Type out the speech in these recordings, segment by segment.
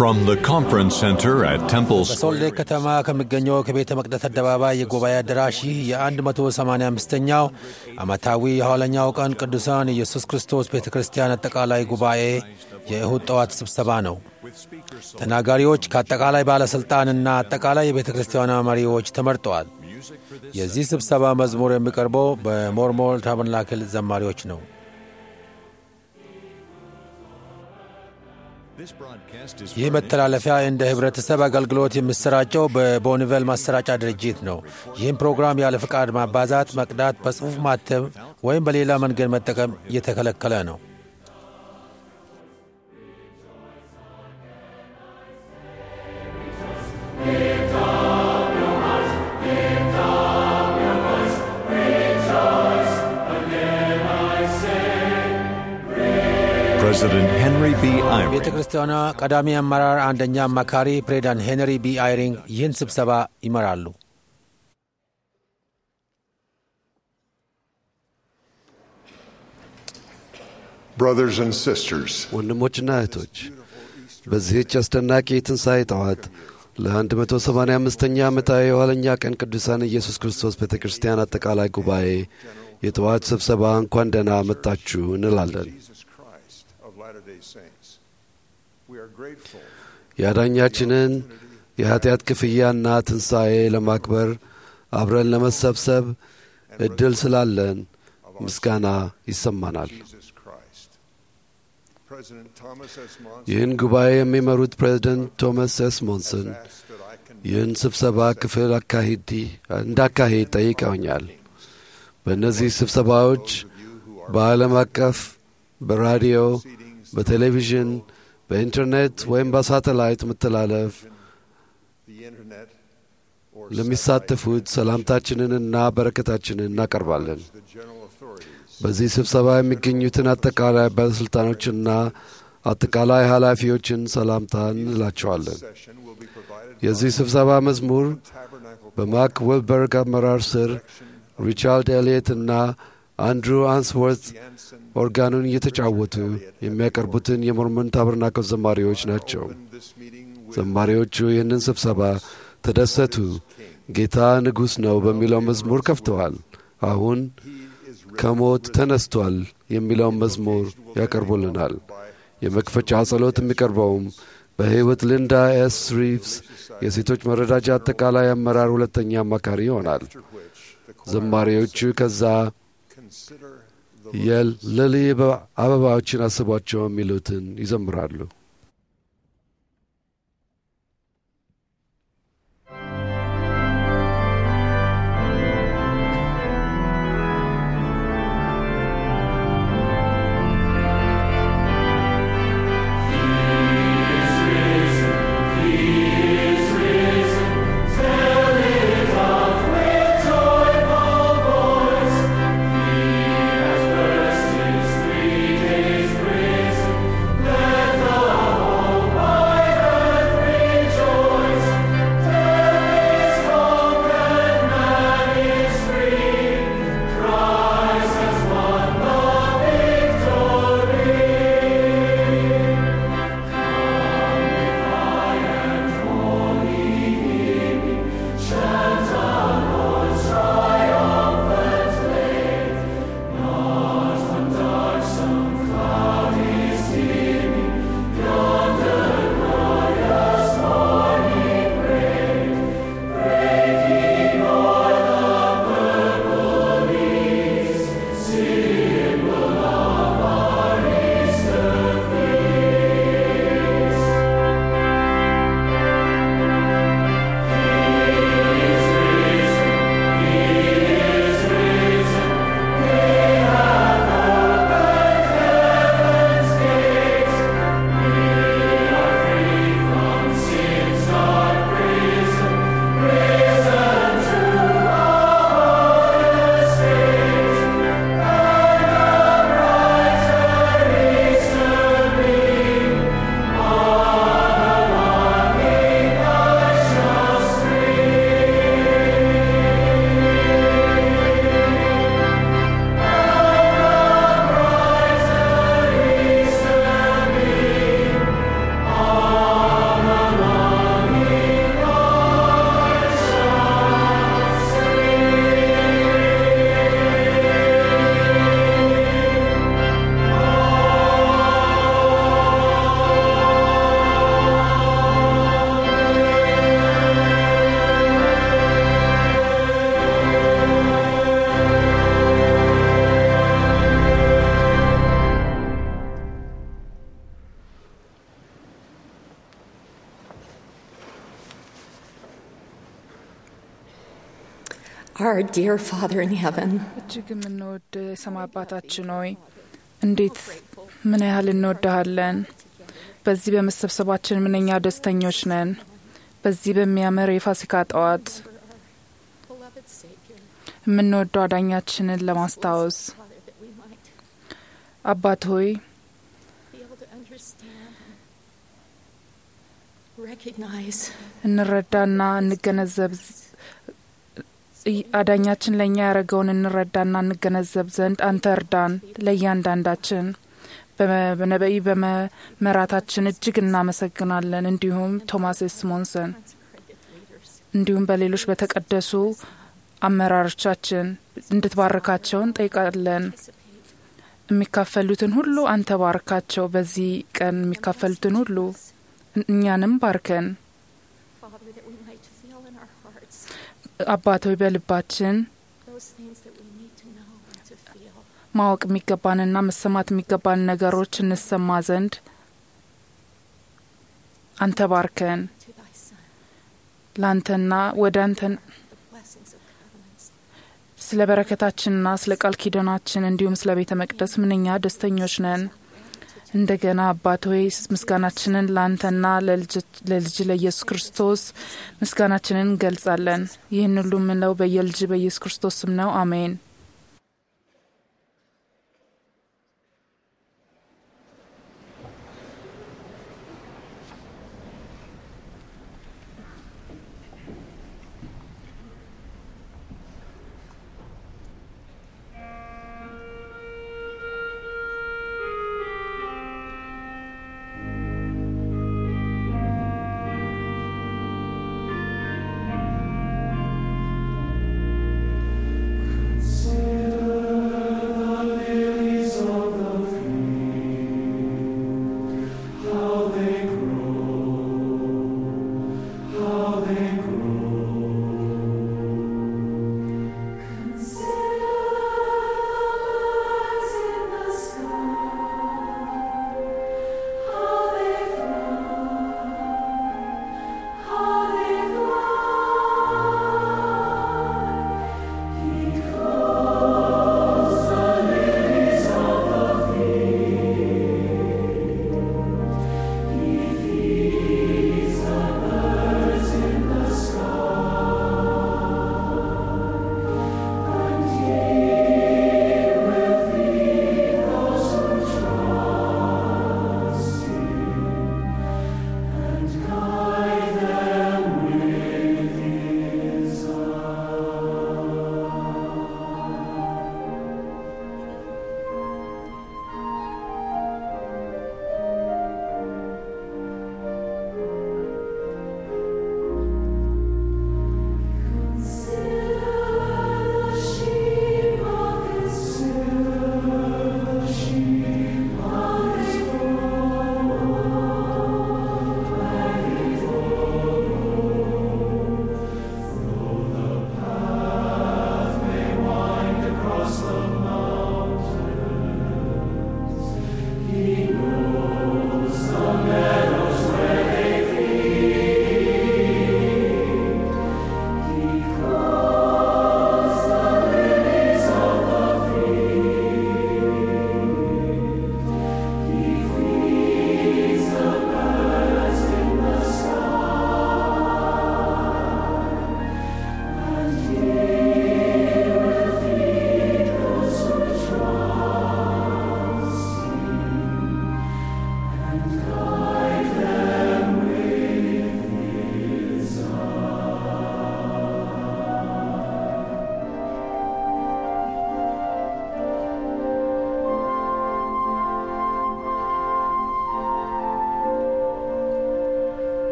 From the conference center at Temple በሶልሌ Square, ከተማ ከሚገኘው ከቤተ መቅደስ አደባባይ የጉባኤ አዳራሽ ይህ የ185ኛው ዓመታዊ የኋለኛው ቀን ቅዱሳን ኢየሱስ ክርስቶስ ቤተ ክርስቲያን አጠቃላይ ጉባኤ የእሁድ ጠዋት ስብሰባ ነው። ተናጋሪዎች ከአጠቃላይ ባለሥልጣንና አጠቃላይ የቤተ ክርስቲያኗ መሪዎች ተመርጠዋል። የዚህ ስብሰባ መዝሙር የሚቀርበው በሞርሞል ታበርናክል ዘማሪዎች ነው። ይህ መተላለፊያ እንደ ህብረተሰብ አገልግሎት የሚሰራጨው በቦኒቨል ማሰራጫ ድርጅት ነው። ይህም ፕሮግራም ያለ ፍቃድ ማባዛት፣ መቅዳት፣ በጽሑፍ ማተም ወይም በሌላ መንገድ መጠቀም እየተከለከለ ነው። President Henry B. ቤተ Eyring ክርስቲያኗ ቀዳሚ አመራር አንደኛ አማካሪ ፕሬዚዳንት ሄንሪ ቢ አይሪንግ ይህን ስብሰባ ይመራሉ። Brothers and sisters, ወንድሞችና እህቶች በዚህች አስደናቂ የትንሣኤ ጠዋት ለ185ኛ ዓመታዊ የኋለኛ ቀን ቅዱሳን ኢየሱስ ክርስቶስ ቤተ ክርስቲያን አጠቃላይ ጉባኤ የጠዋት ስብሰባ እንኳን ደህና መጣችሁ እንላለን። Jesus Christ of Latter day Saints, we are grateful የአዳኛችንን የኀጢአት ክፍያና ትንሣኤ ለማክበር አብረን ለመሰብሰብ ዕድል ስላለን ምስጋና ይሰማናል። Jesus Christ. President Thomas S. Monson ይህን ጉባኤ የሚመሩት ፕሬዝደንት ቶማስ ኤስ ሞንሰን asked that I can ይህን ስብሰባ ክፍል አካሂድ እንዳካሄድ ጠይቀውኛል። በእነዚህ ስብሰባዎች በዓለም አቀፍ በራዲዮ፣ በቴሌቪዥን፣ በኢንተርኔት ወይም በሳተላይት መተላለፍ the internet or ለሚሳተፉት ሰላምታችንንና በረከታችንን እናቀርባለን። the general authorities በዚህ ስብሰባ የሚገኙትን አጠቃላይ ባለሥልጣኖችና አጠቃላይ ኃላፊዎችን ሰላምታ እንላቸዋለን። session will be provided የዚህ ስብሰባ መዝሙር tabernacle በማክ ወልበርግ አመራር ስር ሪቻርድ ኤልየት እና አንድሩ አንስወርት Jansen ኦርጋኑን እየተጫወቱ የሚያቀርቡትን የሞርመን ታበርናክል ዘማሪዎች ናቸው። this meeting with ዘማሪዎቹ ይህንን ስብሰባ ተደሰቱ፣ ጌታ ንጉሥ ነው በሚለው መዝሙር ከፍተዋል። አሁን ከሞት ተነስቷል የሚለውን መዝሙር ያቀርቡልናል። የመክፈቻ ጸሎት የሚቀርበውም በሕይወት ሊንዳ ኤስ ሪቭስ የሴቶች መረዳጃ አጠቃላይ አመራር ሁለተኛ አማካሪ ይሆናል። ዘማሪዎቹ ከዛ consider የለሊ አበባዎችን አስቧቸው የሚሉትን ይዘምራሉ። Let the Our dear Father in heaven, እጅግ የምንወድ የሰማይ አባታችን ሆይ እንዴት ምን ያህል እንወድሃለን። በዚህ በመሰብሰባችን ምንኛ ደስተኞች ነን። በዚህ በሚያምር የፋሲካ ጠዋት beloved Savior, የምንወደው አዳኛችንን ለማስታወስ Father, that we might አባት ሆይ be able to understand and recognize እንረዳና እንገነዘብ ይ- አዳኛችን ለእኛ ያደረገውን እንረዳና እንገነዘብ ዘንድ አንተ እርዳን። ለእያንዳንዳችን በመ- በነበኢ በመመራታችን እጅግ እናመሰግናለን። እንዲሁም ቶማስ ስሞንሰን consecrated leaders. እንዲሁም በሌሎች በተቀደሱ አመራሮቻችን እንድትባርካቸው እንጠይቃለን። የሚካፈሉትን ሁሉ አንተ ባርካቸው። በዚህ ቀን የሚካፈሉትን ሁሉ እኛንም ባርከን። Father, that we might feel in our hearts አባት ሆይ በልባችን those things that we need to know and to feel. ማወቅ የሚገባንና መሰማት የሚገባን ነገሮች እንሰማ ዘንድ አንተ ባርከን። To thy Son, ለአንተና ወደ አንተን the blessings of covenants. ስለ በረከታችንና ስለ ቃል ኪዳናችን እንዲሁም ስለ ቤተ መቅደስ ምንኛ ደስተኞች ነን። እንደገና አባት ሆይ ምስጋናችንን ለአንተና ለልጅ ለኢየሱስ ክርስቶስ ምስጋናችንን እንገልጻለን። ይህን ሁሉ የምንለው በየልጅ በኢየሱስ ክርስቶስ ስም ነው። አሜን። So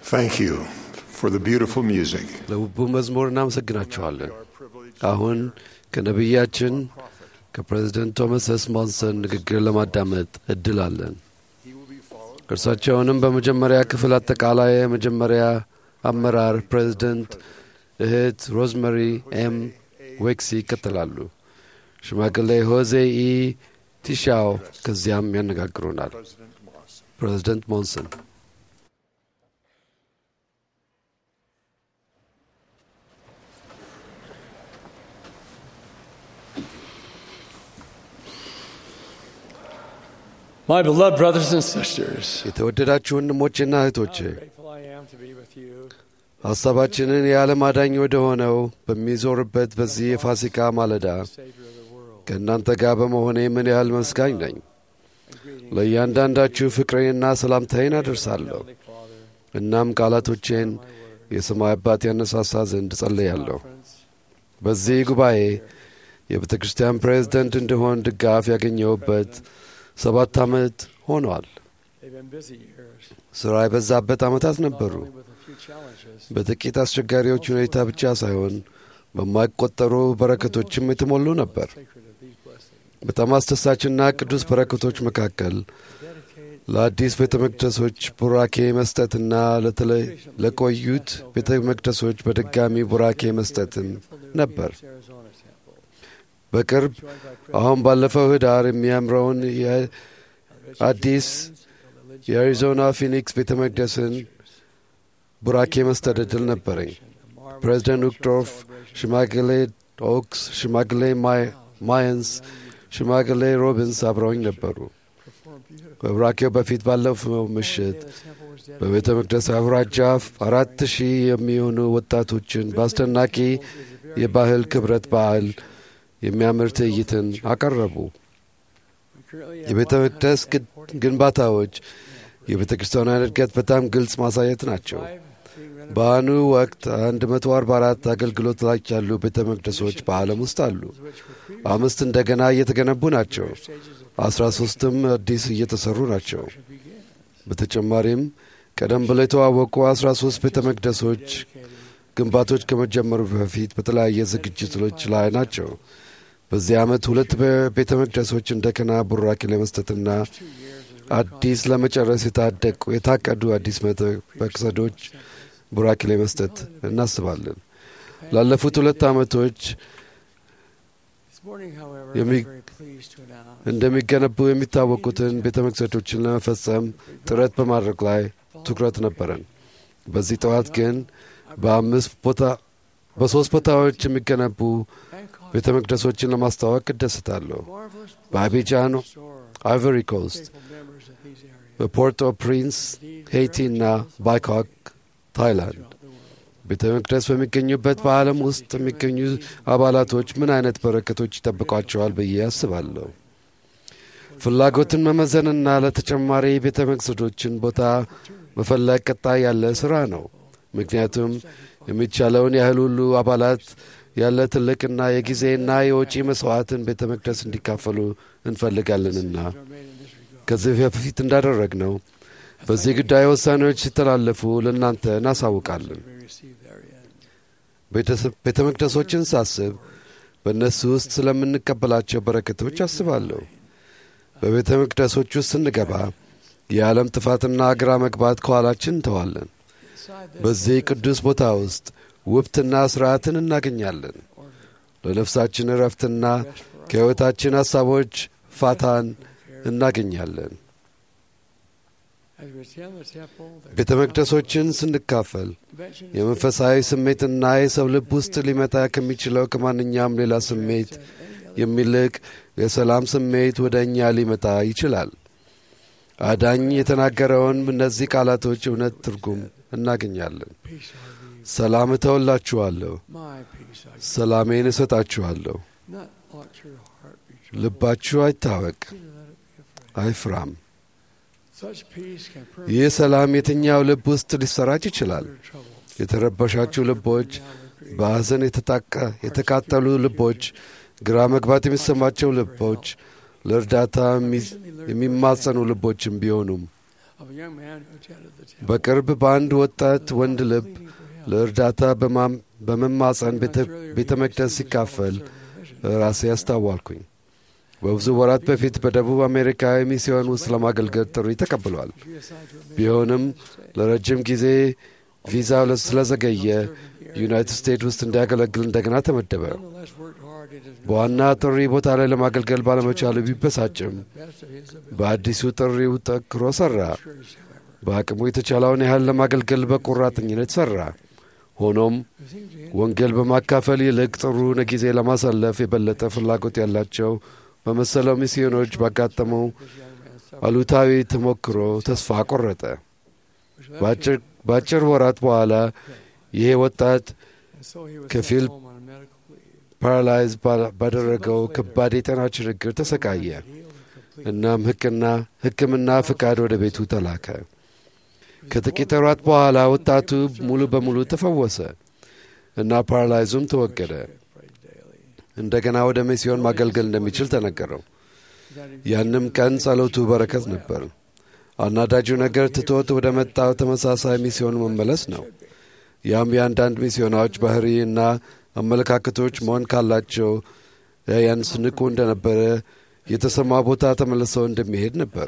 Thank you for the beautiful music. ለውቡ መዝሙር እናመሰግናችኋለን። አሁን ከነቢያችን ከፕሬዚደንት ቶማስ ኤስ ሞንሰን ንግግር ለማዳመጥ እድል አለን። እርሳቸውንም በመጀመሪያ ክፍል አጠቃላይ የመጀመሪያ አመራር ፕሬዚደንት እህት ሮዝመሪ ኤም ዌክሲ ይከተላሉ። ሽማግሌ ሆዜ ኢ ቲሻው ከዚያም ያነጋግሩናል። ፕሬዚደንት ሞንሰን My beloved brothers and sisters, የተወደዳችሁ ወንድሞቼና እህቶቼ how grateful I am to be with you. ሐሳባችንን የዓለም አዳኝ ወደ ሆነው በሚዞርበት በዚህ የፋሲካ ማለዳ Savior of the world. ከእናንተ ጋር በመሆኔ ምን ያህል መስጋኝ ነኝ። ለእያንዳንዳችሁ ፍቅሬንና ሰላምታዬን አደርሳለሁ። Heavenly Father, እናም ቃላቶቼን የሰማይ አባት ያነሳሳ ዘንድ ጸለያለሁ። conference, በዚህ ጉባኤ የቤተ ክርስቲያን ፕሬዝደንት እንድሆን ድጋፍ ያገኘሁበት ሰባት ዓመት ሆኗል። they've been busy years, ሥራ የበዛበት ዓመታት not ነበሩ። only with a few challenges, በጥቂት አስቸጋሪዎች ሁኔታ ብቻ ሳይሆን በማይቆጠሩ በረከቶችም የተሞሉ ነበር። sacred of these blessings. በጣም አስደሳችና ቅዱስ በረከቶች መካከል Dedicate ለአዲስ ቤተ መቅደሶች ቡራኬ መስጠትና ለተለ- ለቆዩት ቤተ መቅደሶች በድጋሚ ቡራኬ መስጠትም ነበር። Arizona temple, በቅርብ joined by አሁን ባለፈው ህዳር የሚያምረውን የአዲስ የአሪዞና ፊኒክስ ቤተ መቅደስን ቡራኬ መስጠት ዕድል ነበረኝ። ፕሬዚደንት ውክዶርፍ፣ ሽማግሌ ኦክስ፣ ሽማግሌ ማይ- ማየንስ፣ ሽማግሌ ሮቢንስ አብረውኝ ነበሩ። በቡራኬው በፊት ባለፈው ምሽት በቤተ መቅደስ አውራጃ አራት ሺህ የሚሆኑ ወጣቶችን በአስደናቂ የባህል ክብረት በዓል የሚያምር ትዕይንትን አቀረቡ። የቤተ መቅደስ ግድ- ግንባታዎች የቤተ ክርስቲያኗን እድገት በጣም ግልጽ ማሳየት ናቸው። በአሁኑ ወቅት 144 አገልግሎት ላይ ያሉ ቤተ መቅደሶች በዓለም ውስጥ አሉ። አምስት እንደገና እየተገነቡ ናቸው። አስራ ሶስትም አዲስ እየተሰሩ ናቸው። በተጨማሪም ቀደም ብለው የተዋወቁ 13 ቤተ መቅደሶች ግንባቶች ከመጀመሩ በፊት በተለያየ ዝግጅቶች ላይ ናቸው። በዚህ ዓመት ሁለት ቤተ መቅደሶች እንደገና ቡራኬ ለመስጠትና አዲስ ለመጨረስ የታደቁ የታቀዱ አዲስ ቤተ መቅደሶች ቡራኬ ለመስጠት እናስባለን። ላለፉት ሁለት ዓመቶች This morning, however, Yemi- I'm very pleased to announce እንደሚገነቡ የሚታወቁትን ቤተ መቅደሶችን ለመፈጸም ጥረት በማድረግ ላይ ትኩረት ነበረን። በዚህ ጠዋት ግን በአምስት ቦታ በሦስት ቦታዎች የሚገነቡ Bangkok, ቤተ መቅደሶችን ለማስተዋወቅ እደሰታለሁ። marvelous በአቢጃን store, አይቨሪ ኮስት፣ faithful members of these areas በፖርት ኦ ፕሪንስ ሄይቲ እና ባይኮክ ታይላንድ throughout the world. ቤተ መቅደስ በሚገኙበት በዓለም ውስጥ የሚገኙ አባላቶች ምን አይነት በረከቶች ይጠብቋቸዋል ብዬ አስባለሁ። ፍላጎትን መመዘንና ለተጨማሪ ቤተ መቅደሶችን ቦታ መፈለግ ቀጣይ ያለ ስራ ነው። ምክንያቱም የሚቻለውን ያህል ሁሉ አባላት ያለ ትልቅና የጊዜና የወጪ መስዋዕትን ቤተ መቅደስ እንዲካፈሉ እንፈልጋለንና Are made in this regard. ከዚህ በፊት እንዳደረግነው በዚህ ጉዳይ ውሳኔዎች ሲተላለፉ ለእናንተ እናሳውቃለን። We receive therein. ቤተሰብ- ቤተ መቅደሶችን ሳስብ በእነሱ ውስጥ ስለምንቀበላቸው በረከቶች አስባለሁ። በቤተ መቅደሶች ውስጥ ስንገባ የዓለም ጥፋትና ግራ መግባት ከኋላችን እንተዋለን። Inside this በዚህ ቅዱስ ቦታ ውስጥ ውብትና ስርዓትን እናገኛለን። ለነፍሳችን እረፍትና ከሕይወታችን ሐሳቦች ፋታን እናገኛለን። as we attend the temple, the ቤተ መቅደሶችን ስንካፈል convention የመንፈሳዊ ስሜትና የሰው ልብ ውስጥ ሊመጣ ከሚችለው ከማንኛውም ሌላ ስሜት የሚልቅ የሰላም ስሜት ወደ እኛ ሊመጣ ይችላል። አዳኝ የተናገረውን እነዚህ ቃላቶች እውነት ትርጉም እናገኛለን። peace are these. ሰላም እተውላችኋለሁ፣ My peace I give. ሰላሜን እሰጣችኋለሁ። Not let your heart be troubled. ልባችሁ አይታወቅ፣ Neither let it be afraid. አይፍራም። Such peace can ይህ permeate ሰላም የትኛው ልብ ውስጥ ሊሰራጭ ይችላል? your trouble. የተረበሻችሁ ልቦች፣ በሐዘን የተጣቀ- የተቃጠሉ ልቦች፣ ግራ መግባት የሚሰማቸው ልቦች፣ ለእርዳታ የሚ- የሚማጸኑ ልቦችም ቢሆኑም of a young man who attended the temple. በቅርብ በአንድ ወጣት ወንድ ልብ ለእርዳታ በማም- በመማፀን ቤተ- ቤተ መቅደስ ሲካፈል ራሴ ያስታዋልኩኝ። በብዙ ወራት በፊት በደቡብ አሜሪካ ሚስዮን ውስጥ ለማገልገል ጥሪ ተቀብሏል። ቢሆንም ለረጅም ጊዜ ቪዛው ለ- ስለዘገየ ዩናይትድ ስቴትስ ውስጥ እንዲያገለግል እንደገና ተመደበ። Nonetheless, worked hard in his በዋና ጥሪ ቦታ ላይ ለማገልገል ባለመቻሉ ቢበሳጭም best of his ability. በአዲሱ ጥሪው ጠንክሮ ሠራ። Discouraged, however, በአቅሙ የተቻለውን ያህል ለማገልገል በቆራጠኝነት ሠራ። ሆኖም it seemed to him ወንጌል በማካፈል ይልቅ ጥሩ ጊዜ ለማሳለፍ የበለጠ ፍላጎት ያላቸው በመሰለው ሚስዮኖች ባጋጠመው this young man suffered, አሉታዊ ተሞክሮ ተስፋ ቆረጠ። which left በአጭር- በአጭር ወራት በኋላ ይሄ ወጣት him, and so he was ከፊል sent home on a medical leave. ፓራላይዝ ባ- ባደረገው ከባድ የጤና ችግር ተሰቃየ። Healed and complete. እናም ሕክና ሕክምና ፍቃድ ወደ ቤቱ ተላከ። ከጥቂት ወራት በኋላ ወጣቱ ሙሉ በሙሉ ተፈወሰ እና ፓራላይዙም ተወገደ። Prayed daily. እንደገና ወደ ሚስዮን ማገልገል እንደሚችል ተነገረው። That he ያንም ቀን ጸሎቱ በረከት ነበር። አናዳጁ ነገር ትቶት ወደ መጣው ተመሳሳይ ሚስዮን መመለስ ነው። ያም የአንዳንድ ሚስዮናዎች ባህሪ እና አመለካከቶች መሆን ካላቸው ያንስ ንቁ እንደነበረ የተሰማ ቦታ ተመልሰው እንደሚሄድ ነበር።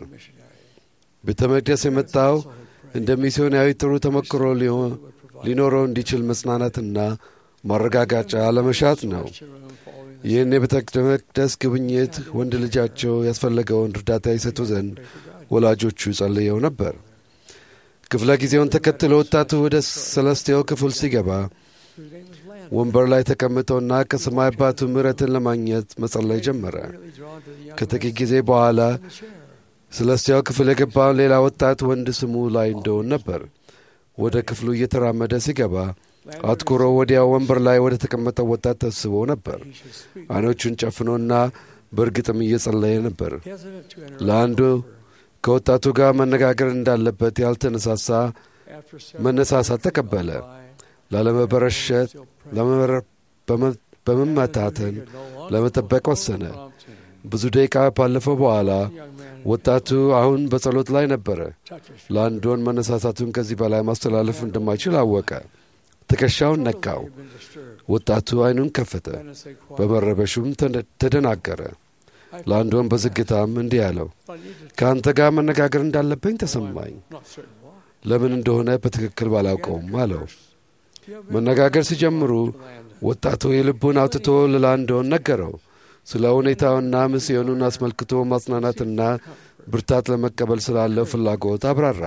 ቤተ መቅደስ የመጣው እንደ ሚስዮናዊ ጥሩ ተሞክሮ ሊሆን- ሊኖረው እንዲችል መጽናናትና ማረጋጋጫ ለመሻት ነው። room following ይህን የቤተ መቅደስ ጉብኝት ወንድ ልጃቸው ያስፈለገውን እርዳታ ይሰጡ ዘንድ ወላጆቹ ጸልየው ነበር። ክፍለ ጊዜውን ተከትሎ ወጣቱ ወደ ሰለስቴው ክፍል ሲገባ whose name was Landon. ወንበር ላይ ተቀምጦና ከሰማይ አባቱ ምሕረትን ለማግኘት መጸለይ ጀመረ። Really drawn to the young ከጥቂት ጊዜ በኋላ man in the chair. ሰለስቴው ክፍል የገባውን ሌላ ወጣት ወንድ ስሙ ላይ እንደሆን ነበር። ወደ ክፍሉ እየተራመደ ሲገባ አትኩሮ ወዲያው ወንበር ላይ ወደ ተቀመጠው ወጣት ተስቦ ነበር። He should speak. አይኖቹን ጨፍኖና በእርግጥም እየጸለየ ነበር። Hesitant to interrupt. ለአንዱ ከወጣቱ ጋር መነጋገር እንዳለበት ያልተነሳሳ After several መነሳሳት ተቀበለ። by, ላለመበረሸት still praying. ለመመረ- በመ- በመመታተን Figured no longer ለመጠበቅ would ወሰነ። prompt him. ብዙ ደቂቃ ባለፈው በኋላ The young man ወጣቱ አሁን በጸሎት ላይ ነበረ። touched his ለአንዶን መነሳሳቱን ከዚህ በላይ ማስተላለፍ እንደማይችል አወቀ። ትከሻውን ነካው። He had been disturbed. ወጣቱ አይኑን ከፈተ። Landon said quietly, በመረበሹም ተደ- ተደናገረ። "I ለአንዶን በዝግታም እንዲህ አለው፣ I need to ከአንተ ጋር መነጋገር እንዳለብኝ ተሰማኝ። not certain why." ለምን እንደሆነ በትክክል ባላውቀውም አለው። You have been መነጋገር ሲጀምሩ Landon. ወጣቱ የልቡን አውጥቶ ለላንዶን ነገረው። ስለ ሁኔታውና ሚስዮኑን አስመልክቶ ማጽናናትና ብርታት ለመቀበል ስላለው ፍላጎት አብራራ።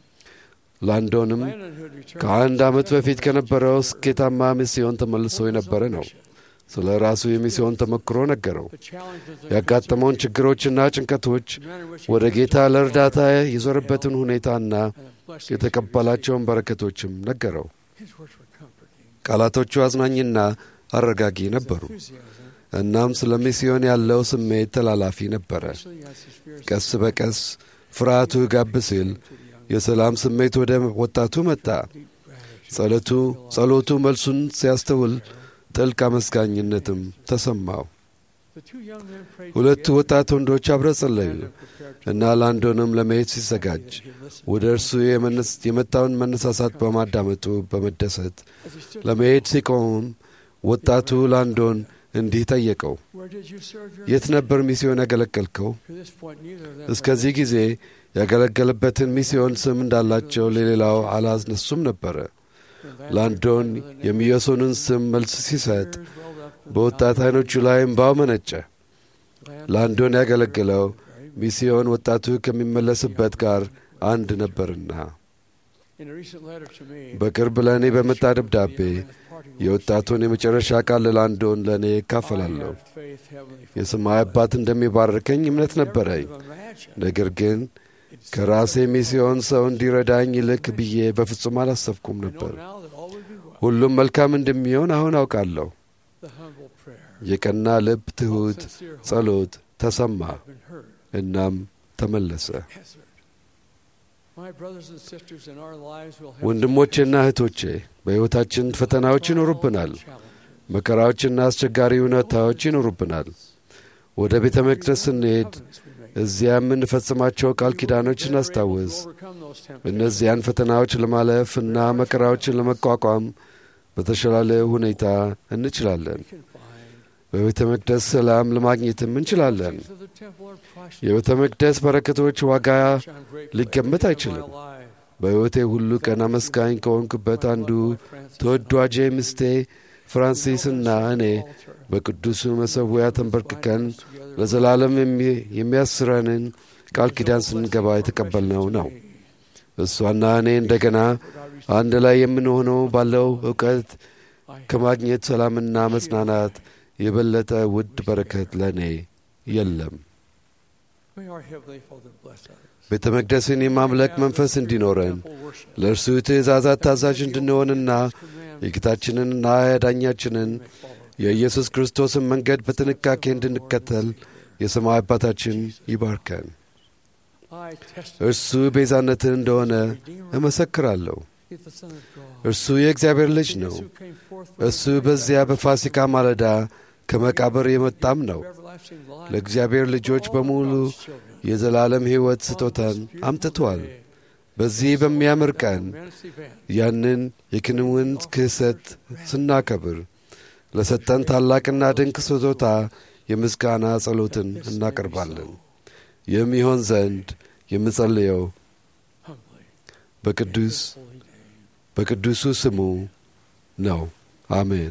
ላንዶንም Landon, who had returned ከአንድ ዓመት በፊት ከነበረው ስኬታማ ሚስዮን ተመልሶ የነበረ ነው። ስለ ራሱ የሚስዮን ተሞክሮ ነገረው። the challenges that ያጋጠመውን ችግሮችና ጭንቀቶች፣ the manner in which he ወደ was ጌታ ለእርዳታ የዞረበትን ሁኔታና and the blessings የተቀበላቸውን በረከቶችም ነገረው። His words were comforting. ቃላቶቹ አዝናኝና አረጋጊ ነበሩ። Enthusiasm. እናም ስለ ሚስዮን ያለው ስሜት ተላላፊ ነበረ። Actually, as his fears ቀስ በቀስ ፍርሃቱ ጋብ ሲል የሰላም ስሜት ወደ ወጣቱ መጣ። deep gratitude. ጸሎቱ ጸሎቱ መልሱን ሲያስተውል ጥልቅ አመስጋኝነትም ተሰማው። The two young men prayed ሁለቱ together. ወጣት ወንዶች አብረው ጸለዩ Landon prepared to እና ላንዶንም ለመሄድ ሲዘጋጅ he listened. ወደ እርሱ የመነስ- የመጣውን መነሳሳት በማዳመጡ በመደሰት As he stood ለመሄድ ሲቆሙም ወጣቱ ላንዶን እንዲህ ጠየቀው፣ Where did you serve your የት ነበር ሚስዮን ያገለገልከው? To this point, neither of them እስከዚህ ጊዜ ያገለገለበትን ሚስዮን ስም እንዳላቸው ለሌላው አላስነሱም ነበረ። ላንዶን የሚዮሶንን ስም መልስ ሲሰጥ በወጣት አይኖቹ ላይ እምባው መነጨ። ላንዶን ያገለገለው ሚስዮን ወጣቱ ከሚመለስበት ጋር አንድ ነበርና። In a recent letter to me, በቅርብ ለእኔ በመጣ ደብዳቤ the young man's parting words, የወጣቱን የመጨረሻ ቃል ለላንዶን ለእኔ I እካፈላለሁ። have faith, Heavenly Father. የሰማይ አባት እንደሚባርከኝ እምነት ነበረኝ። Never could have imagined ነገር ግን it's ከራሴ ሚስዮን ሰው እንዲረዳኝ ይልክ ብዬ በፍጹም አላሰብኩም I know ነበር። now that all will be well. ሁሉም መልካም እንደሚሆን አሁን አውቃለሁ። The humble prayer, የቀና ልብ ትሑት sincere hope ጸሎት ተሰማ፣ have been heard, እናም ተመለሰ። answered. My brothers and sisters in our lives will have ወንድሞቼና እህቶቼ በሕይወታችን ፈተናዎች ይኖሩብናል። challenges. መከራዎችና አስቸጋሪ ሁኔታዎች ይኖሩብናል። ወደ ቤተ መቅደስ ስንሄድ Covenants we make. እዚያ የምንፈጽማቸው ቃል ኪዳኖች እናስታውስ። እነዚያን ፈተናዎች ለማለፍ እና መከራዎችን ለመቋቋም በተሻለ ሁኔታ እንችላለን። በቤተ መቅደስ ሰላም ለማግኘትም እንችላለን። የቤተ መቅደስ በረከቶች ዋጋ ሊገመት አይችልም። በሕይወቴ ሁሉ ቀን አመስጋኝ ከሆንኩበት አንዱ ተወዳጄ ምስቴ ፍራንሲስና እኔ በቅዱሱ መሠዊያ ተንበርክከን ለዘላለም የሚያስረንን ቃል ኪዳን ስንገባ የተቀበልነው ነው። እሷና እኔ እንደገና አንድ ላይ የምንሆነው ባለው እውቀት ከማግኘት ሰላምና መጽናናት የበለጠ ውድ በረከት ለእኔ የለም። ቤተ መቅደስን የማምለክ መንፈስ እንዲኖረን ለእርሱ ትእዛዛት ታዛዥ እንድንሆንና የጌታችንንና ያዳኛችንን የኢየሱስ ክርስቶስን መንገድ በጥንቃቄ እንድንከተል የሰማይ አባታችን ይባርከን። እርሱ ቤዛነትን እንደሆነ እመሰክራለሁ። እርሱ የእግዚአብሔር ልጅ ነው። እሱ በዚያ በፋሲካ ማለዳ ከመቃብር የመጣም ነው። ለእግዚአብሔር ልጆች በሙሉ የዘላለም ሕይወት ስጦታን አምጥቷል። በዚህ በሚያምር ቀን ያንን የክንውን ክህሰት ስናከብር ለሰጠን ታላቅና ድንቅ ስጦታ የምስጋና ጸሎትን እናቀርባለን። ይህም ይሆን ዘንድ የምጸልየው በቅዱስ በቅዱሱ ስሙ ነው። አሜን።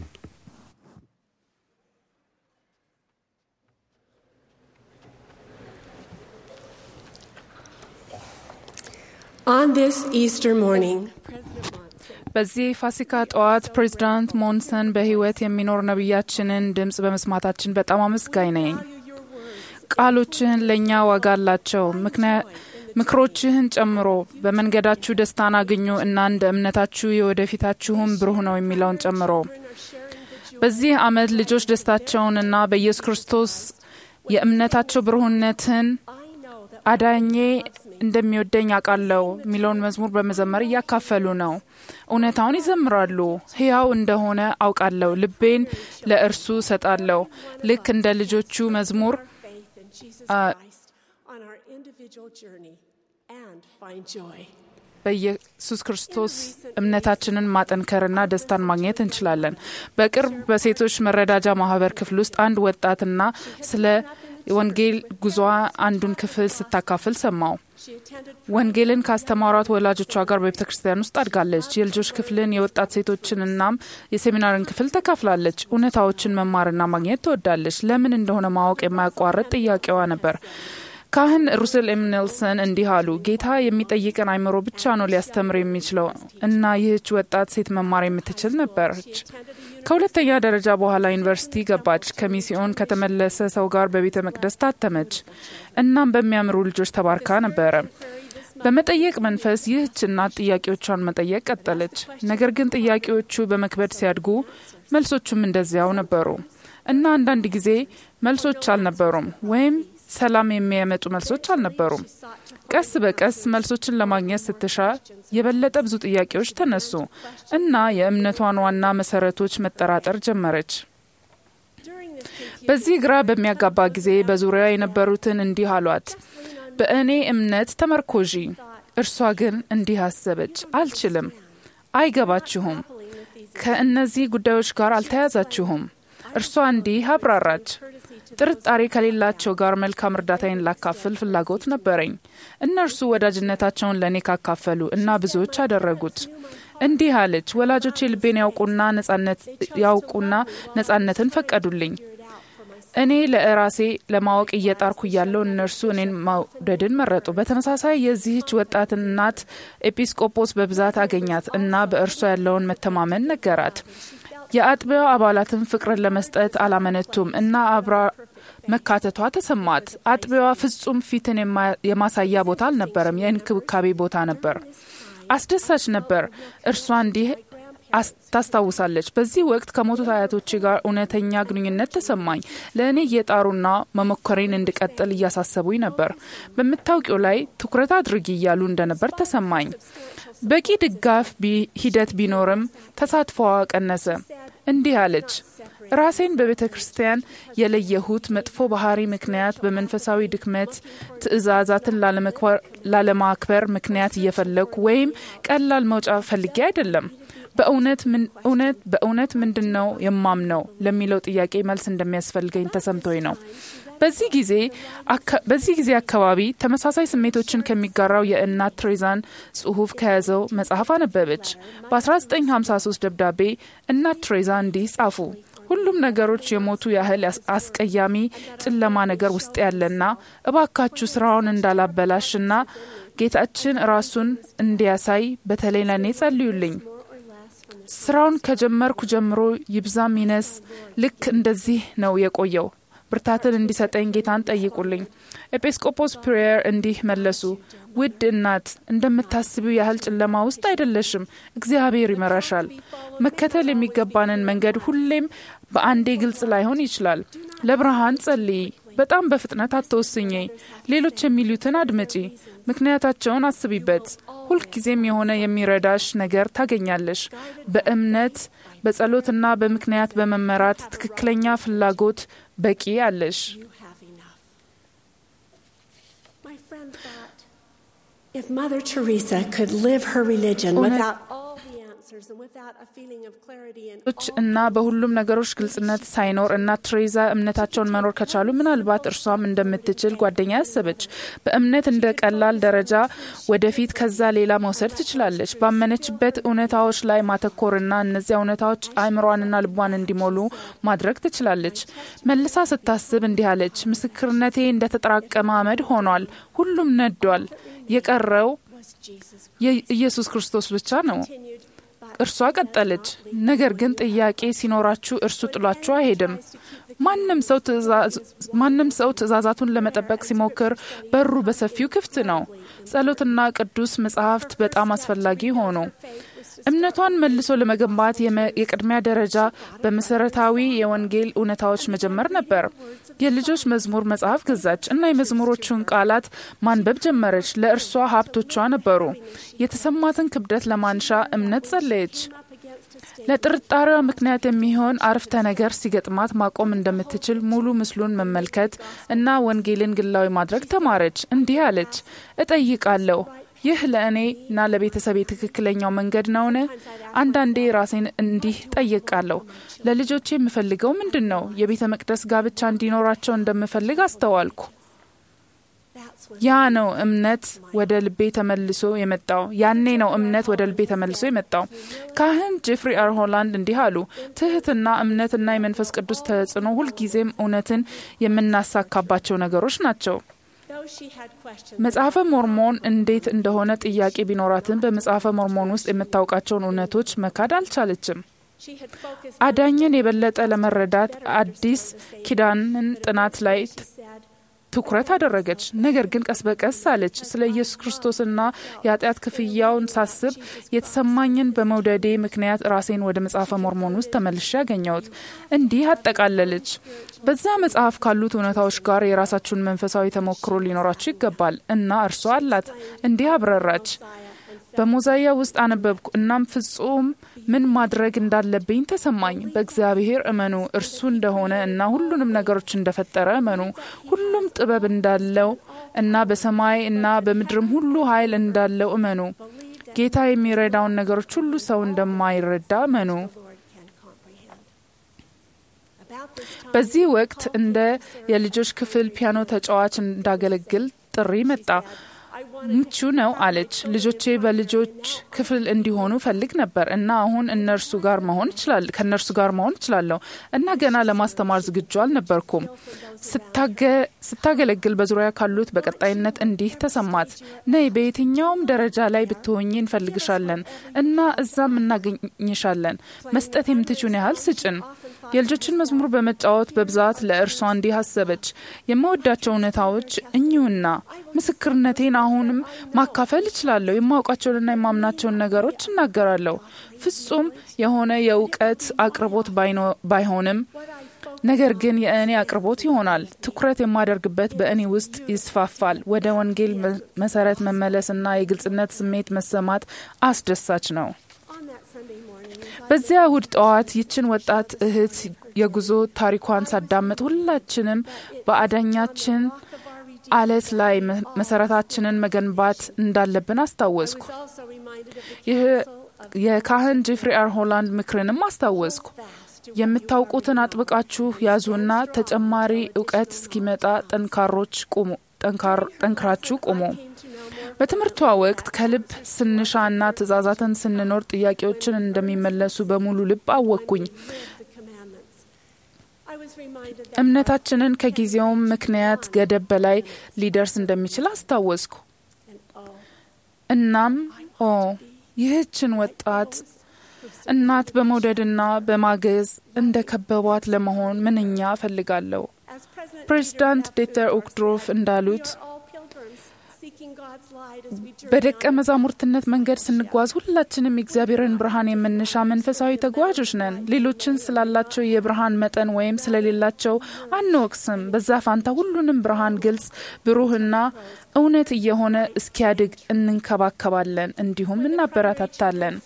On this Easter morning, በዚህ ፋሲካ ጠዋት ፕሬዚዳንት ሞንሰን በሕይወት የሚኖር ነቢያችንን ድምፅ በመስማታችን በጣም አመስጋኝ ነኝ። ቃሎችህን ለእኛ ዋጋ አላቸው። ምክሮችህን ጨምሮ በመንገዳችሁ ደስታን አግኙ እና እንደ እምነታችሁ የወደፊታችሁም ብሩህ ነው የሚለውን ጨምሮ በዚህ ዓመት ልጆች ደስታቸውንና በኢየሱስ ክርስቶስ የእምነታቸው ብሩህነትን አዳኜ እንደሚወደኝ አውቃለሁ የሚለውን መዝሙር በመዘመር እያካፈሉ ነው። እውነታውን ይዘምራሉ። ሕያው እንደሆነ አውቃለሁ፣ ልቤን ለእርሱ ሰጣለሁ። ልክ እንደ ልጆቹ መዝሙር በኢየሱስ ክርስቶስ እምነታችንን ማጠንከርና ደስታን ማግኘት እንችላለን። በቅርብ በሴቶች መረዳጃ ማህበር ክፍል ውስጥ አንድ ወጣትና ስለ ወንጌል ጉዞ አንዱን ክፍል ስታካፍል ሰማው። ወንጌልን ካስተማሯት ወላጆቿ ጋር በቤተ ክርስቲያን ውስጥ አድጋለች። የልጆች ክፍልን፣ የወጣት ሴቶችን እናም የሴሚናርን ክፍል ተካፍላለች። እውነታዎችን መማርና ማግኘት ትወዳለች። ለምን እንደሆነ ማወቅ የማያቋርጥ ጥያቄዋ ነበር። ካህን ሩስል ኤም ኔልሰን እንዲህ አሉ። ጌታ የሚጠይቀን አይምሮ ብቻ ነው ሊያስተምር የሚችለው እና ይህች ወጣት ሴት መማር የምትችል ነበረች። ከሁለተኛ ደረጃ በኋላ ዩኒቨርሲቲ ገባች። ከሚስዮን ከተመለሰ ሰው ጋር በቤተ መቅደስ ታተመች። እናም በሚያምሩ ልጆች ተባርካ ነበረ። በመጠየቅ መንፈስ ይህች እናት ጥያቄዎቿን መጠየቅ ቀጠለች። ነገር ግን ጥያቄዎቹ በመክበድ ሲያድጉ መልሶቹም እንደዚያው ነበሩ እና አንዳንድ ጊዜ መልሶች አልነበሩም ወይም ሰላም የሚያመጡ መልሶች አልነበሩም። ቀስ በቀስ መልሶችን ለማግኘት ስትሻ የበለጠ ብዙ ጥያቄዎች ተነሱ እና የእምነቷን ዋና መሰረቶች መጠራጠር ጀመረች። በዚህ ግራ በሚያጋባ ጊዜ በዙሪያ የነበሩትን እንዲህ አሏት፣ በእኔ እምነት ተመርኮዢ። እርሷ ግን እንዲህ አሰበች፣ አልችልም፣ አይገባችሁም፣ ከእነዚህ ጉዳዮች ጋር አልተያዛችሁም። እርሷ እንዲህ አብራራች፣ ጥርጣሬ ከሌላቸው ጋር መልካም እርዳታዬን ላካፍል ፍላጎት ነበረኝ። እነርሱ ወዳጅነታቸውን ለእኔ ካካፈሉ እና ብዙዎች አደረጉት። እንዲህ አለች፣ ወላጆቼ ልቤን ያውቁና ነጻነት ያውቁና ነጻነትን ፈቀዱልኝ። እኔ ለራሴ ለማወቅ እየጣርኩ እያለው እነርሱ እኔን መውደድን መረጡ። በተመሳሳይ የዚህች ወጣት እናት ኤጲስቆጶስ በብዛት አገኛት እና በእርሷ ያለውን መተማመን ነገራት። የአጥቢያው አባላትን ፍቅርን ለመስጠት አላመነቱም እና አብራ መካተቷ ተሰማት። አጥቢያዋ ፍጹም ፊትን የማሳያ ቦታ አልነበረም፣ የእንክብካቤ ቦታ ነበር። አስደሳች ነበር። እርሷ እንዲህ ታስታውሳለች። በዚህ ወቅት ከሞቱት አያቶቼ ጋር እውነተኛ ግንኙነት ተሰማኝ። ለእኔ እየጣሩና መሞከሬን እንድቀጥል እያሳሰቡኝ ነበር። በምታውቂው ላይ ትኩረት አድርጊ እያሉ እንደነበር ተሰማኝ። በቂ ድጋፍ ሂደት ቢኖርም ተሳትፎዋ ቀነሰ። እንዲህ አለች፣ ራሴን በቤተ ክርስቲያን የለየሁት መጥፎ ባህሪ ምክንያት በመንፈሳዊ ድክመት ትእዛዛትን ላለማክበር ምክንያት እየፈለግኩ ወይም ቀላል መውጫ ፈልጌ አይደለም። በእውነት ምንድን ነው የማምነው ለሚለው ጥያቄ መልስ እንደሚያስፈልገኝ ተሰምቶኝ ነው። በዚህ ጊዜ አካባቢ ተመሳሳይ ስሜቶችን ከሚጋራው የእናት ትሬዛን ጽሑፍ ከያዘው መጽሐፍ አነበበች። በ1953 ደብዳቤ እናት ትሬዛ እንዲህ ጻፉ። ሁሉም ነገሮች የሞቱ ያህል አስቀያሚ ጨለማ ነገር ውስጥ ያለና እባካችሁ ስራውን እንዳላበላሽና ጌታችን ራሱን እንዲያሳይ በተለይ ለእኔ ጸልዩልኝ። ስራውን ከጀመርኩ ጀምሮ ይብዛም ይነስ ልክ እንደዚህ ነው የቆየው። ብርታትን እንዲሰጠኝ ጌታን ጠይቁልኝ። ኤጲስቆጶስ ፕሬየር እንዲህ መለሱ። ውድ እናት እንደምታስቢው ያህል ጨለማ ውስጥ አይደለሽም። እግዚአብሔር ይመራሻል። መከተል የሚገባንን መንገድ ሁሌም በአንዴ ግልጽ ላይሆን ይችላል። ለብርሃን ጸልይ። በጣም በፍጥነት አትወስኝ። ሌሎች የሚሉትን አድመጪ። ምክንያታቸውን አስቢበት። ሁልጊዜም የሆነ የሚረዳሽ ነገር ታገኛለሽ። በእምነት በጸሎትና በምክንያት በመመራት ትክክለኛ ፍላጎት በቂ አለሽ። If Mother Teresa could live her religion without all the answers and without a feeling of clarity and እና በሁሉም ነገሮች ግልጽነት ሳይኖር እናት ትሬዛ እምነታቸውን መኖር ከቻሉ ምናልባት እርሷም እንደምትችል ጓደኛ ያሰበች። በእምነት እንደ ቀላል ደረጃ ወደፊት ከዛ ሌላ መውሰድ ትችላለች። ባመነችበት እውነታዎች ላይ ማተኮርና እነዚያ እውነታዎች አእምሯንና ልቧን እንዲሞሉ ማድረግ ትችላለች። መልሳ ስታስብ እንዲህ አለች፣ ምስክርነቴ እንደተጠራቀመ አመድ ሆኗል። ሁሉም ነዷል። የቀረው የኢየሱስ ክርስቶስ ብቻ ነው። እርሷ ቀጠለች፣ ነገር ግን ጥያቄ ሲኖራችሁ እርሱ ጥሏችሁ አይሄድም። ማንም ሰው ትእዛዛቱን ለመጠበቅ ሲሞክር በሩ በሰፊው ክፍት ነው። ጸሎትና ቅዱስ መጽሐፍት በጣም አስፈላጊ ሆኑ። እምነቷን መልሶ ለመገንባት የቅድሚያ ደረጃ በመሰረታዊ የወንጌል እውነታዎች መጀመር ነበር። የልጆች መዝሙር መጽሐፍ ገዛች እና የመዝሙሮቹን ቃላት ማንበብ ጀመረች። ለእርሷ ሀብቶቿ ነበሩ። የተሰማትን ክብደት ለማንሻ እምነት ጸለየች። ለጥርጣሬዋ ምክንያት የሚሆን አረፍተ ነገር ሲገጥማት ማቆም እንደምትችል ሙሉ ምስሉን መመልከት እና ወንጌልን ግላዊ ማድረግ ተማረች። እንዲህ አለች፣ እጠይቃለሁ ይህ ለእኔ እና ለቤተሰቤ ትክክለኛው መንገድ ነውን? አንዳንዴ ራሴን እንዲህ ጠይቃለሁ። ለልጆቼ የምፈልገው ምንድን ነው? የቤተ መቅደስ ጋብቻ እንዲኖራቸው እንደምፈልግ አስተዋልኩ። ያ ነው እምነት ወደ ልቤ ተመልሶ የመጣው። ያኔ ነው እምነት ወደ ልቤ ተመልሶ የመጣው። ካህን ጄፍሪ አር ሆላንድ እንዲህ አሉ። ትህትና፣ እምነትና የመንፈስ ቅዱስ ተጽዕኖ ሁልጊዜም እውነትን የምናሳካባቸው ነገሮች ናቸው። መጽሐፈ ሞርሞን እንዴት እንደሆነ ጥያቄ ቢኖራትም በመጽሐፈ ሞርሞን ውስጥ የምታውቃቸውን እውነቶች መካድ አልቻለችም። አዳኝን የበለጠ ለመረዳት አዲስ ኪዳንን ጥናት ላይ ትኩረት አደረገች። ነገር ግን ቀስ በቀስ አለች። ስለ ኢየሱስ ክርስቶስና የኃጢአት ክፍያውን ሳስብ የተሰማኝን በመውደዴ ምክንያት ራሴን ወደ መጽሐፈ ሞርሞን ውስጥ ተመልሼ ያገኘሁት። እንዲህ አጠቃለለች። በዚያ መጽሐፍ ካሉት እውነታዎች ጋር የራሳችሁን መንፈሳዊ ተሞክሮ ሊኖራችሁ ይገባል እና እርሷ አላት። እንዲህ አብረራች። በሞዛያ ውስጥ አነበብኩ። እናም ፍጹም ምን ማድረግ እንዳለብኝ ተሰማኝ። በእግዚአብሔር እመኑ፣ እርሱ እንደሆነ እና ሁሉንም ነገሮች እንደፈጠረ እመኑ። ሁሉም ጥበብ እንዳለው እና በሰማይ እና በምድርም ሁሉ ኃይል እንዳለው እመኑ። ጌታ የሚረዳውን ነገሮች ሁሉ ሰው እንደማይረዳ እመኑ። በዚህ ወቅት እንደ የልጆች ክፍል ፒያኖ ተጫዋች እንዳገለግል ጥሪ መጣ። ምቹ ነው አለች። ልጆቼ በልጆች ክፍል እንዲሆኑ ፈልግ ነበር እና አሁን እነርሱ ጋር መሆን ይችላል ከእነርሱ ጋር መሆን እችላለሁ እና ገና ለማስተማር ዝግጁ አልነበርኩም። ስታገለግል በዙሪያ ካሉት በቀጣይነት እንዲህ ተሰማት። ነይ በየትኛውም ደረጃ ላይ ብትሆኝ እንፈልግሻለን እና እዛም እናገኝሻለን። መስጠት የምትችውን ያህል ስጭን። የልጆችን መዝሙር በመጫወት በብዛት ለእርሷ እንዲህ አሰበች። የምወዳቸው እውነታዎች እኚሁና ምስክርነቴን አሁንም ማካፈል እችላለሁ። የማውቃቸውንና የማምናቸውን ነገሮች እናገራለሁ። ፍጹም የሆነ የእውቀት አቅርቦት ባይሆንም ነገር ግን የእኔ አቅርቦት ይሆናል። ትኩረት የማደርግበት በእኔ ውስጥ ይስፋፋል። ወደ ወንጌል መሰረት መመለስና የግልጽነት ስሜት መሰማት አስደሳች ነው። በዚያ እሁድ ጠዋት ይችን ወጣት እህት የጉዞ ታሪኳን ሳዳምጥ ሁላችንም በአዳኛችን አለት ላይ መሰረታችንን መገንባት እንዳለብን አስታወስኩ። ይህ የካህን ጄፍሪ አር ሆላንድ ምክርንም አስታወስኩ። የምታውቁትን አጥብቃችሁ ያዙና ተጨማሪ እውቀት እስኪመጣ ጠንካሮች ቁሙ ጠንክራችሁ ቁሙ። በትምህርቷ ወቅት ከልብ ስንሻና ትእዛዛትን ስንኖር ጥያቄዎችን እንደሚመለሱ በሙሉ ልብ አወቅኩኝ። እምነታችንን ከጊዜውም ምክንያት ገደብ በላይ ሊደርስ እንደሚችል አስታወስኩ። እናም ኦ ይህችን ወጣት እናት በመውደድና በማገዝ እንደ ከበቧት ለመሆን ምንኛ እፈልጋለሁ። ፕሬዚዳንት ዴተር ኡክድሮፍ እንዳሉት በደቀ መዛሙርትነት መንገድ ስንጓዝ ሁላችንም የእግዚአብሔርን ብርሃን የምንሻ መንፈሳዊ ተጓዦች ነን። ሌሎችን ስላላቸው የብርሃን መጠን ወይም ስለሌላቸው አንወቅስም። በዛ ፋንታ ሁሉንም ብርሃን ግልጽ፣ ብሩህና እውነት እየሆነ እስኪያድግ እንንከባከባለን፣ እንዲሁም እናበረታታለን።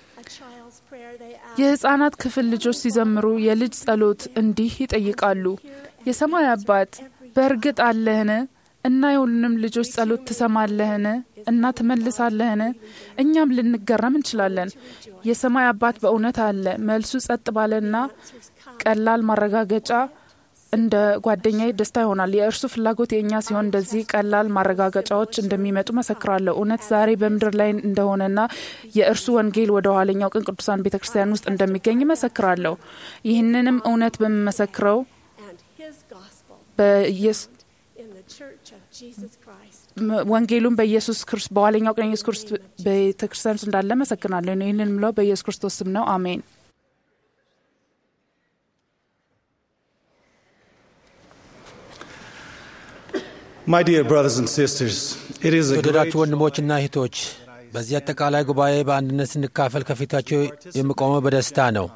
የህፃናት ክፍል ልጆች ሲዘምሩ የልጅ ጸሎት እንዲህ ይጠይቃሉ። የሰማይ አባት በእርግጥ አለህን? እና የሁሉንም ልጆች ጸሎት ትሰማለህን? እና ትመልሳለህን? እኛም ልንገረም እንችላለን። የሰማይ አባት በእውነት አለ። መልሱ ጸጥ ባለና ቀላል ማረጋገጫ እንደ ጓደኛዬ ደስታ ይሆናል። የእርሱ ፍላጎት የእኛ ሲሆን እንደዚህ ቀላል ማረጋገጫዎች እንደሚመጡ መሰክራለሁ። እውነት ዛሬ በምድር ላይ እንደሆነና የእርሱ ወንጌል ወደ ኋለኛው ቀን ቅዱሳን ቤተ ክርስቲያን ውስጥ እንደሚገኝ መሰክራለሁ። ይህንንም እውነት በምመሰክረው ወንጌሉን በኢየሱስ ክርስቶስ በኋለኛው ቀን ኢየሱስ ክርስቶስ ቤተ ክርስቲያን ውስጥ እንዳለ መሰክናለሁ። ይህንን ምለው በኢየሱስ ክርስቶስ ስም ነው። አሜን። My dear brothers and sisters, it is a great የተወደዳችሁ ወንድሞችና እህቶች በዚህ አጠቃላይ ጉባኤ በአንድነት ስንካፈል ከፊታቸው የምቆመው በደስታ ነው።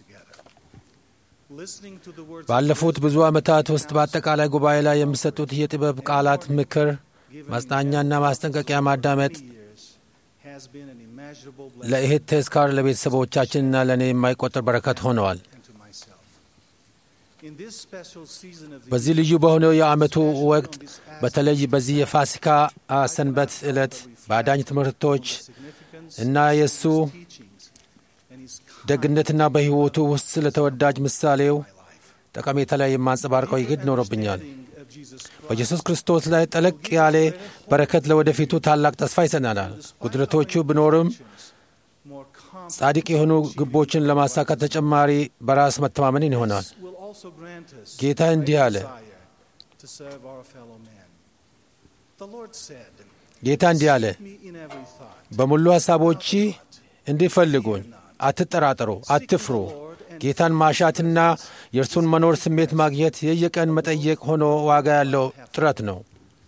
ባለፉት ብዙ ዓመታት ውስጥ በአጠቃላይ ጉባኤ ላይ የሚሰጡት የጥበብ ቃላት፣ ምክር፣ ማጽናኛና ማስጠንቀቂያ ማዳመጥ ለእህት ተስካር ለቤተሰቦቻችንና ለእኔ የማይቆጠር በረከት ሆነዋል። በዚህ ልዩ በሆነው የዓመቱ ወቅት በተለይ በዚህ የፋሲካ ሰንበት ዕለት በአዳኝ ትምህርቶች እና የእሱ ደግነትና በሕይወቱ ውስጥ ስለ ተወዳጅ ምሳሌው ጠቀሜታ ላይ የማንጸባርቀው ይግድ ኖሮብኛል። በኢየሱስ ክርስቶስ ላይ ጠለቅ ያለ በረከት ለወደፊቱ ታላቅ ተስፋ ይሰጠናል። ጉድለቶቹ ቢኖርም ጻድቅ የሆኑ ግቦችን ለማሳካት ተጨማሪ በራስ መተማመንን ይሆናል። ጌታ እንዲህ አለ። ጌታ እንዲህ አለ፣ በሙሉ ሐሳቦች እንዲፈልጉኝ አትጠራጠሩ፣ አትፍሩ። ጌታን ማሻትና የእርሱን መኖር ስሜት ማግኘት የየቀን መጠየቅ ሆኖ ዋጋ ያለው ጥረት ነው።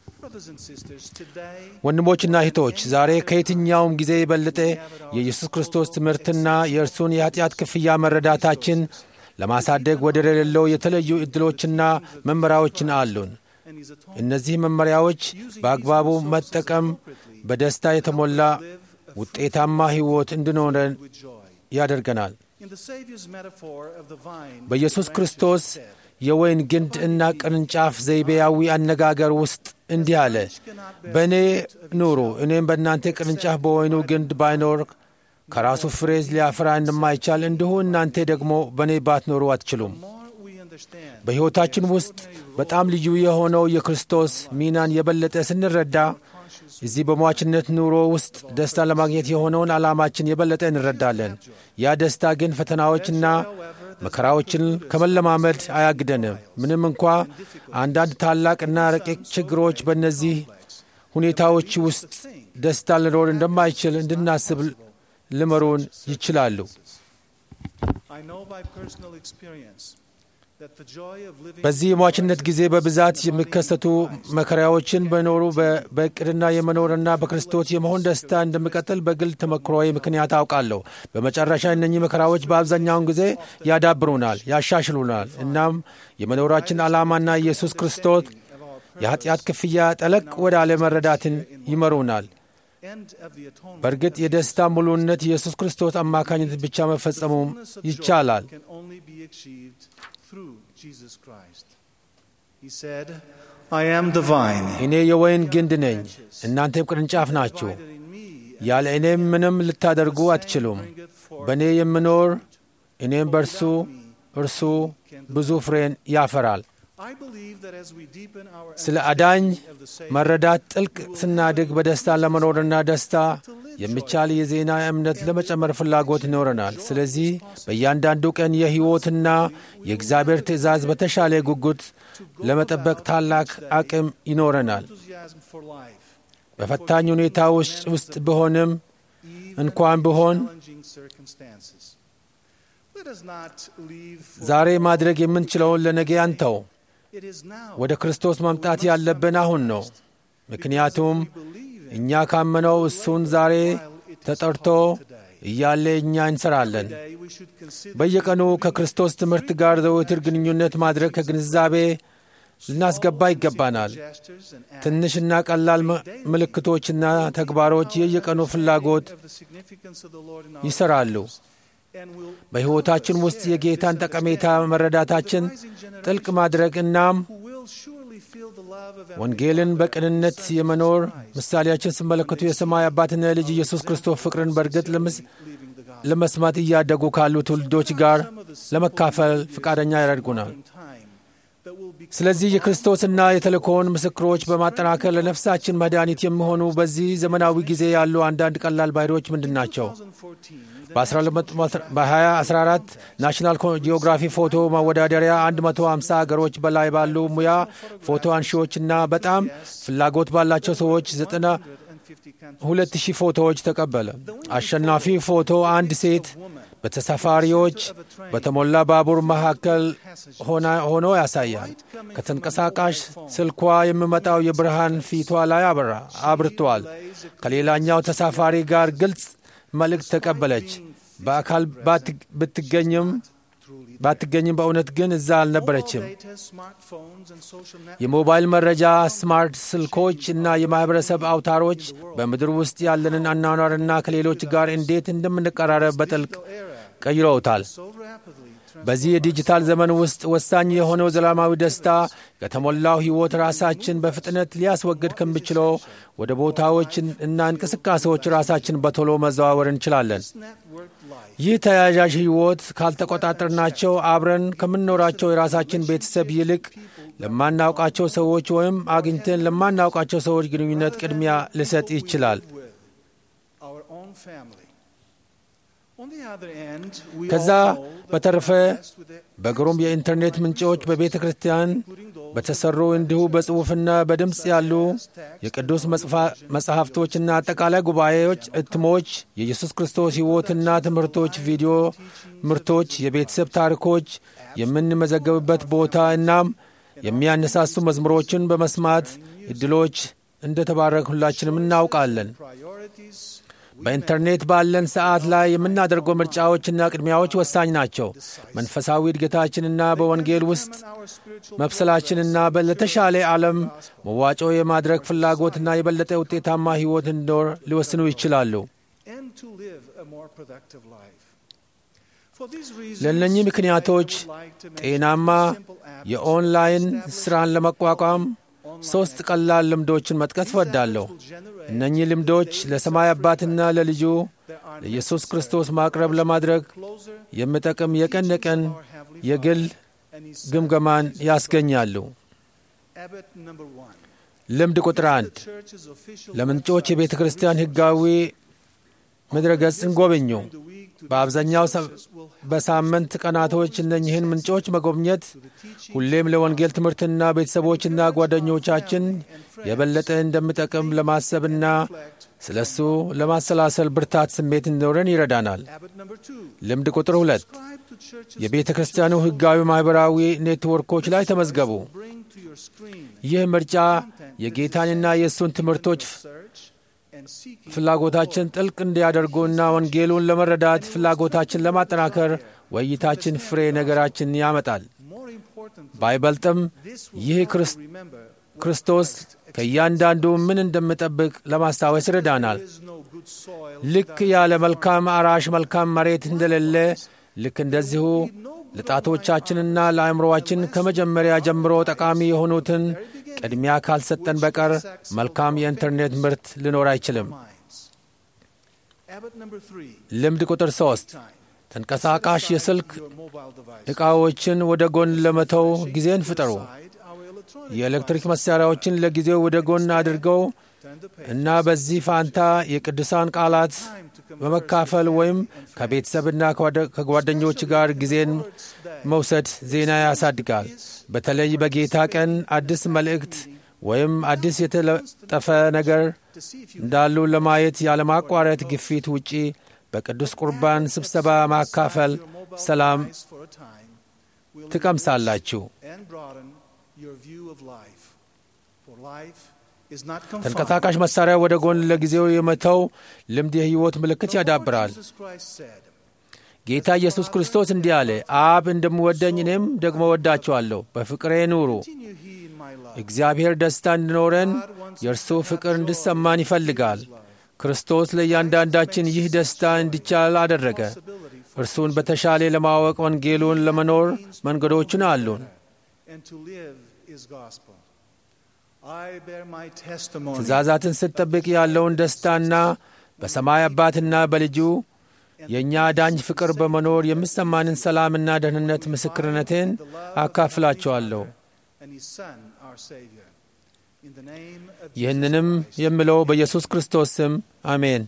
ወንድሞችና እህቶች ዛሬ ከየትኛውም ጊዜ የበለጠ የኢየሱስ ክርስቶስ ትምህርትና የእርሱን የኃጢአት ክፍያ መረዳታችን ለማሳደግ ወደር የሌለው የተለዩ ዕድሎችና መመሪያዎችን አሉን። እነዚህ መመሪያዎች በአግባቡ መጠቀም በደስታ የተሞላ ውጤታማ ሕይወት እንድኖረን ያደርገናል። በኢየሱስ ክርስቶስ የወይን ግንድ እና ቅርንጫፍ ዘይቤያዊ አነጋገር ውስጥ እንዲህ አለ፣ በእኔ ኑሩ፣ እኔም በእናንተ ቅርንጫፍ በወይኑ ግንድ ባይኖር ከራሱ ፍሬ ሊያፈራ እንደማይቻል እንዲሁ እናንተ ደግሞ በእኔ ባትኖሩ አትችሉም። በሕይወታችን ውስጥ በጣም ልዩ የሆነው የክርስቶስ ሚናን የበለጠ ስንረዳ እዚህ በሟችነት ኑሮ ውስጥ ደስታ ለማግኘት የሆነውን ዓላማችን የበለጠ እንረዳለን። ያ ደስታ ግን ፈተናዎችና መከራዎችን ከመለማመድ አያግደንም። ምንም እንኳ አንዳንድ ታላቅና ረቂቅ ችግሮች በእነዚህ ሁኔታዎች ውስጥ ደስታ ሊኖር እንደማይችል እንድናስብ ሊመሩን ይችላሉ። በዚህ የሟችነት ጊዜ በብዛት የሚከሰቱ መከራዎችን በኖሩ በእቅድና የመኖርና በክርስቶስ የመሆን ደስታ እንደሚቀጥል በግል ተመክሮዬ ምክንያት አውቃለሁ። በመጨረሻ እነኚህ መከራዎች በአብዛኛውን ጊዜ ያዳብሩናል፣ ያሻሽሉናል። እናም የመኖራችን ዓላማና ኢየሱስ ክርስቶስ የኃጢአት ክፍያ ጠለቅ ወደ አለመረዳትን ይመሩናል። በእርግጥ የደስታ ሙሉነት ኢየሱስ ክርስቶስ አማካኝነት ብቻ መፈጸሙም ይቻላል። through Jesus Christ. He said, I am the vine. እኔ የወይን ግንድ ነኝ፣ እናንተም ቅርንጫፍ ናችሁ። ያለ እኔም ምንም ልታደርጉ አትችሉም። በእኔ የምኖር እኔም በእርሱ እርሱ ብዙ ፍሬን ያፈራል። I believe that as we deepen our ስለ አዳኝ መረዳት ጥልቅ ስናድግ በደስታ ለመኖርና ደስታ የሚቻል የዜና እምነት ለመጨመር ፍላጎት ይኖረናል። ስለዚህ በእያንዳንዱ ቀን የሕይወትና የእግዚአብሔር ትእዛዝ በተሻለ ጉጉት ለመጠበቅ ታላቅ አቅም ይኖረናል። enthusiasm for life, በፈታኝ ሁኔታ ውስጥ ውስጥ ብሆንም እንኳን ብሆን challenging circumstances. Let us not leave for ዛሬ ማድረግ የምንችለውን ለነገ አንተው። it is now ወደ ክርስቶስ መምጣት ያለብን አሁን ነው። ምክንያቱም እኛ ካመነው እሱን ዛሬ ተጠርቶ እያለ እኛ እንሰራለን። today we should consider በየቀኑ ከክርስቶስ ትምህርት ጋር ዘወትር ግንኙነት ማድረግ ከግንዛቤ ልናስገባ ይገባናል። gestures and acts ትንሽና ቀላል ም- ምልክቶችና ተግባሮች የየቀኑ ፍላጎት of the significance of the Lord in our ይሰራሉ። and will በሕይወታችን ውስጥ የጌታን ጠቀሜታ መረዳታችን ጥልቅ ማድረግ እናም who will surely feel the love of ወንጌልን በቅንነት የመኖር ምሳሌያችን ሲመለከቱ የሰማይ አባትና የልጅ ኢየሱስ ክርስቶስ ፍቅርን በእርግጥ ለምስ- ለመስማት እያደጉ ካሉ ትውልዶች ጋር ለመካፈል ፈቃደኛ ያደርጉናል። time that will be ስለዚህ የክርስቶስና የተልእኮውን ምስክሮች በማጠናከር ለነፍሳችን መድኃኒት የሚሆኑ በዚህ ዘመናዊ ጊዜ ያሉ አንዳንድ ቀላል ባህሪዎች ምንድን ናቸው? 2014 በ2014 ናሽናል ጂኦግራፊ ፎቶ ማወዳደሪያ 150 ሀገሮች በላይ ባሉ ሙያ ፎቶ አንሺዎችና በጣም ፍላጎት ባላቸው ሰዎች 92 ሺህ ፎቶዎች ተቀበለ። አሸናፊ ፎቶ አንድ ሴት በተሳፋሪዎች በተሞላ ባቡር መካከል ሆና- ሆኖ ያሳያል። ከተንቀሳቃሽ ስልኳ የሚመጣው የብርሃን ፊቷ ላይ አበራ አብርቷል። ከሌላኛው ተሳፋሪ ጋር ግልጽ መልእክት ተቀበለች። በአካል ባት- ብትገኝም ባትገኝም በእውነት ግን እዛ አልነበረችም። data, smartphones and social networks የሞባይል መረጃ፣ ስማርት ስልኮች እና የማኅበረሰብ አውታሮች በምድር ውስጥ ያለንን አኗኗርና ከሌሎች ጋር እንዴት እንደምንቀራረብ በጥልቅ ቀይረውታል። so rapidly በዚህ የዲጂታል ዘመን ውስጥ ወሳኝ የሆነው ዘላለማዊ ደስታ ከተሞላው ሕይወት ራሳችን በፍጥነት ሊያስወግድ ከሚችለው ወደ ቦታዎች እና እንቅስቃሴዎች ራሳችን በቶሎ መዘዋወር እንችላለን። networked life ይህ ተያያዥ ሕይወት ካልተቆጣጠርናቸው አብረን ከምንኖራቸው የራሳችን ቤተሰብ ይልቅ ለማናውቃቸው ሰዎች ወይም አግኝተን ለማናውቃቸው ሰዎች ግንኙነት ቅድሚያ ሊሰጥ ይችላል። with our own family. On the other end, we ከዛ all know that በተረፈ we are blessed with the በግሩም የኢንተርኔት ምንጮች በቤተ ክርስቲያን በተሰሩ እንዲሁ በጽሑፍና በድምፅ ያሉ የቅዱስ መጽፋ- መጽሐፍቶችና አጠቃላይ ጉባኤዎች፣ እትሞች፣ የኢየሱስ ክርስቶስ ሕይወትና ትምህርቶች፣ ቪዲዮ ምርቶች፣ የቤተሰብ ታሪኮች የምንመዘገብበት ቦታ እናም የሚያነሳሱ መዝሙሮችን በመስማት እድሎች እንደ ተባረክ ሁላችንም እናውቃለን። priorities በኢንተርኔት ባለን ሰዓት ላይ የምናደርገው ምርጫዎችና ቅድሚያዎች ወሳኝ ናቸው። መንፈሳዊ እድገታችንና በወንጌል ውስጥ our spiritual መብሰላችንና በ- ለተሻለ ዓለም መዋጮ የማድረግ ፍላጎትና የበለጠ ውጤታማ ሕይወት እንዲኖር ሊወስኑ ይችላሉ። and to live a more productive life. For these reasons, ለእነኚህ ምክንያቶች I would like to mention ጤናማ simple habits የኦንላይን established ሥራን ለመቋቋም ሦስት ቀላል ልምዶችን መጥቀስ እወዳለሁ። will generate እነኚህ ልምዶች ለሰማይ አባትና ለልጁ ለኢየሱስ ክርስቶስ ማቅረብ ለማድረግ closer የሚጠቅም የቀን ለቀን our Heavenly የግል Father and His Son. ግምገማን ያስገኛሉ። Habit number one. ልምድ ቁጥር አንድ The church's official ለምንጮች website የቤተ ክርስቲያን ሕጋዊ ምድረ ገጽን ጎብኙ። during the week to በአብዛኛው ሰ- will help በሳምንት ቀናቶች እነኝህን ምንጮች መጎብኘት ሁሌም ለወንጌል ትምህርትና ቤተሰቦችና ጓደኞቻችን የበለጠ እንደሚጠቅም ለማሰብና ስለ እሱ ለማሰላሰል ብርታት ስሜት እንዲኖረን ይረዳናል። Habit number two. ልምድ ቁጥር ሁለት Subscribe to church's የቤተ ክርስቲያኑ ሕጋዊ ማኅበራዊ ኔትወርኮች ላይ ተመዝገቡ። bring to your screen ይህ ምርጫ የጌታንና የእሱን ትምህርቶች search and seeking ፍላጎታችን ጥልቅ እንዲያደርጉና ወንጌሉን ለመረዳት ፍላጎታችን ለማጠናከር ውይይታችን ፍሬ ነገራችን ያመጣል። more important ባይበልጥም this will ይህ help you ክርስ- remember ክርስቶስ ከእያንዳንዱ ምን እንደምጠብቅ ለማስታወስ ይረዳናል። there is no good soil ልክ ያለ መልካም አራሽ መልካም መሬት እንደሌለ ልክ እንደዚሁ ለጣቶቻችንና ለአእምሮአችን ከመጀመሪያ ጀምሮ ጠቃሚ የሆኑትን ቅድሚያ ካልሰጠን በቀር መልካም የኢንተርኔት ምርት ሊኖር አይችልም። ልምድ ቁጥር ሦስት ተንቀሳቃሽ የስልክ ዕቃዎችን ወደ ጎን ለመተው ጊዜን ፍጠሩ። የኤሌክትሪክ መሣሪያዎችን ለጊዜው ወደ ጎን አድርገው እና በዚህ ፋንታ የቅዱሳን ቃላት በመካፈል ወይም ከቤተሰብና ከጓደኞች ጋር ጊዜን መውሰድ ዜና ያሳድጋል። በተለይ በጌታ ቀን አዲስ መልእክት ወይም አዲስ የተለጠፈ ነገር እንዳሉ ለማየት ያለማቋረጥ ግፊት ውጪ በቅዱስ ቁርባን ስብሰባ ማካፈል ሰላም ትቀምሳላችሁ። ተንቀሳቃሽ መሣሪያ ወደ ጎን ለጊዜው የመተው ልምድ የሕይወት ምልክት ያዳብራል። ጌታ ኢየሱስ ክርስቶስ እንዲህ አለ፣ አብ እንደምወደኝ እኔም ደግሞ ወዳችኋለሁ። በፍቅሬ ኑሩ። እግዚአብሔር ደስታ እንዲኖረን የእርሱ ፍቅር እንዲሰማን ይፈልጋል። ክርስቶስ ለእያንዳንዳችን ይህ ደስታ እንዲቻል አደረገ። እርሱን በተሻለ ለማወቅ ወንጌሉን ለመኖር መንገዶችን አሉን። ትእዛዛትን ስትጠብቅ ያለውን ደስታና በሰማይ አባትና በልጁ የእኛ ዳኝ ፍቅር በመኖር የሚሰማንን ሰላምና ደህንነት ምስክርነቴን አካፍላቸዋለሁ። ይህንንም የምለው በኢየሱስ ክርስቶስ ስም አሜን።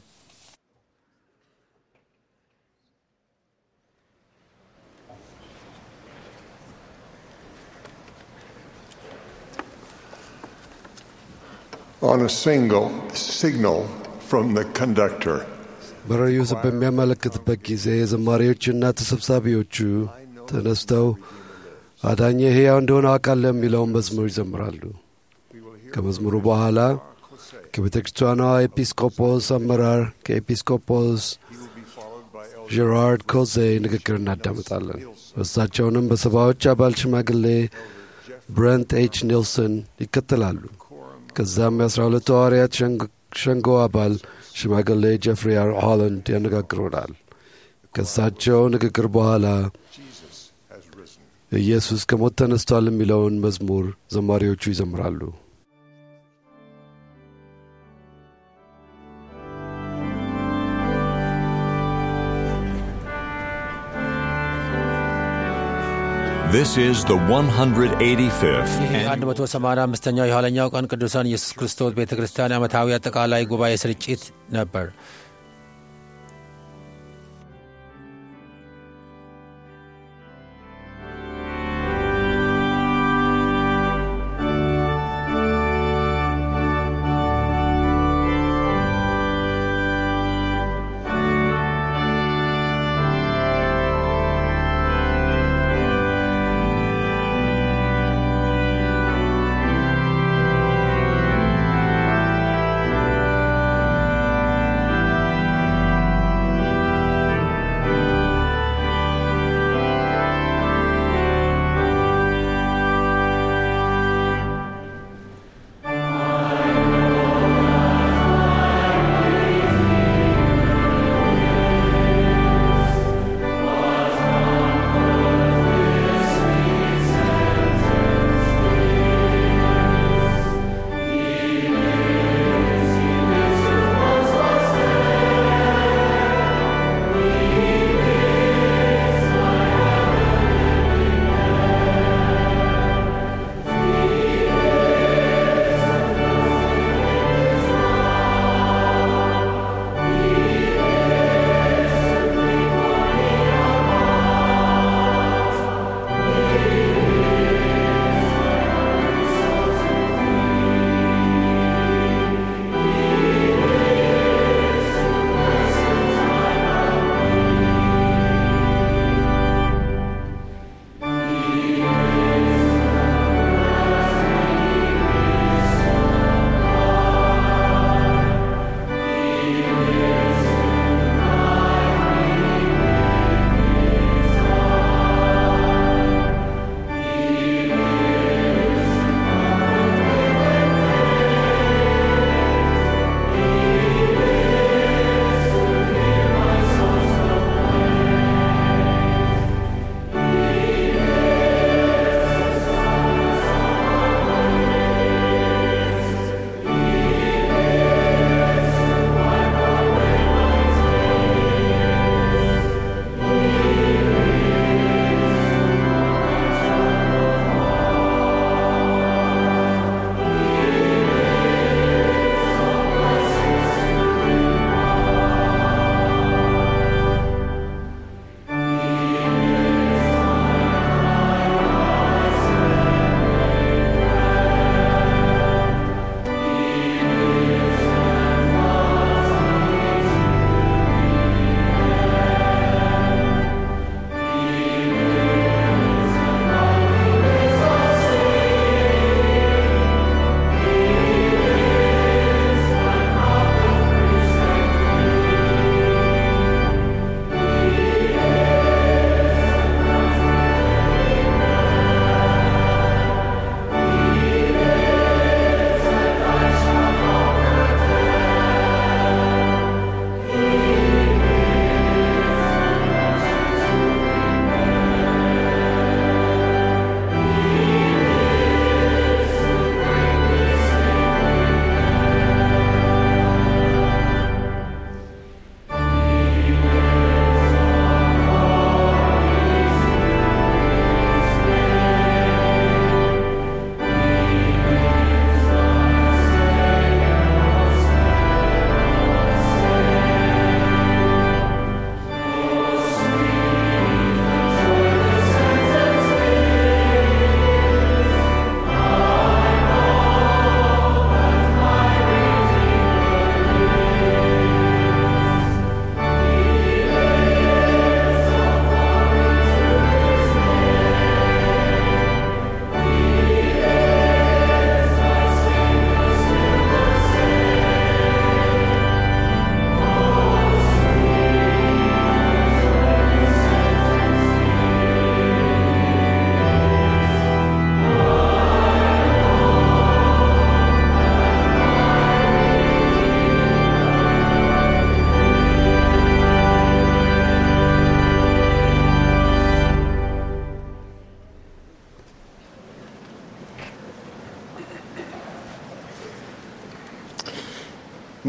on a single signal from the conductor. በራእዩ በሚያመለክትበት ጊዜ ዘማሪዎችና ተሰብሳቢዎቹ ተነስተው አዳኜ ሕያው እንደሆነ አውቃለሁ የሚለውን መዝሙር ይዘምራሉ። ከመዝሙሩ በኋላ ከቤተ ክርስቲያኗ ኤጲስቆጶስ አመራር ከኤጲስቆጶስ ጀራርድ ኮዜ ንግግር እናዳምጣለን። እሳቸውንም በሰባዎች አባል ሽማግሌ ብረንት ኤች ኒልሰን ይከተላሉ። ከዛም የአስራ ሁለቱ ሐዋርያት ሸንጎ አባል ሽማግሌ ጀፍሪ አር ሆላንድ ያነጋግሩናል። ከእሳቸው ንግግር በኋላ ኢየሱስ ከሞት ተነስቷል የሚለውን መዝሙር ዘማሪዎቹ ይዘምራሉ። This is the 185th ይህ 185ኛው የኋለኛው ቀን ቅዱሳን ኢየሱስ ክርስቶስ ቤተ ክርስቲያን ዓመታዊ አጠቃላይ ጉባኤ ስርጭት ነበር።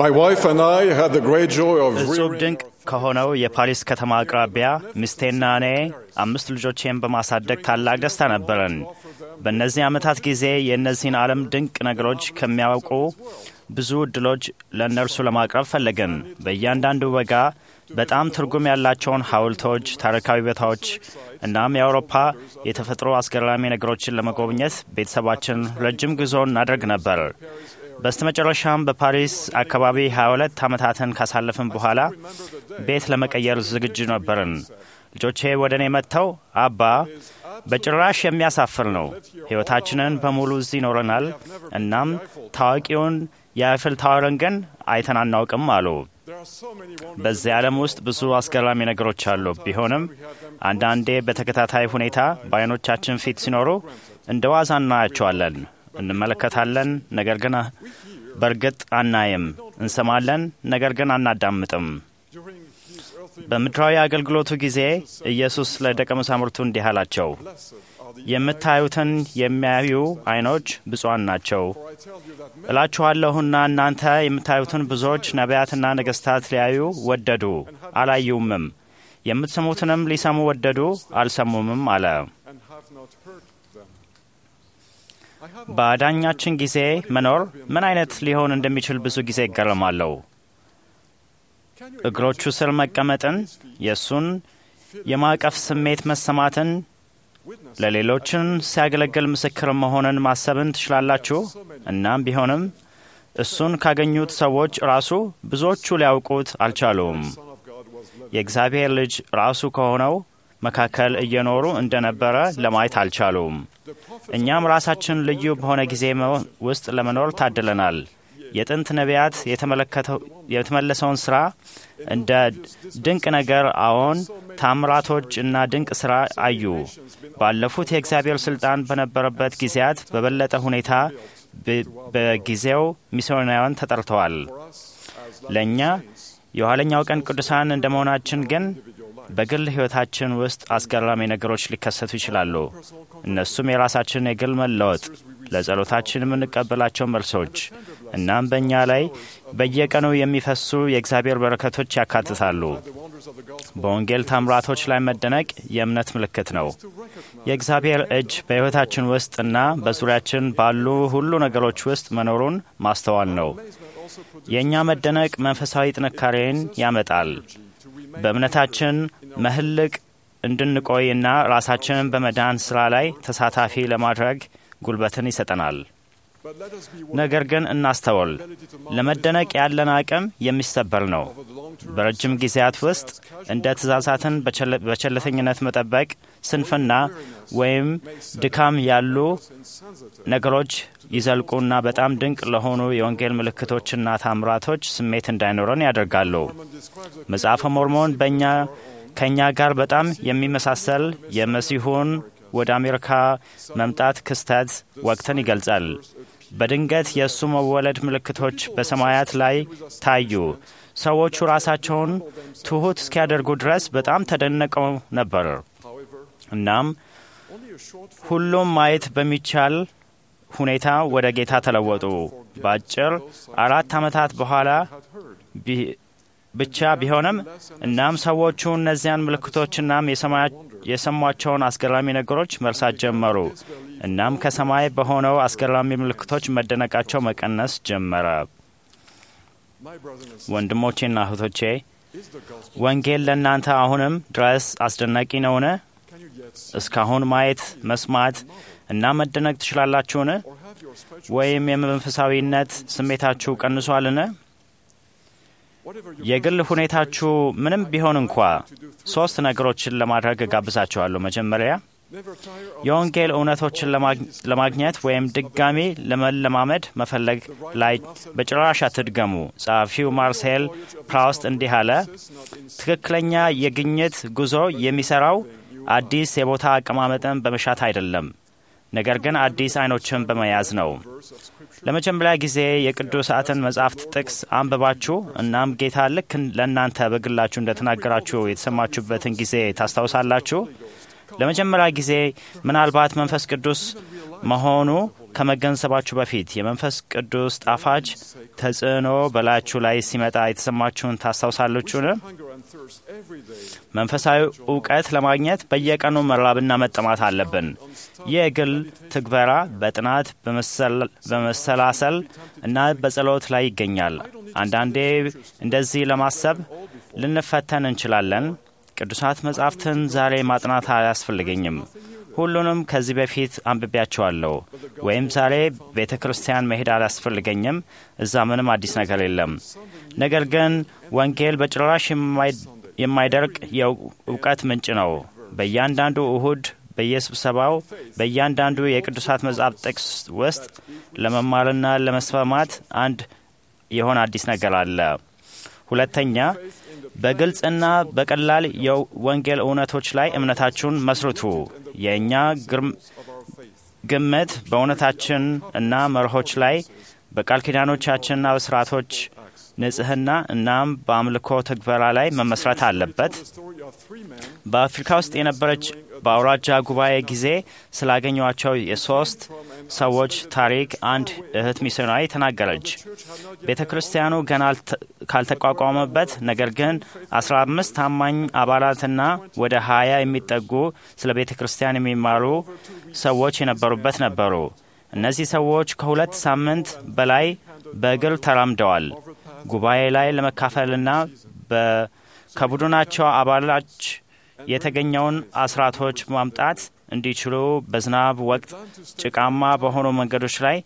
My wife and I had the great joy of እጹብ rearing ድንቅ ከሆነው የፓሪስ ከተማ አቅራቢያ ሚስቴና እኔ አምስት ልጆቼን በማሳደግ ታላቅ ደስታ ነበረን። በእነዚህ ዓመታት ጊዜ የእነዚህን ዓለም ድንቅ ነገሮች ከሚያውቁ ብዙ እድሎች ለእነርሱ ለማቅረብ ፈለግን። በእያንዳንዱ በጋ በጣም ትርጉም ያላቸውን ሐውልቶች፣ ታሪካዊ ቦታዎች እናም የአውሮፓ የተፈጥሮ አስገራሚ ነገሮችን ለመጎብኘት ቤተሰባችን ረጅም ጉዞ እናደርግ ነበር። በስተመጨረሻም በፓሪስ አካባቢ 22 ዓመታትን ካሳለፍን በኋላ ቤት ለመቀየር ዝግጁ ነበርን። ልጆቼ ወደ እኔ መጥተው አባ በጭራሽ የሚያሳፍር ነው፣ ሕይወታችንን በሙሉ እዚህ ይኖረናል። እናም ታዋቂውን የአይፍል ታወርን ግን አይተን አናውቅም አሉ። በዚህ ዓለም ውስጥ ብዙ አስገራሚ ነገሮች አሉ። ቢሆንም አንዳንዴ በተከታታይ ሁኔታ በዓይኖቻችን ፊት ሲኖሩ እንደ ዋዛ እናያቸዋለን፣ እንመለከታለን፣ ነገር ግን በእርግጥ አናይም። እንሰማለን፣ ነገር ግን አናዳምጥም። በምድራዊ አገልግሎቱ ጊዜ ኢየሱስ ለደቀ መዛሙርቱ እንዲህ አላቸው፣ የምታዩትን የሚያዩ ዓይኖች ብፁዓን ናቸው። እላችኋለሁና እናንተ የምታዩትን ብዙዎች ነቢያትና ነገሥታት ሊያዩ ወደዱ፣ አላዩምም። የምትሰሙትንም ሊሰሙ ወደዱ፣ አልሰሙምም አለ። በአዳኛችን ጊዜ መኖር ምን አይነት ሊሆን እንደሚችል ብዙ ጊዜ ይገረማለሁ። እግሮቹ ስር መቀመጥን፣ የእሱን የማቀፍ ስሜት መሰማትን፣ ለሌሎችን ሲያገለግል ምስክር መሆንን ማሰብን ትችላላችሁ። እናም ቢሆንም እሱን ካገኙት ሰዎች ራሱ ብዙዎቹ ሊያውቁት አልቻሉም። የእግዚአብሔር ልጅ ራሱ ከሆነው መካከል እየኖሩ እንደነበረ ለማየት አልቻሉም። እኛም ራሳችን ልዩ በሆነ ጊዜ ውስጥ ለመኖር ታድለናል። የጥንት ነቢያት የተመለሰውን ስራ እንደ ድንቅ ነገር አዎን፣ ታምራቶች እና ድንቅ ስራ አዩ። ባለፉት የእግዚአብሔር ስልጣን በነበረበት ጊዜያት በበለጠ ሁኔታ በጊዜው ሚስዮናውያን ተጠርተዋል። ለእኛ የኋለኛው ቀን ቅዱሳን እንደ መሆናችን ግን በግል ሕይወታችን ውስጥ አስገራሚ ነገሮች ሊከሰቱ ይችላሉ። እነሱም የራሳችን የግል መለወጥ፣ ለጸሎታችን የምንቀበላቸው መልሶች እናም በእኛ ላይ በየቀኑ የሚፈሱ የእግዚአብሔር በረከቶች ያካትታሉ። በወንጌል ታምራቶች ላይ መደነቅ የእምነት ምልክት ነው። የእግዚአብሔር እጅ በሕይወታችን ውስጥ እና በዙሪያችን ባሉ ሁሉ ነገሮች ውስጥ መኖሩን ማስተዋል ነው። የእኛ መደነቅ መንፈሳዊ ጥንካሬን ያመጣል። በእምነታችን መህልቅ እንድንቆይና ራሳችንን በመዳን ሥራ ላይ ተሳታፊ ለማድረግ ጉልበትን ይሰጠናል። ነገር ግን እናስተውል፣ ለመደነቅ ያለን አቅም የሚሰበር ነው። በረጅም ጊዜያት ውስጥ እንደ ትእዛዛትን በቸለተኝነት መጠበቅ፣ ስንፍና ወይም ድካም ያሉ ነገሮች ይዘልቁና በጣም ድንቅ ለሆኑ የወንጌል ምልክቶችና ታምራቶች ስሜት እንዳይኖረን ያደርጋሉ። መጽሐፈ ሞርሞን በእኛ ከእኛ ጋር በጣም የሚመሳሰል የመሲሁን ወደ አሜሪካ መምጣት ክስተት ወቅትን ይገልጻል። በድንገት የእሱ መወለድ ምልክቶች በሰማያት ላይ ታዩ። ሰዎቹ ራሳቸውን ትሑት እስኪያደርጉ ድረስ በጣም ተደነቀው ነበር። እናም ሁሉም ማየት በሚቻል ሁኔታ ወደ ጌታ ተለወጡ። በአጭር አራት ዓመታት በኋላ ብቻ ቢሆንም እናም ሰዎቹ እነዚያን ምልክቶችናም የሰሟቸውን አስገራሚ ነገሮች መርሳት ጀመሩ። እናም ከሰማይ በሆነው አስገራሚ ምልክቶች መደነቃቸው መቀነስ ጀመረ። ወንድሞቼና እህቶቼ ወንጌል ለእናንተ አሁንም ድረስ አስደናቂ ነውን? እስካሁን ማየት፣ መስማት እና መደነቅ ትችላላችሁን? ወይም የመንፈሳዊነት ስሜታችሁ ቀንሷልን? የግል ሁኔታችሁ ምንም ቢሆን እንኳ ሶስት ነገሮችን ለማድረግ እጋብዛችኋለሁ። መጀመሪያ የወንጌል እውነቶችን ለማግኘት ወይም ድጋሚ ለመለማመድ መፈለግ ላይ በጭራሽ አትድገሙ። ጸሐፊው ማርሴል ፕራውስት እንዲህ አለ፣ ትክክለኛ የግኝት ጉዞ የሚሰራው አዲስ የቦታ አቀማመጥን በመሻት አይደለም፣ ነገር ግን አዲስ አይኖችን በመያዝ ነው። ለመጀመሪያ ጊዜ የቅዱሳትን መጻሕፍት ጥቅስ አንብባችሁ እናም ጌታ ልክ ለእናንተ በግላችሁ እንደተናገራችሁ የተሰማችሁበትን ጊዜ ታስታውሳላችሁ። ለመጀመሪያ ጊዜ ምናልባት መንፈስ ቅዱስ መሆኑ ከመገንዘባችሁ በፊት የመንፈስ ቅዱስ ጣፋጭ ተጽዕኖ በላያችሁ ላይ ሲመጣ የተሰማችሁን ታስታውሳለችሁን? መንፈሳዊ እውቀት ለማግኘት በየቀኑ መራብና መጠማት አለብን። ይህ የግል ትግበራ በጥናት በመሰላሰል እና በጸሎት ላይ ይገኛል። አንዳንዴ እንደዚህ ለማሰብ ልንፈተን እንችላለን። ቅዱሳት መጻሕፍትን ዛሬ ማጥናት አያስፈልገኝም። ሁሉንም ከዚህ በፊት አንብቤያቸዋለሁ። ወይም ዛሬ ቤተ ክርስቲያን መሄድ አላስፈልገኝም። እዛ ምንም አዲስ ነገር የለም። ነገር ግን ወንጌል በጭራሽ የማይደርቅ የእውቀት ምንጭ ነው። በእያንዳንዱ እሁድ በየስብሰባው በእያንዳንዱ የቅዱሳት መጽሐፍ ጥቅስ ውስጥ ለመማርና ለመስማማት አንድ የሆነ አዲስ ነገር አለ። ሁለተኛ በግልጽና በቀላል የወንጌል እውነቶች ላይ እምነታችሁን መስርቱ። የእኛ ግምት በእውነታችን እና መርሆች ላይ በቃል ኪዳኖቻችንና በስርዓቶች ንጽህና እናም በአምልኮ ትግበራ ላይ መመስረት አለበት። በአፍሪካ ውስጥ የነበረች በአውራጃ ጉባኤ ጊዜ ስላገኟቸው የሶስት ሰዎች ታሪክ አንድ እህት ሚስዮናዊ ተናገረች። ቤተ ክርስቲያኑ ገና ካልተቋቋመበት፣ ነገር ግን አስራ አምስት ታማኝ አባላትና ወደ ሀያ የሚጠጉ ስለ ቤተ ክርስቲያን የሚማሩ ሰዎች የነበሩበት ነበሩ። እነዚህ ሰዎች ከሁለት ሳምንት በላይ በእግር ተራምደዋል። ጉባኤ ላይ ለመካፈልና ከቡድናቸው አባላች የተገኘውን አስራቶች ማምጣት እንዲችሉ በዝናብ ወቅት ጭቃማ በሆኑ መንገዶች ላይ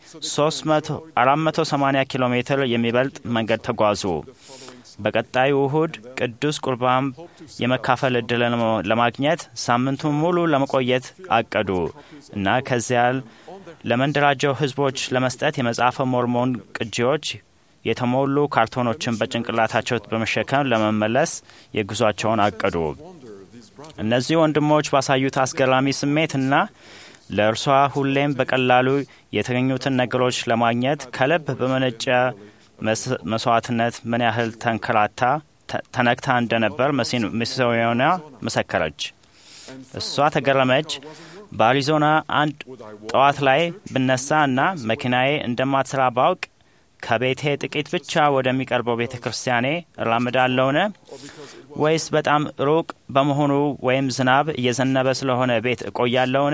480 ኪሎ ሜትር የሚበልጥ መንገድ ተጓዙ። በቀጣዩ እሁድ ቅዱስ ቁርባን የመካፈል እድልን ለማግኘት ሳምንቱን ሙሉ ለመቆየት አቀዱ እና ከዚያ ለመንደራጀው ህዝቦች ለመስጠት የመጽሐፈ ሞርሞን ቅጂዎች የተሞሉ ካርቶኖችን በጭንቅላታቸው በመሸከም ለመመለስ የጉዟቸውን አቀዱ። እነዚህ ወንድሞች ባሳዩት አስገራሚ ስሜትና ለእርሷ ሁሌም በቀላሉ የተገኙትን ነገሮች ለማግኘት ከልብ በመነጨ መስዋዕትነት ምን ያህል ተንከራታ ተነክታ እንደነበር ሚስዮና መሰከረች። እሷ ተገረመች። በአሪዞና አንድ ጠዋት ላይ ብነሳ እና መኪናዬ እንደማትሰራ ባውቅ ከቤቴ ጥቂት ብቻ ወደሚቀርበው ቤተ ክርስቲያኔ እራምዳለውን? ወይስ በጣም ሩቅ በመሆኑ ወይም ዝናብ እየዘነበ ስለሆነ ቤት እቆያለውን?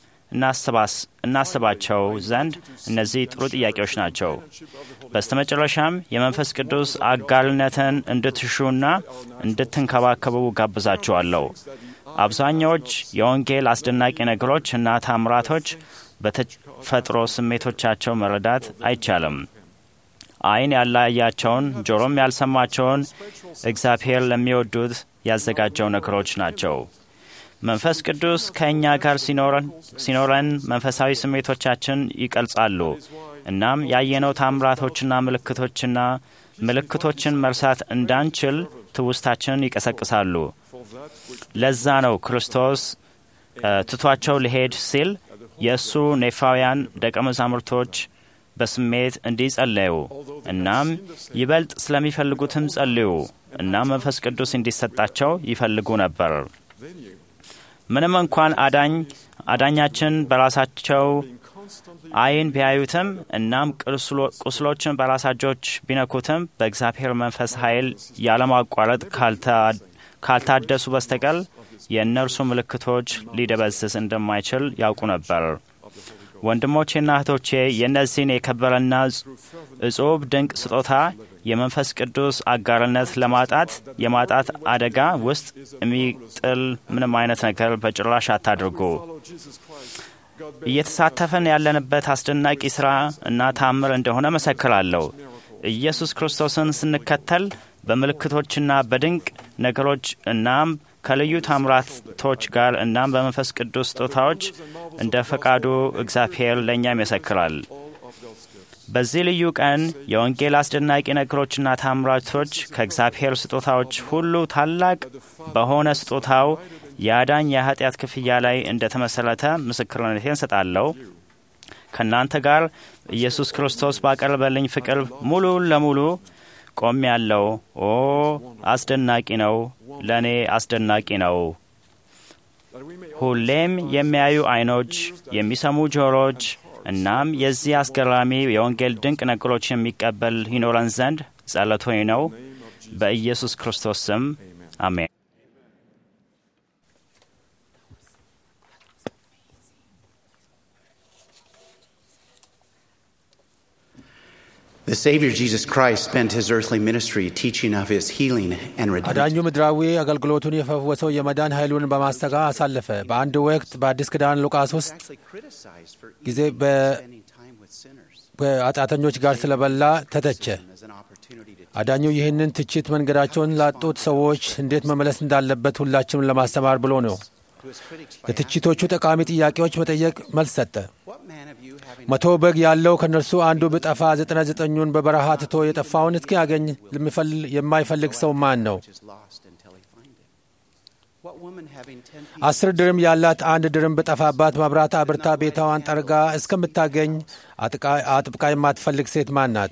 እናስባቸው ዘንድ እነዚህ ጥሩ ጥያቄዎች ናቸው። በስተመጨረሻም የመንፈስ ቅዱስ አጋርነትን እንድትሹና እንድትንከባከቡ ጋብዛችኋለሁ። አብዛኛዎች የወንጌል አስደናቂ ነገሮች እና ታምራቶች በተፈጥሮ ስሜቶቻቸው መረዳት አይቻልም። ዓይን ያላያቸውን ጆሮም ያልሰማቸውን እግዚአብሔር ለሚወዱት ያዘጋጀው ነገሮች ናቸው። መንፈስ ቅዱስ ከእኛ ጋር ሲኖረን መንፈሳዊ ስሜቶቻችን ይቀልጻሉ። እናም ያየነው ታምራቶችና ምልክቶችና ምልክቶችን መርሳት እንዳንችል ትውስታችንን ይቀሰቅሳሉ። ለዛ ነው ክርስቶስ ትቷቸው ሊሄድ ሲል የእሱ ኔፋውያን ደቀ መዛሙርቶች በስሜት እንዲጸለዩ እናም ይበልጥ ስለሚፈልጉትም ጸልዩ እና መንፈስ ቅዱስ እንዲሰጣቸው ይፈልጉ ነበር። ምንም እንኳን አዳኝ አዳኛችን በራሳቸው ዓይን ቢያዩትም እናም ቁስሎችን በራሳጆች ቢነኩትም በእግዚአብሔር መንፈስ ኃይል ያለማቋረጥ ካልታደሱ በስተቀር የእነርሱ ምልክቶች ሊደበዝዝ እንደማይችል ያውቁ ነበር። ወንድሞቼና እህቶቼ የእነዚህን የከበረና እጹብ ድንቅ ስጦታ የመንፈስ ቅዱስ አጋርነት ለማጣት የማጣት አደጋ ውስጥ የሚጥል ምንም አይነት ነገር በጭራሽ አታድርጉ። እየተሳተፈን ያለንበት አስደናቂ ሥራ እና ታምር እንደሆነ መሰክራለሁ። ኢየሱስ ክርስቶስን ስንከተል በምልክቶችና በድንቅ ነገሮች እናም ከልዩ ታምራቶች ጋር እናም በመንፈስ ቅዱስ ስጦታዎች እንደ ፈቃዱ እግዚአብሔር ለእኛም ይመሰክራል። በዚህ ልዩ ቀን የወንጌል አስደናቂ ነገሮችና ታምራቶች ከእግዚአብሔር ስጦታዎች ሁሉ ታላቅ በሆነ ስጦታው የአዳኝ የኃጢአት ክፍያ ላይ እንደ ተመሠረተ ምስክርነቴን ሰጣለሁ። ከእናንተ ጋር ኢየሱስ ክርስቶስ ባቀረበልኝ ፍቅር ሙሉ ለሙሉ ቆም ያለው ኦ አስደናቂ ነው፣ ለእኔ አስደናቂ ነው። ሁሌም የሚያዩ ዓይኖች፣ የሚሰሙ ጆሮች እናም የዚህ አስገራሚ የወንጌል ድንቅ ነገሮች የሚቀበል ይኖረን ዘንድ ጸሎቴ ነው። በኢየሱስ ክርስቶስ ስም አሜን። The Savior Jesus Christ spent his earthly ministry teaching of his healing and redemption. አዳኙ ምድራዊ አገልግሎቱን የፈወሰው የመዳን ኃይሉን በማስተጋ አሳለፈ። በአንድ ወቅት በአዲስ ኪዳን ሉቃስ ውስጥ ጊዜ ከኃጢአተኞች ጋር ስለበላ ተተቸ። አዳኙ ይህንን ትችት መንገዳቸውን ላጡት ሰዎች እንዴት መመለስ እንዳለበት ሁላችንም ለማስተማር ብሎ ነው። ለትችቶቹ ጠቃሚ ጥያቄዎች መጠየቅ መልስ ሰጠ። መቶ በግ ያለው ከእነርሱ አንዱ ብጠፋ ዘጠና ዘጠኙን በበረሃ ትቶ የጠፋውን እስኪያገኝ የማይፈልግ ሰው ማን ነው? አስር ድርም ያላት አንድ ድርም ብጠፋባት መብራት አብርታ ቤታዋን ጠርጋ እስከምታገኝ አጥብቃ የማትፈልግ ሴት ማን ናት?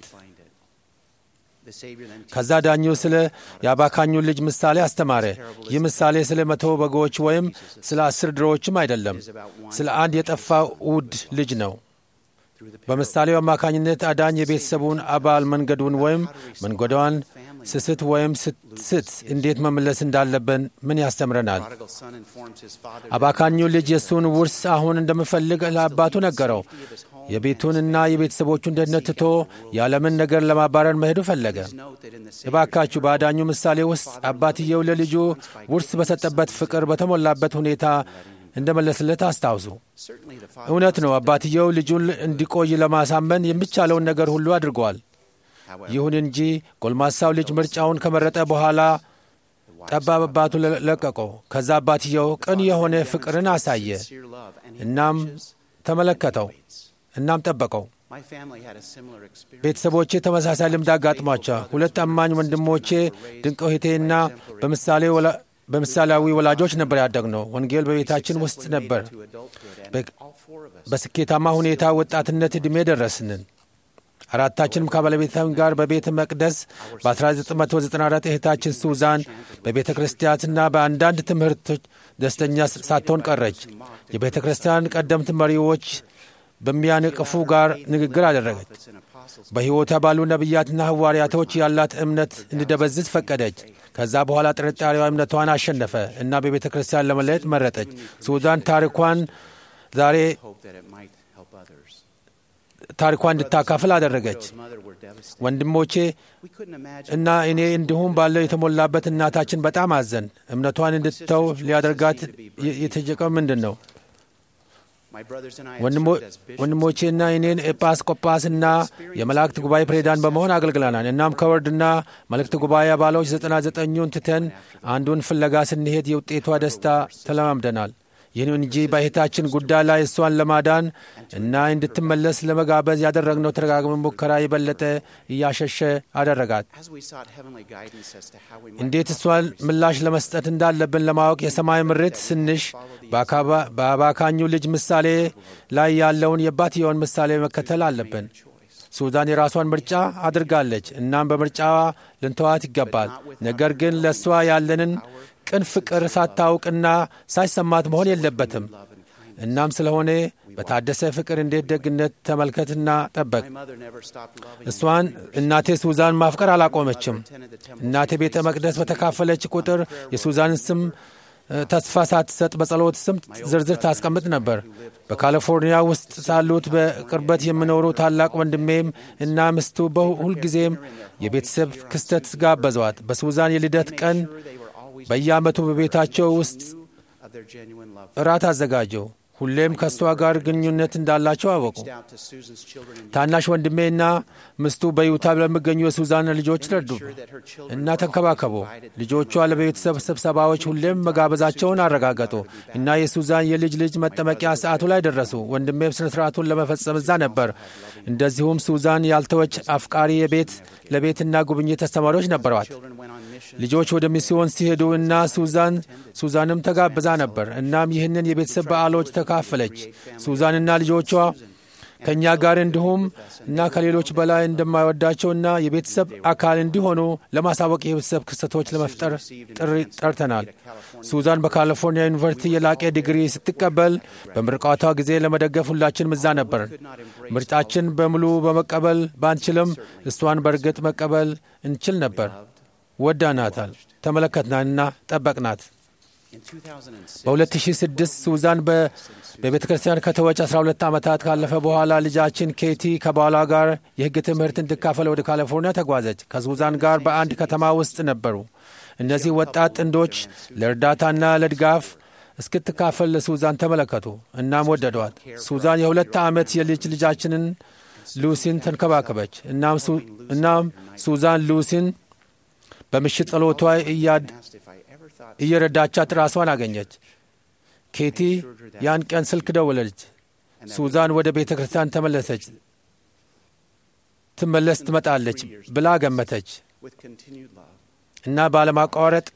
ከዛ ዳኙ ስለ የአባካኙ ልጅ ምሳሌ አስተማረ። ይህ ምሳሌ ስለ መቶ በጎች ወይም ስለ አስር ድሮዎችም አይደለም፣ ስለ አንድ የጠፋ ውድ ልጅ ነው። በምሳሌው አማካኝነት አዳኝ የቤተሰቡን አባል መንገዱን ወይም መንገዷን ስስት ወይም ስት እንዴት መመለስ እንዳለብን ምን ያስተምረናል? አባካኙ ልጅ የእሱን ውርስ አሁን እንደምፈልግ ለአባቱ ነገረው። የቤቱንና የቤተሰቦቹን ደህንነት ትቶ የዓለምን ነገር ለማባረር መሄዱ ፈለገ። እባካችሁ በአዳኙ ምሳሌ ውስጥ አባትየው ለልጁ ውርስ በሰጠበት ፍቅር በተሞላበት ሁኔታ እንደመለስለት አስታውሱ። እውነት ነው፣ አባትየው ልጁን እንዲቆይ ለማሳመን የሚቻለውን ነገር ሁሉ አድርጓል። ይሁን እንጂ ጎልማሳው ልጅ ምርጫውን ከመረጠ በኋላ ጠባብ አባቱ ለቀቀው። ከዛ አባትየው ቅን የሆነ ፍቅርን አሳየ። እናም ተመለከተው፣ እናም ጠበቀው። ቤተሰቦቼ ተመሳሳይ ልምድ አጋጥሟቸው ሁለት አማኝ ወንድሞቼ ድንቅ እህቴና በምሳሌ በምሳሌያዊ ወላጆች ነበር ያደግነው። ወንጌል በቤታችን ውስጥ ነበር። በስኬታማ ሁኔታ ወጣትነት ዕድሜ ደረስንን። አራታችንም ከባለቤታችን ጋር በቤተ መቅደስ በ1994 እህታችን ሱዛን በቤተ ክርስቲያንና በአንዳንድ ትምህርቶች ደስተኛ ሳትሆን ቀረች። የቤተ ክርስቲያን ቀደምት መሪዎች በሚያነቅፉ ጋር ንግግር አደረገች። በሕይወቷ ባሉ ነቢያትና ሐዋርያቶች ያላት እምነት እንዲደበዝዝ ፈቀደች። ከዛ በኋላ ጥርጣሬዋ እምነቷን አሸነፈ እና በቤተ ክርስቲያን ለመለየት መረጠች። ሱዛን ታሪኳን ዛሬ ታሪኳን እንድታካፍል አደረገች። ወንድሞቼ እና እኔ እንዲሁም ባለው የተሞላበት እናታችን በጣም አዘን። እምነቷን እንድትተው ሊያደርጋት የተጀቀው ምንድን ነው? ወንድሞቼና እኔን ኤጲስቆጶስና የመላእክት ጉባኤ ፕሬዚዳንት በመሆን አገልግለናል። እናም ከወርድና መልእክት ጉባኤ አባሎች ዘጠና ዘጠኙን ትተን አንዱን ፍለጋ ስንሄድ የውጤቷ ደስታ ተለማምደናል። ይህን እንጂ በእህታችን ጉዳይ ላይ እሷን ለማዳን እና እንድትመለስ ለመጋበዝ ያደረግነው ተደጋጋሚ ሙከራ የበለጠ እያሸሸ አደረጋት። እንዴት እሷን ምላሽ ለመስጠት እንዳለብን ለማወቅ የሰማይ ምሬት ስንሽ በአባካኙ ልጅ ምሳሌ ላይ ያለውን የአባትየውን ምሳሌ መከተል አለብን። ሱዛን የራሷን ምርጫ አድርጋለች። እናም በምርጫዋ ልንተዋት ይገባል። ነገር ግን ለእሷ ያለንን ቅን ፍቅር ሳታውቅና ሳይሰማት መሆን የለበትም። እናም ስለሆነ በታደሰ ፍቅር እንዴት ደግነት ተመልከትና ጠበቅ። እሷን እናቴ ሱዛን ማፍቀር አላቆመችም። እናቴ ቤተ መቅደስ በተካፈለች ቁጥር የሱዛንን ስም ተስፋ ሳትሰጥ በጸሎት ስም ዝርዝር ታስቀምጥ ነበር። በካሊፎርኒያ ውስጥ ሳሉት በቅርበት የሚኖሩ ታላቅ ወንድሜም እና ምስቱ በሁልጊዜም የቤተሰብ ክስተት ጋበዟት። በሱዛን የልደት ቀን በየዓመቱ በቤታቸው ውስጥ እራት አዘጋጀው። ሁሌም ከእሷ ጋር ግንኙነት እንዳላቸው አወቁ። ታናሽ ወንድሜና ምስቱ በዩታ ለሚገኙ የሱዛን ልጆች ረዱ እና ተንከባከቡ። ልጆቿ ለቤተሰብ ስብሰባዎች ሁሌም መጋበዛቸውን አረጋገጡ እና የሱዛን የልጅ ልጅ መጠመቂያ ሰዓቱ ላይ ደረሱ። ወንድሜም ስነ ስርዓቱን ለመፈጸም እዛ ነበር። እንደዚሁም ሱዛን ያልተወች አፍቃሪ የቤት ለቤትና ጉብኝት አስተማሪዎች ነበሯት። ልጆች ወደ ሚስዮን ሲሄዱ እና ሱዛን ሱዛንም ተጋብዛ ነበር። እናም ይህንን የቤተሰብ በዓሎች ተካፈለች። ሱዛንና ልጆቿ ከእኛ ጋር እንዲሁም እና ከሌሎች በላይ እንደማይወዳቸውና የቤተሰብ አካል እንዲሆኑ ለማሳወቅ የቤተሰብ ክስተቶች ለመፍጠር ጥሪ ጠርተናል። ሱዛን በካሊፎርኒያ ዩኒቨርሲቲ የላቀ ዲግሪ ስትቀበል በምርቃቷ ጊዜ ለመደገፍ ሁላችን ምዛ ነበር። ምርጫችን በሙሉ በመቀበል ባንችልም እሷን በእርግጥ መቀበል እንችል ነበር። ወዳናታል፣ ተመለከትናንና ጠበቅናት። በ2006 ሱዛን በቤተ ክርስቲያን ከተወች 12 ዓመታት ካለፈ በኋላ ልጃችን ኬቲ ከባሏ ጋር የሕግ ትምህርት እንድካፈል ወደ ካሊፎርኒያ ተጓዘች። ከሱዛን ጋር በአንድ ከተማ ውስጥ ነበሩ። እነዚህ ወጣት ጥንዶች ለእርዳታና ለድጋፍ እስክትካፈል ለሱዛን ተመለከቱ። እናም ወደዷት። ሱዛን የሁለት ዓመት የልጅ ልጃችንን ሉሲን ተንከባከበች። እናም ሱዛን ሉሲን በምሽት ጸሎቷ እየረዳቻት ራሷን አገኘች። ኬቲ ያን ቀን ስልክ ደወለች። ሱዛን ወደ ቤተ ክርስቲያን ተመለሰች ትመለስ ትመጣለች ብላ ገመተች እና ባለማቋረጥ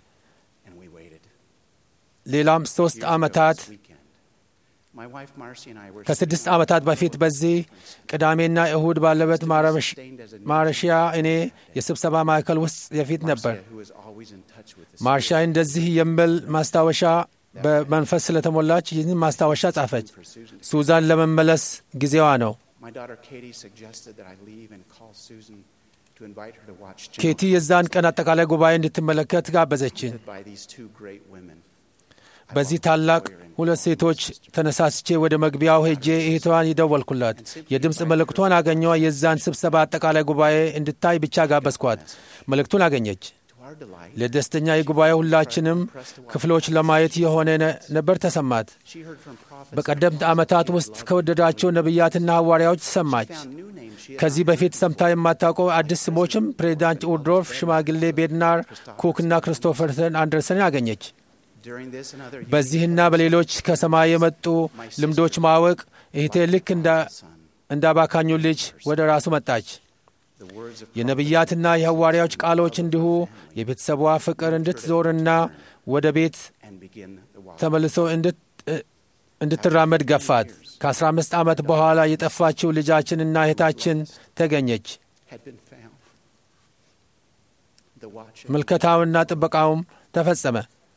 ሌላም ሦስት ዓመታት ከስድስት ዓመታት በፊት በዚህ ቅዳሜና እሁድ ባለበት ማረሺያ እኔ የስብሰባ ማዕከል ውስጥ የፊት ነበር። ማርሻ እንደዚህ የሚል ማስታወሻ በመንፈስ ስለተሞላች ይህን ማስታወሻ ጻፈች። ሱዛን ለመመለስ ጊዜዋ ነው። ኬቲ የዛን ቀን አጠቃላይ ጉባኤ እንድትመለከት ጋበዘችን። በዚህ ታላቅ ሁለት ሴቶች ተነሳስቼ ወደ መግቢያው ሄጄ እህቷን ይደወልኩላት። የድምፅ መልእክቷን አገኘዋ። የዛን ስብሰባ አጠቃላይ ጉባኤ እንድታይ ብቻ ጋበዝኳት። መልእክቱን አገኘች። ለደስተኛ የጉባኤ ሁላችንም ክፍሎች ለማየት የሆነ ነበር ተሰማት። በቀደምት ዓመታት ውስጥ ከወደዳቸው ነቢያትና ሐዋርያዎች ሰማች። ከዚህ በፊት ሰምታ የማታውቀው አዲስ ስሞችም ፕሬዚዳንት ኡድሮፍ፣ ሽማግሌ ቤድናር፣ ኩክና ክርስቶፈርሰን አንደርሰን አገኘች። በዚህና በሌሎች ከሰማይ የመጡ ልምዶች ማወቅ እህቴ ልክ እንዳባካኙ ልጅ ወደ ራሱ መጣች። የነቢያትና የሐዋርያዎች ቃሎች እንዲሁ የቤተሰቧ ፍቅር እንድትዞርና ወደ ቤት ተመልሶ እንድትራመድ ገፋት። ከ15 ዓመት በኋላ የጠፋችው ልጃችንና እህታችን ተገኘች። ምልከታውና ጥበቃውም ተፈጸመ።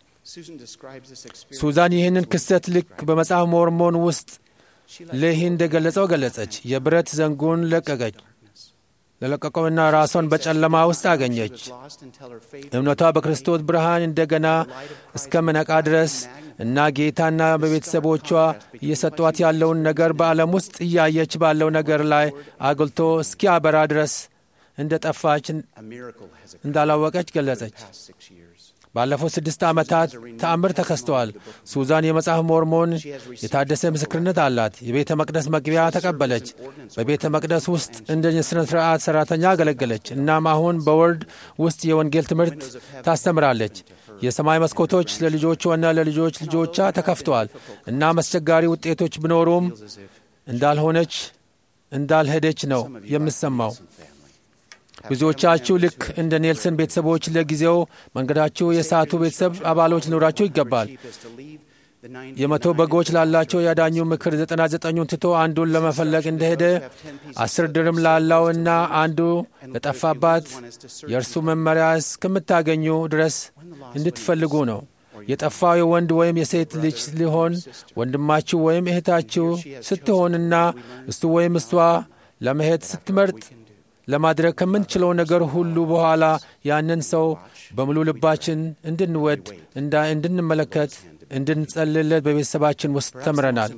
ሱዛን ይህንን ክስተት ልክ በመጽሐፍ ሞርሞን ውስጥ ሌሂ እንደገለጸው ገለጸች። የብረት ዘንጉን ለቀቀች ለለቀቀውና ራሷን በጨለማ ውስጥ አገኘች። እምነቷ በክርስቶስ ብርሃን እንደገና እስከምነቃ ድረስ እና ጌታና በቤተሰቦቿ እየሰጧት ያለውን ነገር በዓለም ውስጥ እያየች ባለው ነገር ላይ አጉልቶ እስኪያበራ ድረስ እንደ ጠፋች እንዳላወቀች ገለጸች። ባለፉት ስድስት ዓመታት ተአምር ተከስተዋል። ሱዛን የመጽሐፍ ሞርሞን የታደሰ ምስክርነት አላት። የቤተ መቅደስ መግቢያ ተቀበለች። በቤተ መቅደስ ውስጥ እንደ ስነ ስርዓት ሠራተኛ አገለገለች። እናም አሁን በወርድ ውስጥ የወንጌል ትምህርት ታስተምራለች። የሰማይ መስኮቶች ለልጆቿና ለልጆች ልጆቿ ተከፍተዋል። እናም አስቸጋሪ ውጤቶች ቢኖሩም እንዳልሆነች እንዳልሄደች ነው የምሰማው። ብዙዎቻችሁ ልክ እንደ ኔልሰን ቤተሰቦች ለጊዜው መንገዳችሁ የሳቱ ቤተሰብ አባሎች ሊኖራችሁ ይገባል። የመቶ በጎች ላላቸው ያዳኙ ምክር ዘጠና ዘጠኙን ትቶ አንዱን ለመፈለግ እንደሄደ አስር ድርም ላለው እና አንዱ ለጠፋባት የእርሱ መመሪያ እስከምታገኙ ድረስ እንድትፈልጉ ነው። የጠፋው የወንድ ወይም የሴት ልጅ ሊሆን ወንድማችሁ ወይም እህታችሁ ስትሆንና እሱ ወይም እሷ ለመሄድ ስትመርጥ ለማድረግ ከምንችለው ነገር ሁሉ በኋላ ያንን ሰው በሙሉ ልባችን እንድንወድ እንድንመለከት እንድንጸልለት በቤተሰባችን ውስጥ ተምረናል።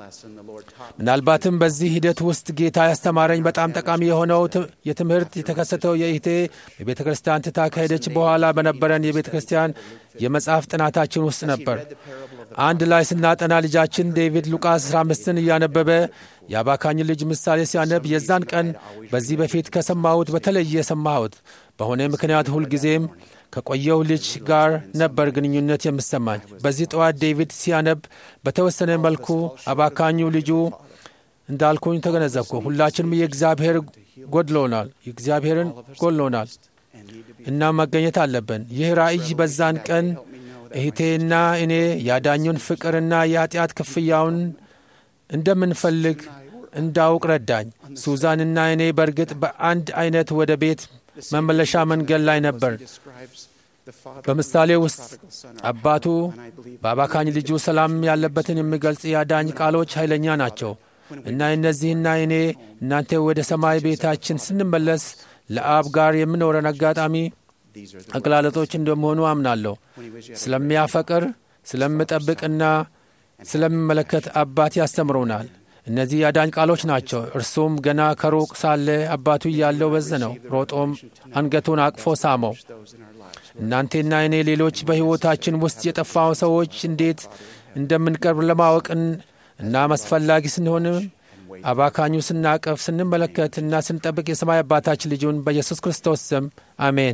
ምናልባትም በዚህ ሂደት ውስጥ ጌታ ያስተማረኝ በጣም ጠቃሚ የሆነው የትምህርት የተከሰተው የእህቴ የቤተ ክርስቲያን ትታ ከሄደች በኋላ በነበረን የቤተ ክርስቲያን የመጽሐፍ ጥናታችን ውስጥ ነበር። አንድ ላይ ስናጠና ልጃችን ዴቪድ ሉቃስ 15ን እያነበበ የአባካኝ ልጅ ምሳሌ ሲያነብ የዛን ቀን በዚህ በፊት ከሰማሁት በተለየ ሰማሁት። በሆነ ምክንያት ሁልጊዜም ከቆየው ልጅ ጋር ነበር ግንኙነት የምሰማኝ። በዚህ ጠዋት ዴቪድ ሲያነብ በተወሰነ መልኩ አባካኙ ልጁ እንዳልኩኝ ተገነዘብኩ። ሁላችንም የእግዚአብሔር ጎድሎናል፣ የእግዚአብሔርን ጎድሎናል እና መገኘት አለብን። ይህ ራእይ በዛን ቀን እህቴና እኔ ያዳኙን ፍቅርና የኃጢአት ክፍያውን እንደምንፈልግ እንዳውቅ ረዳኝ። ሱዛንና እኔ በእርግጥ በአንድ አይነት ወደ ቤት መመለሻ መንገድ ላይ ነበር። በምሳሌ ውስጥ አባቱ በአባካኝ ልጁ ሰላም ያለበትን የሚገልጽ የአዳኝ ቃሎች ኃይለኛ ናቸው እና እነዚህና እኔ እናንተ ወደ ሰማይ ቤታችን ስንመለስ ለአብ ጋር የምኖረን አጋጣሚ አገላለጦች እንደመሆኑ አምናለሁ። ስለሚያፈቅር ስለምጠብቅና ስለሚመለከት አባት ያስተምሩናል። እነዚህ የአዳኝ ቃሎች ናቸው። እርሱም ገና ከሩቅ ሳለ አባቱ እያለው በዘነው፣ ሮጦም አንገቱን አቅፎ ሳመው። እናንቴና እኔ ሌሎች በሕይወታችን ውስጥ የጠፋው ሰዎች እንዴት እንደምንቀርብ ለማወቅን እና አስፈላጊ ስንሆንም አባካኙ ስናቀፍ ስንመለከት እና ስንጠብቅ የሰማይ አባታችን ልጁን በኢየሱስ ክርስቶስ ስም አሜን።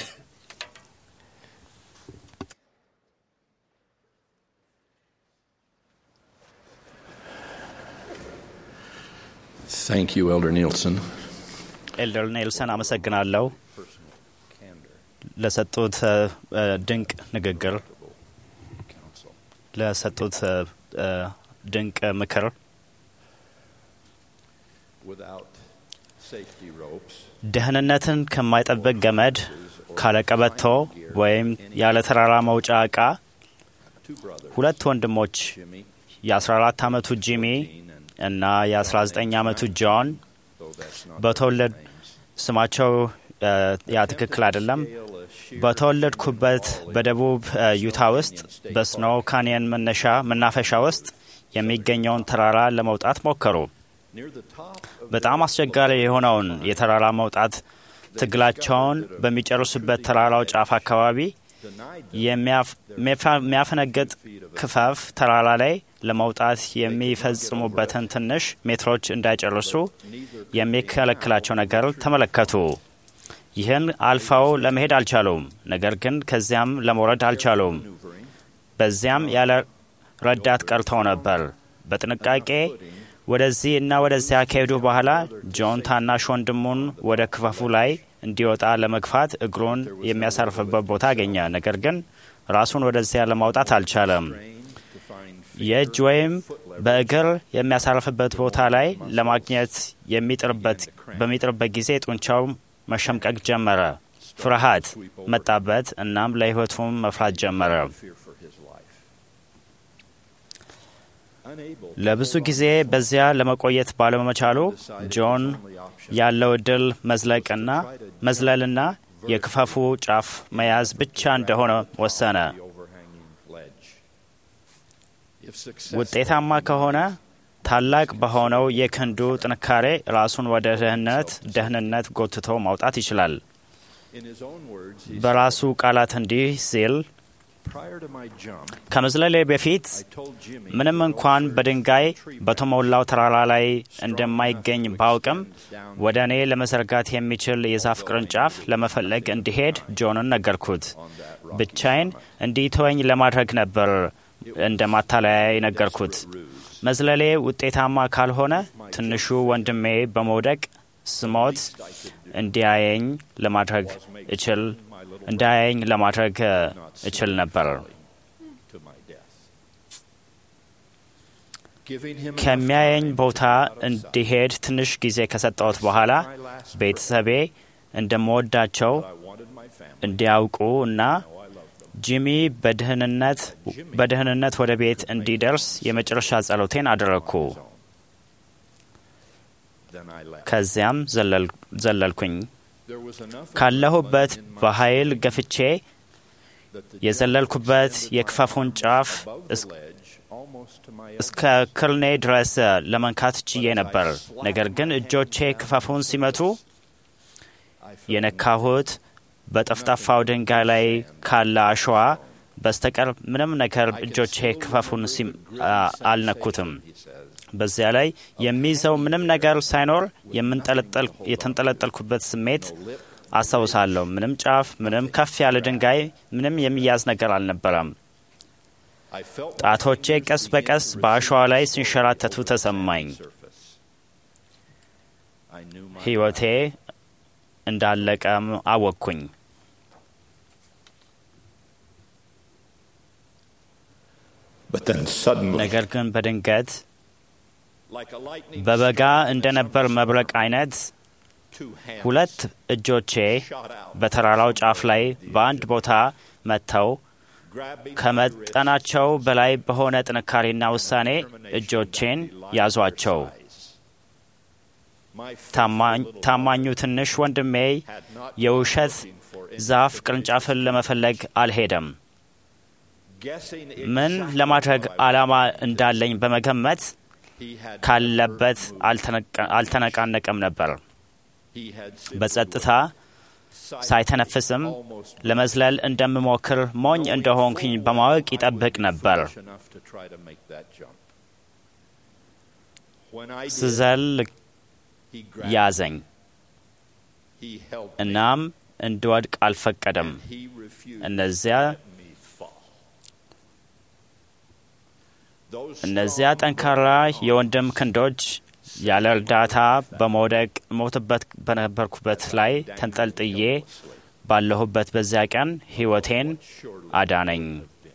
Thank you, Elder Nielsen. ኤልደር ኔልሰን አመሰግናለሁ ለሰጡት ድንቅ ንግግር፣ ለሰጡት ድንቅ ምክር። ደህንነትን ከማይጠብቅ ገመድ ካለ ቀበቶ ወይም ያለ ተራራ መውጫ ዕቃ ሁለት ወንድሞች የ14 ዓመቱ ጂሚ እና የ19 ዓመቱ ጆን በተወለድ ስማቸው ያ ትክክል አይደለም። በተወለድኩበት በደቡብ ዩታ ውስጥ በስኖ ካንየን መነሻ መናፈሻ ውስጥ የሚገኘውን ተራራ ለመውጣት ሞከሩ። በጣም አስቸጋሪ የሆነውን የተራራ መውጣት ትግላቸውን በሚጨርሱበት ተራራው ጫፍ አካባቢ የሚያፈነግጥ ክፈፍ ተራራ ላይ ለመውጣት የሚፈጽሙበትን ትንሽ ሜትሮች እንዳይጨርሱ የሚከለክላቸው ነገር ተመለከቱ። ይህን አልፈው ለመሄድ አልቻሉም። ነገር ግን ከዚያም ለመውረድ አልቻሉም። በዚያም ያለ ረዳት ቀርተው ነበር። በጥንቃቄ ወደዚህ እና ወደዚያ ከሄዱ በኋላ ጆን ታናሽ ወንድሙን ወደ ክፈፉ ላይ እንዲወጣ ለመግፋት እግሩን የሚያሳርፍበት ቦታ አገኘ። ነገር ግን ራሱን ወደዚያ ለማውጣት አልቻለም። የእጅ ወይም በእግር የሚያሳርፍበት ቦታ ላይ ለማግኘት የሚጥርበት በሚጥርበት ጊዜ ጡንቻው መሸምቀቅ ጀመረ። ፍርሃት መጣበት። እናም ለሕይወቱም መፍራት ጀመረ። ለብዙ ጊዜ በዚያ ለመቆየት ባለመቻሉ ጆን ያለው እድል መዝለቅና መዝለልና የክፈፉ ጫፍ መያዝ ብቻ እንደሆነ ወሰነ። ውጤታማ ከሆነ ታላቅ በሆነው የክንዱ ጥንካሬ ራሱን ወደ ደህንነት ደህንነት ጎትቶ ማውጣት ይችላል። በራሱ ቃላት እንዲህ ሲል ከመዝለሌ በፊት ምንም እንኳን በድንጋይ በተሞላው ተራራ ላይ እንደማይገኝ ባውቅም ወደ እኔ ለመዘርጋት የሚችል የዛፍ ቅርንጫፍ ለመፈለግ እንዲሄድ ጆንን ነገርኩት። ብቻዬን እንዲተወኝ ለማድረግ ነበር እንደ ማታለያ የነገርኩት። መዝለሌ ውጤታማ ካልሆነ ትንሹ ወንድሜ በመውደቅ ስሞት እንዲያየኝ ለማድረግ እችል እንዳያየኝ ለማድረግ እችል ነበር። ከሚያየኝ ቦታ እንዲሄድ ትንሽ ጊዜ ከሰጠሁት በኋላ ቤተሰቤ እንደምወዳቸው እንዲያውቁ እና ጂሚ በደህንነት ወደ ቤት እንዲደርስ የመጨረሻ ጸሎቴን አደረግኩ። ከዚያም ዘለልኩኝ። ካለሁበት በኃይል ገፍቼ የዘለልኩበት የክፈፉን ጫፍ እስከ ክርኔ ድረስ ለመንካት ችዬ ነበር። ነገር ግን እጆቼ ክፈፉን ሲመቱ የነካሁት በጠፍጣፋው ድንጋይ ላይ ካለ አሸዋ በስተቀር ምንም ነገር እጆቼ ክፈፉን አልነኩትም። በዚያ ላይ የሚይዘው ምንም ነገር ሳይኖር የተንጠለጠልኩበት ስሜት አስታውሳለሁ። ምንም ጫፍ፣ ምንም ከፍ ያለ ድንጋይ፣ ምንም የሚያዝ ነገር አልነበረም። ጣቶቼ ቀስ በቀስ በአሸዋ ላይ ሲንሸራተቱ ተሰማኝ። ሕይወቴ እንዳለቀም አወቅኩኝ። ነገር ግን በድንገት በበጋ እንደነበር መብረቅ አይነት ሁለት እጆቼ በተራራው ጫፍ ላይ በአንድ ቦታ መጥተው ከመጠናቸው በላይ በሆነ ጥንካሬና ውሳኔ እጆቼን ያዟቸው። ታማኙ ትንሽ ወንድሜ የውሸት ዛፍ ቅርንጫፍን ለመፈለግ አልሄደም። ምን ለማድረግ ዓላማ እንዳለኝ በመገመት ካለበት አልተነቃነቀም ነበር። በጸጥታ ሳይተነፍስም ለመዝለል እንደምሞክር ሞኝ እንደሆንኩኝ በማወቅ ይጠብቅ ነበር። ስዘል ያዘኝ፣ እናም እንድወድቅ አልፈቀደም። እነዚያ እነዚያ ጠንካራ የወንድም ክንዶች ያለ እርዳታ በመውደቅ ሞትበት በነበርኩበት ላይ ተንጠልጥዬ ባለሁበት በዚያ ቀን ሕይወቴን አዳነኝ።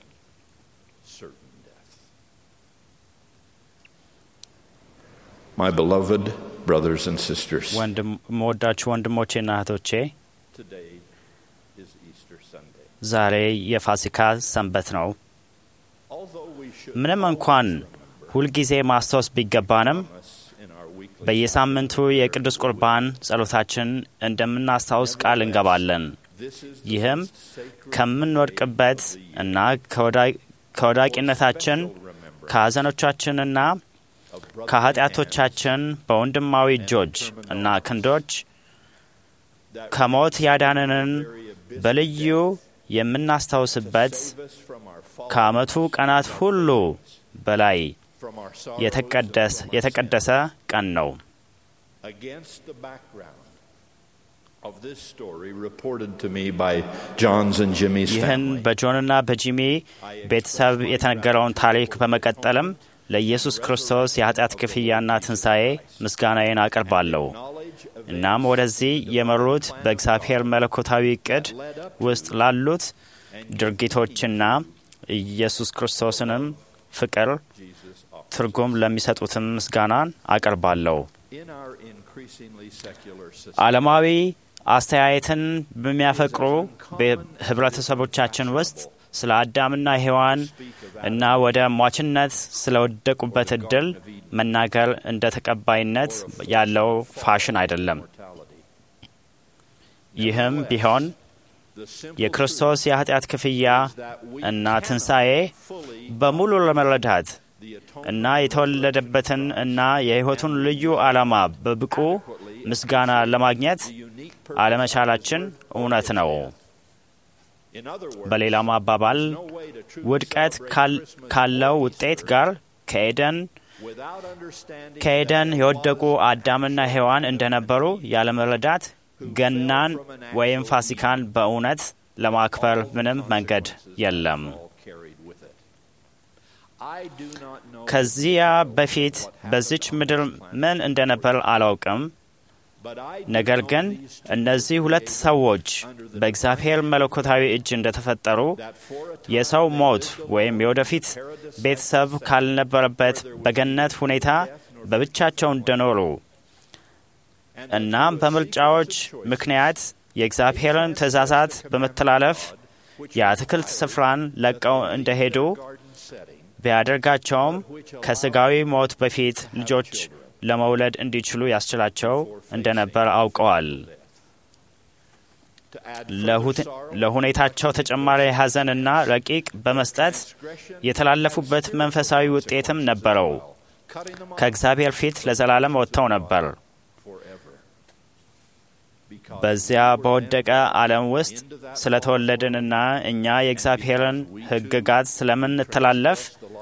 My beloved brothers and sisters, መወዳችሁ ወንድሞቼና እህቶቼ today is Easter Sunday. ዛሬ የፋሲካ ሰንበት ነው። Although we should ምንም እንኳን ሁልጊዜ ማስታወስ ቢገባንም በየሳምንቱ የቅዱስ ቁርባን ጸሎታችን እንደምናስታውስ ቃል እንገባለን። ይህም ከምንወድቅበት እና ከወዳቂነታችን ከሐዘኖቻችንና ከኃጢአቶቻችን በወንድማዊ እጆች እና ክንዶች ከሞት ያዳነንን በልዩ የምናስታውስበት ከዓመቱ ቀናት ሁሉ በላይ የተቀደሰ ቀን ነው። against the background of this story reported to me by John's and Jimmy's ይህን family. በጆንና በጂሚ ቤተሰብ የተነገረውን ታሪክ በመቀጠልም ለኢየሱስ ክርስቶስ የኃጢአት ክፍያና ትንሣኤ ምስጋናዬን አቀርባለሁ። እናም ወደዚህ የመሩት በእግዚአብሔር መለኮታዊ እቅድ ውስጥ ላሉት ድርጊቶችና ኢየሱስ ክርስቶስንም ፍቅር ትርጉም ለሚሰጡትም ምስጋናን አቀርባለሁ። In our increasingly secular society, ዓለማዊ አስተያየትን በሚያፈቅሩ ህብረተሰቦቻችን ውስጥ ስለ አዳምና ሔዋን እና ወደ ሟችነት ስለወደቁበት እድል መናገር እንደ ተቀባይነት ያለው ፋሽን አይደለም። ይህም ቢሆን የክርስቶስ የኃጢአት ክፍያ እና ትንሣኤ በሙሉ ለመረዳት እና የተወለደበትን እና የሕይወቱን ልዩ ዓላማ በብቁ ምስጋና ለማግኘት አለመቻላችን እውነት ነው። በሌላም አባባል ውድቀት ካለው ውጤት ጋር ከኤደን ከኤደን የወደቁ አዳምና ሔዋን እንደነበሩ ያለመረዳት ገናን ወይም ፋሲካን በእውነት ለማክበር ምንም መንገድ የለም። ከዚያ በፊት በዚች ምድር ምን እንደነበር አላውቅም። ነገር ግን እነዚህ ሁለት ሰዎች በእግዚአብሔር መለኮታዊ እጅ እንደተፈጠሩ የሰው ሞት ወይም የወደፊት ቤተሰብ ካልነበረበት በገነት ሁኔታ በብቻቸው እንደኖሩ እናም በምርጫዎች ምክንያት የእግዚአብሔርን ትእዛዛት በመተላለፍ የአትክልት ስፍራን ለቀው እንደሄዱ ቢያደርጋቸውም ከስጋዊ ሞት በፊት ልጆች ለመውለድ እንዲችሉ ያስችላቸው እንደነበር አውቀዋል። ለሁኔታቸው ተጨማሪ ሐዘንና ረቂቅ በመስጠት የተላለፉበት መንፈሳዊ ውጤትም ነበረው። ከእግዚአብሔር ፊት ለዘላለም ወጥተው ነበር። በዚያ በወደቀ ዓለም ውስጥ ስለተወለድንና እኛ የእግዚአብሔርን ሕግጋት ስለምንተላለፍ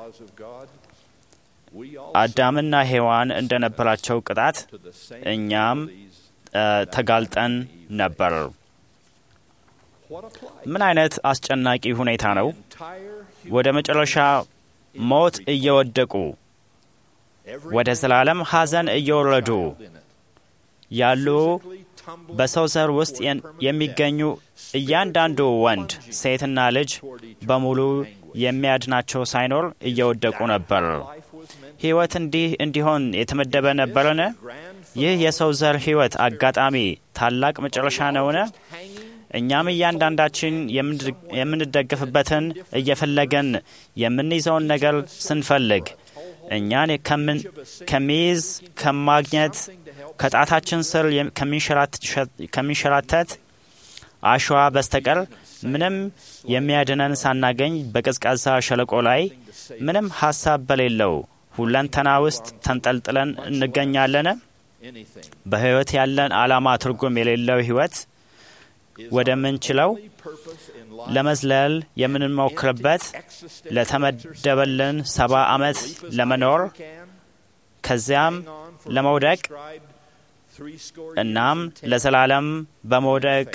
አዳምና ሔዋን እንደነበራቸው ቅጣት እኛም ተጋልጠን ነበር። ምን አይነት አስጨናቂ ሁኔታ ነው! ወደ መጨረሻ ሞት እየወደቁ ወደ ዘላለም ሐዘን እየወረዱ ያሉ በሰው ዘር ውስጥ የሚገኙ እያንዳንዱ ወንድ፣ ሴትና ልጅ በሙሉ የሚያድናቸው ሳይኖር እየወደቁ ነበር። ሕይወት እንዲህ እንዲሆን የተመደበ ነበርን? ይህ የሰው ዘር ሕይወት አጋጣሚ ታላቅ መጨረሻ ነውን? እኛም እያንዳንዳችን የምንደግፍበትን እየፈለገን የምንይዘውን ነገር ስንፈልግ እኛን ከሚይዝ ከማግኘት ከጣታችን ስር ከሚንሸራተት አሸዋ በስተቀር ምንም የሚያድነን ሳናገኝ በቀዝቃዛ ሸለቆ ላይ ምንም ሀሳብ በሌለው ሁለንተና ውስጥ ተንጠልጥለን እንገኛለን። በሕይወት ያለን ዓላማ ትርጉም የሌለው ሕይወት ወደምንችለው ለመዝለል የምንሞክርበት ለተመደበልን ሰባ ዓመት ለመኖር ከዚያም ለመውደቅ እናም ለዘላለም በመውደቅ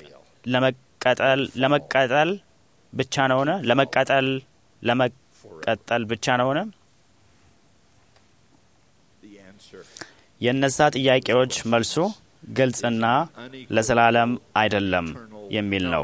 ለመቀጠል ብቻ ነውን? ለመቀጠል ለመቀጠል ብቻ ነውን? የእነዛ ጥያቄዎች መልሱ ግልጽና ለዘላለም አይደለም የሚል ነው።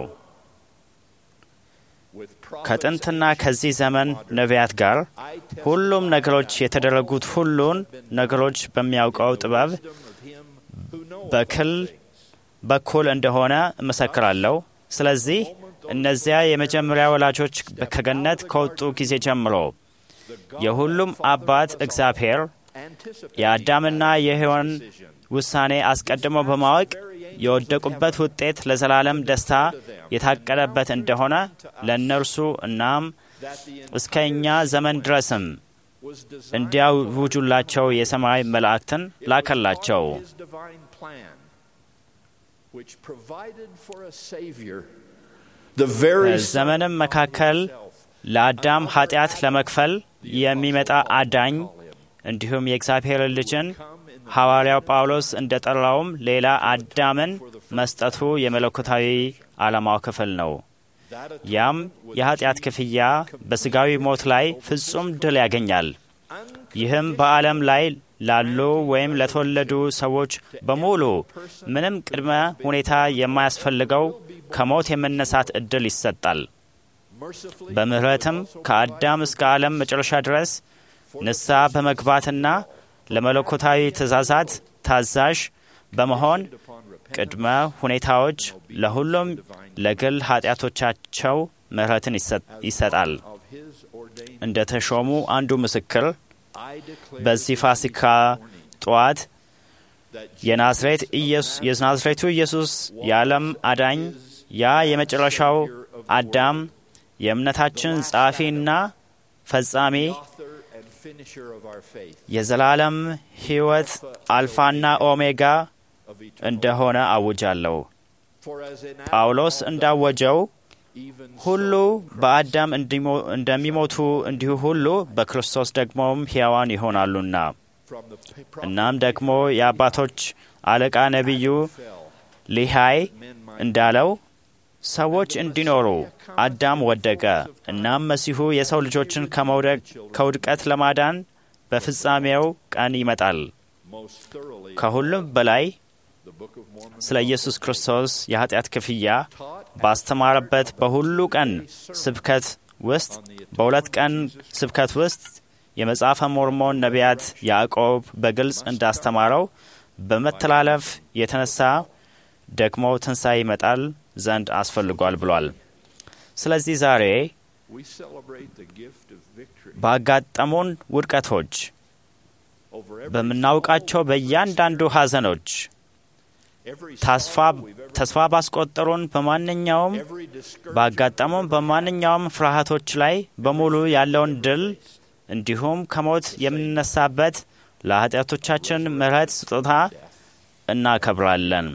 ከጥንትና ከዚህ ዘመን ነቢያት ጋር ሁሉም ነገሮች የተደረጉት ሁሉን ነገሮች በሚያውቀው ጥበብ በክል በኩል እንደሆነ እመሰክራለሁ። ስለዚህ እነዚያ የመጀመሪያ ወላጆች ከገነት ከወጡ ጊዜ ጀምሮ የሁሉም አባት እግዚአብሔር የአዳምና የሔዋን ውሳኔ አስቀድሞ በማወቅ የወደቁበት ውጤት ለዘላለም ደስታ የታቀደበት እንደሆነ ለእነርሱ እናም እስከ እኛ ዘመን ድረስም እንዲያውጁላቸው የሰማይ መላእክትን ላከላቸው። በዘመንም መካከል ለአዳም ኃጢአት ለመክፈል የሚመጣ አዳኝ እንዲሁም የእግዚአብሔር ልጅን ሐዋርያው ጳውሎስ እንደ ጠራውም ሌላ አዳምን መስጠቱ የመለኮታዊ ዓላማው ክፍል ነው። ያም የኃጢአት ክፍያ በሥጋዊ ሞት ላይ ፍጹም ድል ያገኛል። ይህም በዓለም ላይ ላሉ ወይም ለተወለዱ ሰዎች በሙሉ ምንም ቅድመ ሁኔታ የማያስፈልገው ከሞት የመነሳት ዕድል ይሰጣል። በምሕረትም ከአዳም እስከ ዓለም መጨረሻ ድረስ ንስሐ በመግባትና ለመለኮታዊ ትእዛዛት ታዛዥ በመሆን ቅድመ ሁኔታዎች ለሁሉም ለግል ኃጢአቶቻቸው ምሕረትን ይሰጣል። እንደ ተሾሙ አንዱ ምስክር በዚህ ፋሲካ ጠዋት የናዝሬቱ ኢየሱስ የዓለም አዳኝ ያ የመጨረሻው አዳም የእምነታችን ጸሐፊና ፈጻሚ የዘላለም ሕይወት አልፋና ኦሜጋ እንደሆነ አውጃለሁ። ጳውሎስ እንዳወጀው ሁሉ በአዳም እንደሚሞቱ እንዲሁ ሁሉ በክርስቶስ ደግሞም ሕያዋን ይሆናሉና። እናም ደግሞ የአባቶች አለቃ ነቢዩ ሊሃይ እንዳለው ሰዎች እንዲኖሩ አዳም ወደቀ። እናም መሲሁ የሰው ልጆችን ከውድቀት ለማዳን በፍጻሜው ቀን ይመጣል። ከሁሉም በላይ ስለ ኢየሱስ ክርስቶስ የኃጢአት ክፍያ ባስተማረበት በሁሉ ቀን ስብከት ውስጥ በሁለት ቀን ስብከት ውስጥ የመጽሐፈ ሞርሞን ነቢያት ያዕቆብ በግልጽ እንዳስተማረው በመተላለፍ የተነሳ ደግሞ ትንሣኤ ይመጣል ዘንድ አስፈልጓል ብሏል። ስለዚህ ዛሬ ባጋጠሙን ውድቀቶች፣ በምናውቃቸው በእያንዳንዱ ሐዘኖች፣ ተስፋ ባስቆጠሩን በማንኛውም ባጋጠሙን በማንኛውም ፍርሃቶች ላይ በሙሉ ያለውን ድል እንዲሁም ከሞት የምንነሳበት ለኃጢአቶቻችን ምሕረት ስጦታ እናከብራለን።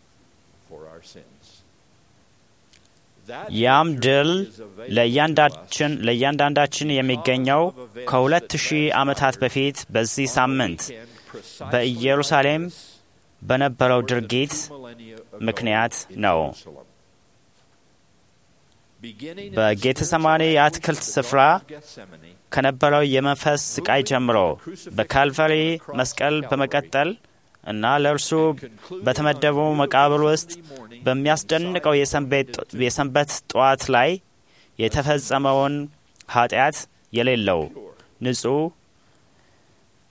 ያም ድል ለእያንዳንዳችን የሚገኘው ከሁለት ሺህ ዓመታት በፊት በዚህ ሳምንት በኢየሩሳሌም በነበረው ድርጊት ምክንያት ነው። በጌተሰማኒ የአትክልት ስፍራ ከነበረው የመንፈስ ስቃይ ጀምሮ በካልቫሪ መስቀል በመቀጠል እና ለእርሱ በተመደበው መቃብር ውስጥ በሚያስደንቀው የሰንበት ጠዋት ላይ የተፈጸመውን ኃጢአት የሌለው ንጹሕ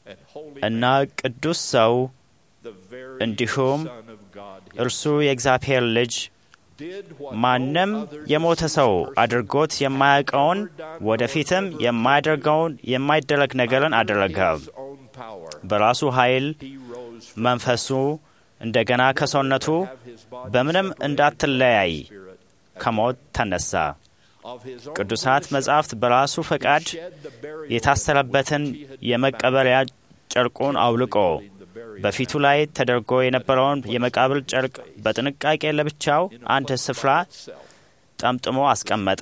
እና ቅዱስ ሰው እንዲሁም እርሱ የእግዚአብሔር ልጅ ማንም የሞተ ሰው አድርጎት የማያውቀውን ወደፊትም የማያደርገውን የማይደረግ ነገርን አደረገ። በራሱ ኃይል መንፈሱ እንደገና ከሰውነቱ በምንም እንዳትለያይ ከሞት ተነሳ። ቅዱሳት መጻሕፍት በራሱ ፈቃድ የታሰረበትን የመቀበሪያ ጨርቁን አውልቆ በፊቱ ላይ ተደርጎ የነበረውን የመቃብር ጨርቅ በጥንቃቄ ለብቻው አንድ ስፍራ ጠምጥሞ አስቀመጠ።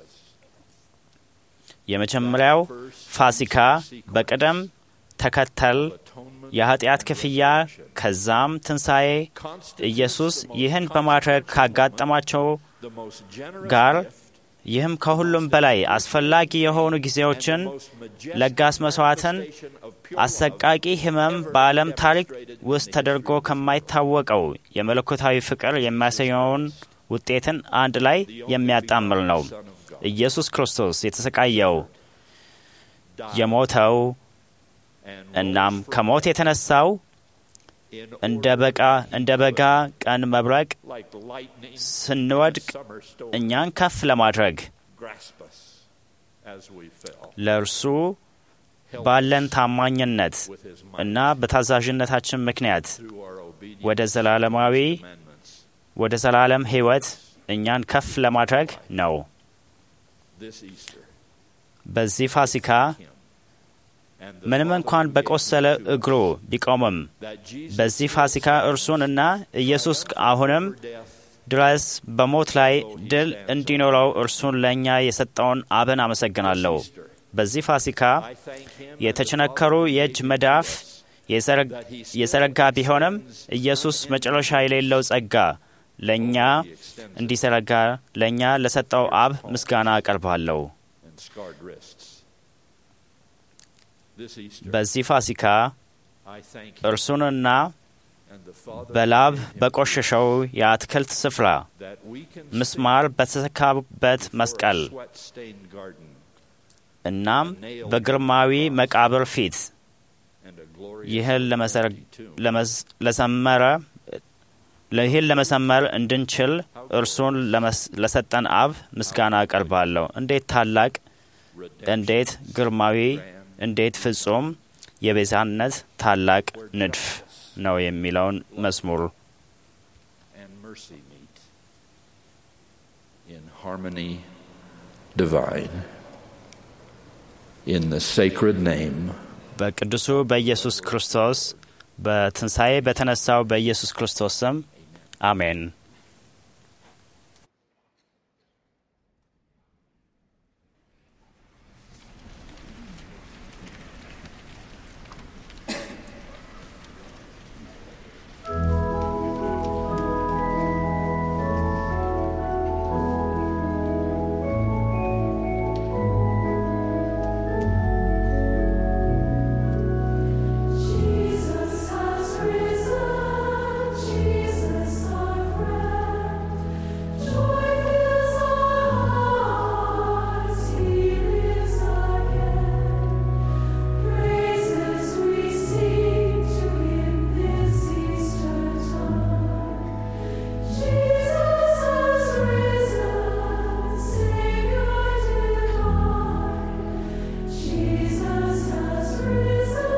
የመጀመሪያው ፋሲካ በቅደም ተከተል የኃጢአት ክፍያ፣ ከዛም ትንሣኤ። ኢየሱስ ይህን በማድረግ ካጋጠማቸው ጋር ይህም ከሁሉም በላይ አስፈላጊ የሆኑ ጊዜዎችን፣ ለጋስ መስዋዕትን፣ አሰቃቂ ሕመም በዓለም ታሪክ ውስጥ ተደርጎ ከማይታወቀው የመለኮታዊ ፍቅር የሚያሳየውን ውጤትን አንድ ላይ የሚያጣምር ነው። ኢየሱስ ክርስቶስ የተሰቃየው የሞተው እናም ከሞት የተነሳው እንደ በቃ እንደ በጋ ቀን መብረቅ ስንወድቅ እኛን ከፍ ለማድረግ ለእርሱ ባለን ታማኝነት እና በታዛዥነታችን ምክንያት ወደ ዘላለማዊ ወደ ዘላለም ሕይወት እኛን ከፍ ለማድረግ ነው። በዚህ ፋሲካ ምንም እንኳን በቆሰለ እግሩ ቢቆምም በዚህ ፋሲካ እርሱን እና ኢየሱስ አሁንም ድረስ በሞት ላይ ድል እንዲኖረው እርሱን ለእኛ የሰጠውን አብን አመሰግናለሁ። በዚህ ፋሲካ የተቸነከሩ የእጅ መዳፍ የዘረጋ ቢሆንም ኢየሱስ መጨረሻ የሌለው ጸጋ ለእኛ እንዲዘረጋ ለእኛ ለሰጠው አብ ምስጋና አቀርባለሁ። በዚህ ፋሲካ እርሱንና በላብ በቆሸሸው የአትክልት ስፍራ ምስማር በተሰካበት መስቀል እናም በግርማዊ መቃብር ፊት ይህን ለዘመረ ይህን ለመሰመር እንድንችል እርሱን ለሰጠን አብ ምስጋና አቀርባለሁ። እንዴት ታላቅ፣ እንዴት ግርማዊ፣ እንዴት ፍጹም የቤዛነት ታላቅ ንድፍ ነው የሚለውን መዝሙር harmony divine in the sacred name በቅዱሱ በኢየሱስ ክርስቶስ በትንሣኤ በተነሳው በኢየሱስ ክርስቶስ ስም አሜን። Jesus has risen, Jesus our friend. Joy fills our hearts, He lives again. Praises we sing to Him this Easter time. Jesus has risen, Savior divine. Jesus has risen.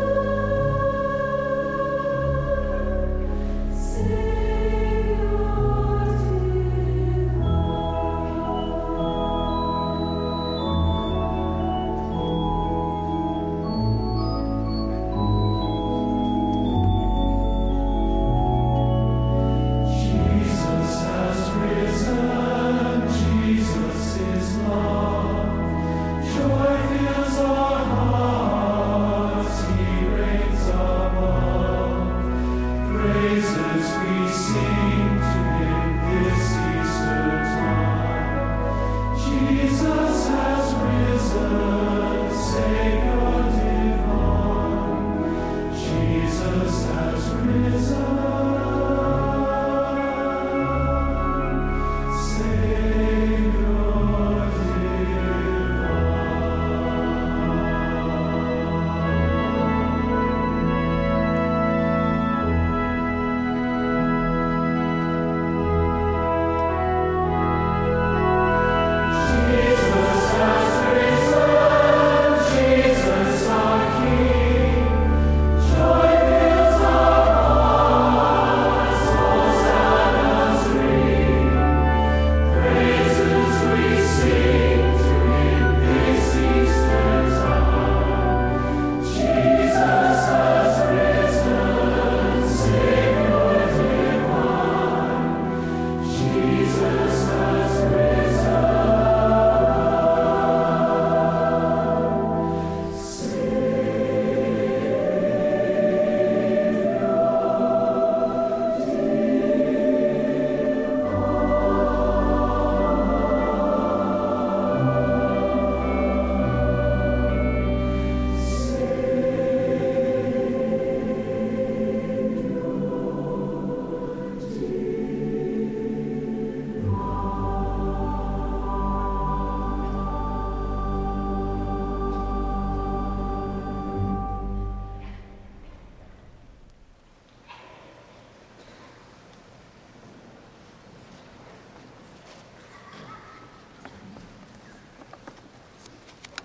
Jesus has risen, Jesus is love. Joy fills our hearts, He reigns above. Praises we sing to Him this Easter time. Jesus has risen, Savior divine. Jesus has risen. Savior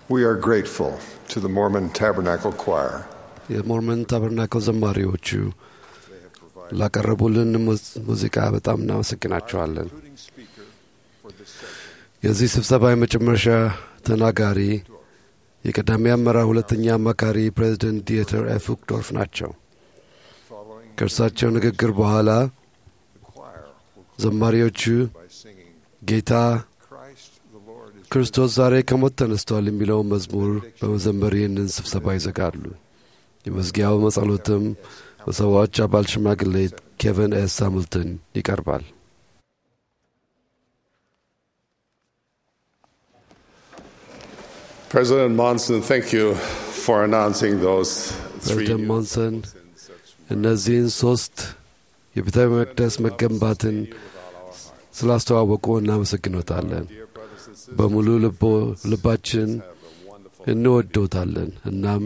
We are grateful to the Mormon Tabernacle Choir. የሞርመን ታበርናክል ዘማሪዎቹ ላቀረቡልን ሙዝ- ሙዚቃ በጣም እናመሰግናቸዋለን። የዚህ ስብሰባ የመጨረሻ ተናጋሪ የቀዳሚ አመራር ሁለተኛ አማካሪ ፕሬዚደንት ዲየተር ኤፍ ውክዶርፍ ናቸው። ከእርሳቸው ንግግር በኋላ ዘማሪዎቹ ጌታ ክርስቶስ ዛሬ ከሞት ተነስቷል የሚለውን መዝሙር በመዘመር ይህንን ስብሰባ ይዘጋሉ። የመዝጊያው መጸሎትም በሰዎች አባል ሽማግሌ ኬቨን ኤስ ሃምልተን ይቀርባል። President Monson, thank you for announcing those three ፕሬዚደንት ሞንሰን እነዚህን ሶስት የቤተ መቅደስ መገንባትን ስላስተዋወቁ እናመሰግኖታለን። በሙሉ ልቦ- ልባችን እንወዶታለን እናም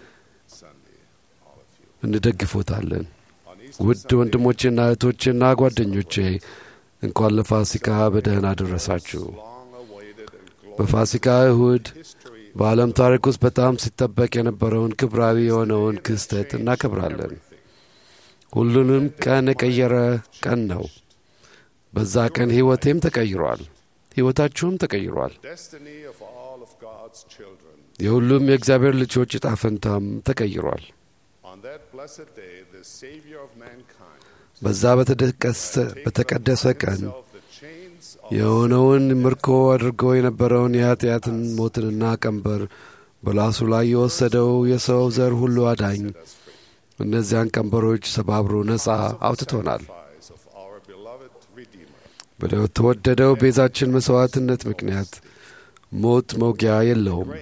እንደግፎታለን። ውድ ወንድሞቼና እህቶቼና ጓደኞቼ እንኳን ለፋሲካ በደህና አደረሳችሁ። በፋሲካ እሁድ በዓለም ታሪክ ውስጥ በጣም ሲጠበቅ የነበረውን ክብራዊ የሆነውን ክስተት እናከብራለን። ሁሉንም ቀን የቀየረ ቀን ነው። በዛ ቀን ሕይወቴም ተቀይሯል፣ ሕይወታችሁም ተቀይሯል። destiny of all of God's children. የሁሉም የእግዚአብሔር ልጆች ዕጣ ፈንታም ተቀይሯል። On that blessed day, the Savior of mankind በዛ በተደቀሰ- በተቀደሰ ቀን የሆነውን ምርኮ አድርጎ የነበረውን የኃጢአትን ሞትንና ቀንበር በላሱ ላይ የወሰደው የሰው ዘር ሁሉ አዳኝ እነዚያን ቀንበሮች ሰባብሮ ነፃ አውጥቶናል። of our beloved Redeemer. በተወደደው ቤዛችን መሥዋዕትነት ምክንያት ሞት መውጊያ የለውም።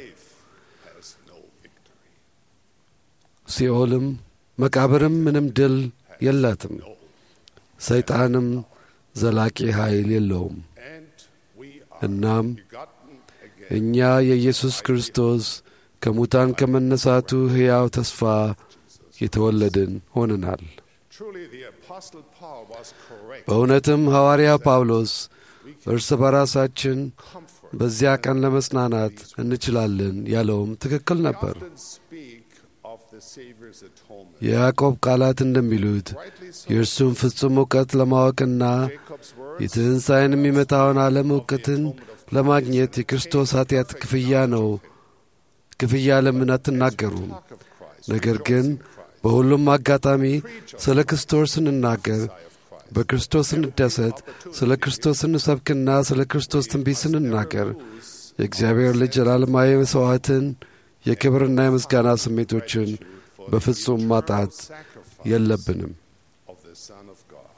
ሲኦልም መቃብርም ምንም ድል የላትም። ሰይጣንም ዘላቂ ኃይል የለውም። እናም እኛ የኢየሱስ ክርስቶስ ከሙታን ከመነሳቱ ሕያው ተስፋ የተወለድን ሆነናል። Truly, the Apostle Paul was correct. በእውነትም ሐዋርያ ጳውሎስ እርስ በራሳችን በዚያ ቀን ለመጽናናት እንችላለን ያለውም ትክክል ነበር። often speak of the Savior's atonement. የያዕቆብ ቃላት እንደሚሉት የእርሱን ፍጹም እውቀት ለማወቅና የትንሣኤን የሚመጣውን ዓለም እውቀትን ለማግኘት የክርስቶስ ኃጢአት ክፍያ ነው። ክፍያ ለምን አትናገሩም? ነገር ግን በሁሉም አጋጣሚ ስለ ክርስቶስ ስንናገር፣ በክርስቶስ ስንደሰት፣ ስለ ክርስቶስ ስንሰብክና ስለ ክርስቶስ ትንቢት ስንናገር የእግዚአብሔር ልጅ ዘላለማዊ መሥዋዕትን የክብርና የምስጋና ስሜቶችን በፍጹም ማጣት የለብንም። of the Son of God.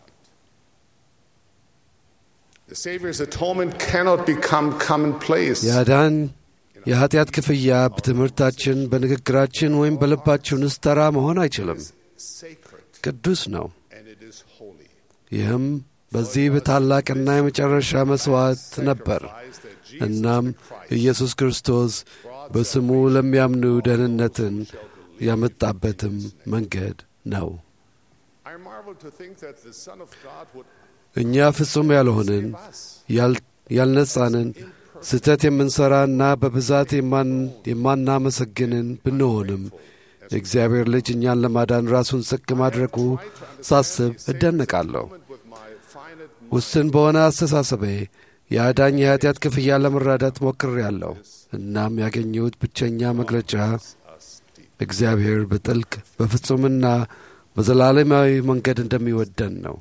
The Savior's atonement cannot become commonplace. የአዳን የኀጢአት ክፍያ በትምህርታችን፣ በንግግራችን ወይም በልባችን ውስጥ ተራ መሆን አይችልም። Sacred ቅዱስ ነው። and it is holy. ይህም በዚህ በታላቅና የመጨረሻ መሥዋዕት ነበር። እናም ኢየሱስ ክርስቶስ በስሙ ለሚያምኑ ደህንነትን ያመጣበትም መንገድ ነው። I marvel to think that the Son of God would እኛ ፍጹም ያልሆንን ያል- ያልነጻንን ስህተት የምንሠራና በብዛት የማን- የማናመሰግንን ብንሆንም የእግዚአብሔር ልጅ እኛን ለማዳን ራሱን ዝቅ ማድረጉ ሳስብ እደነቃለሁ። ውስን በሆነ አስተሳሰቤ የአዳኝ የኀጢአት ክፍያ ለመረዳት ሞክሬአለሁ። እናም ያገኘሁት ብቸኛ መግለጫ እግዚአብሔር በጥልቅ በፍጹምና በዘላለማዊ መንገድ እንደሚወደን ነው።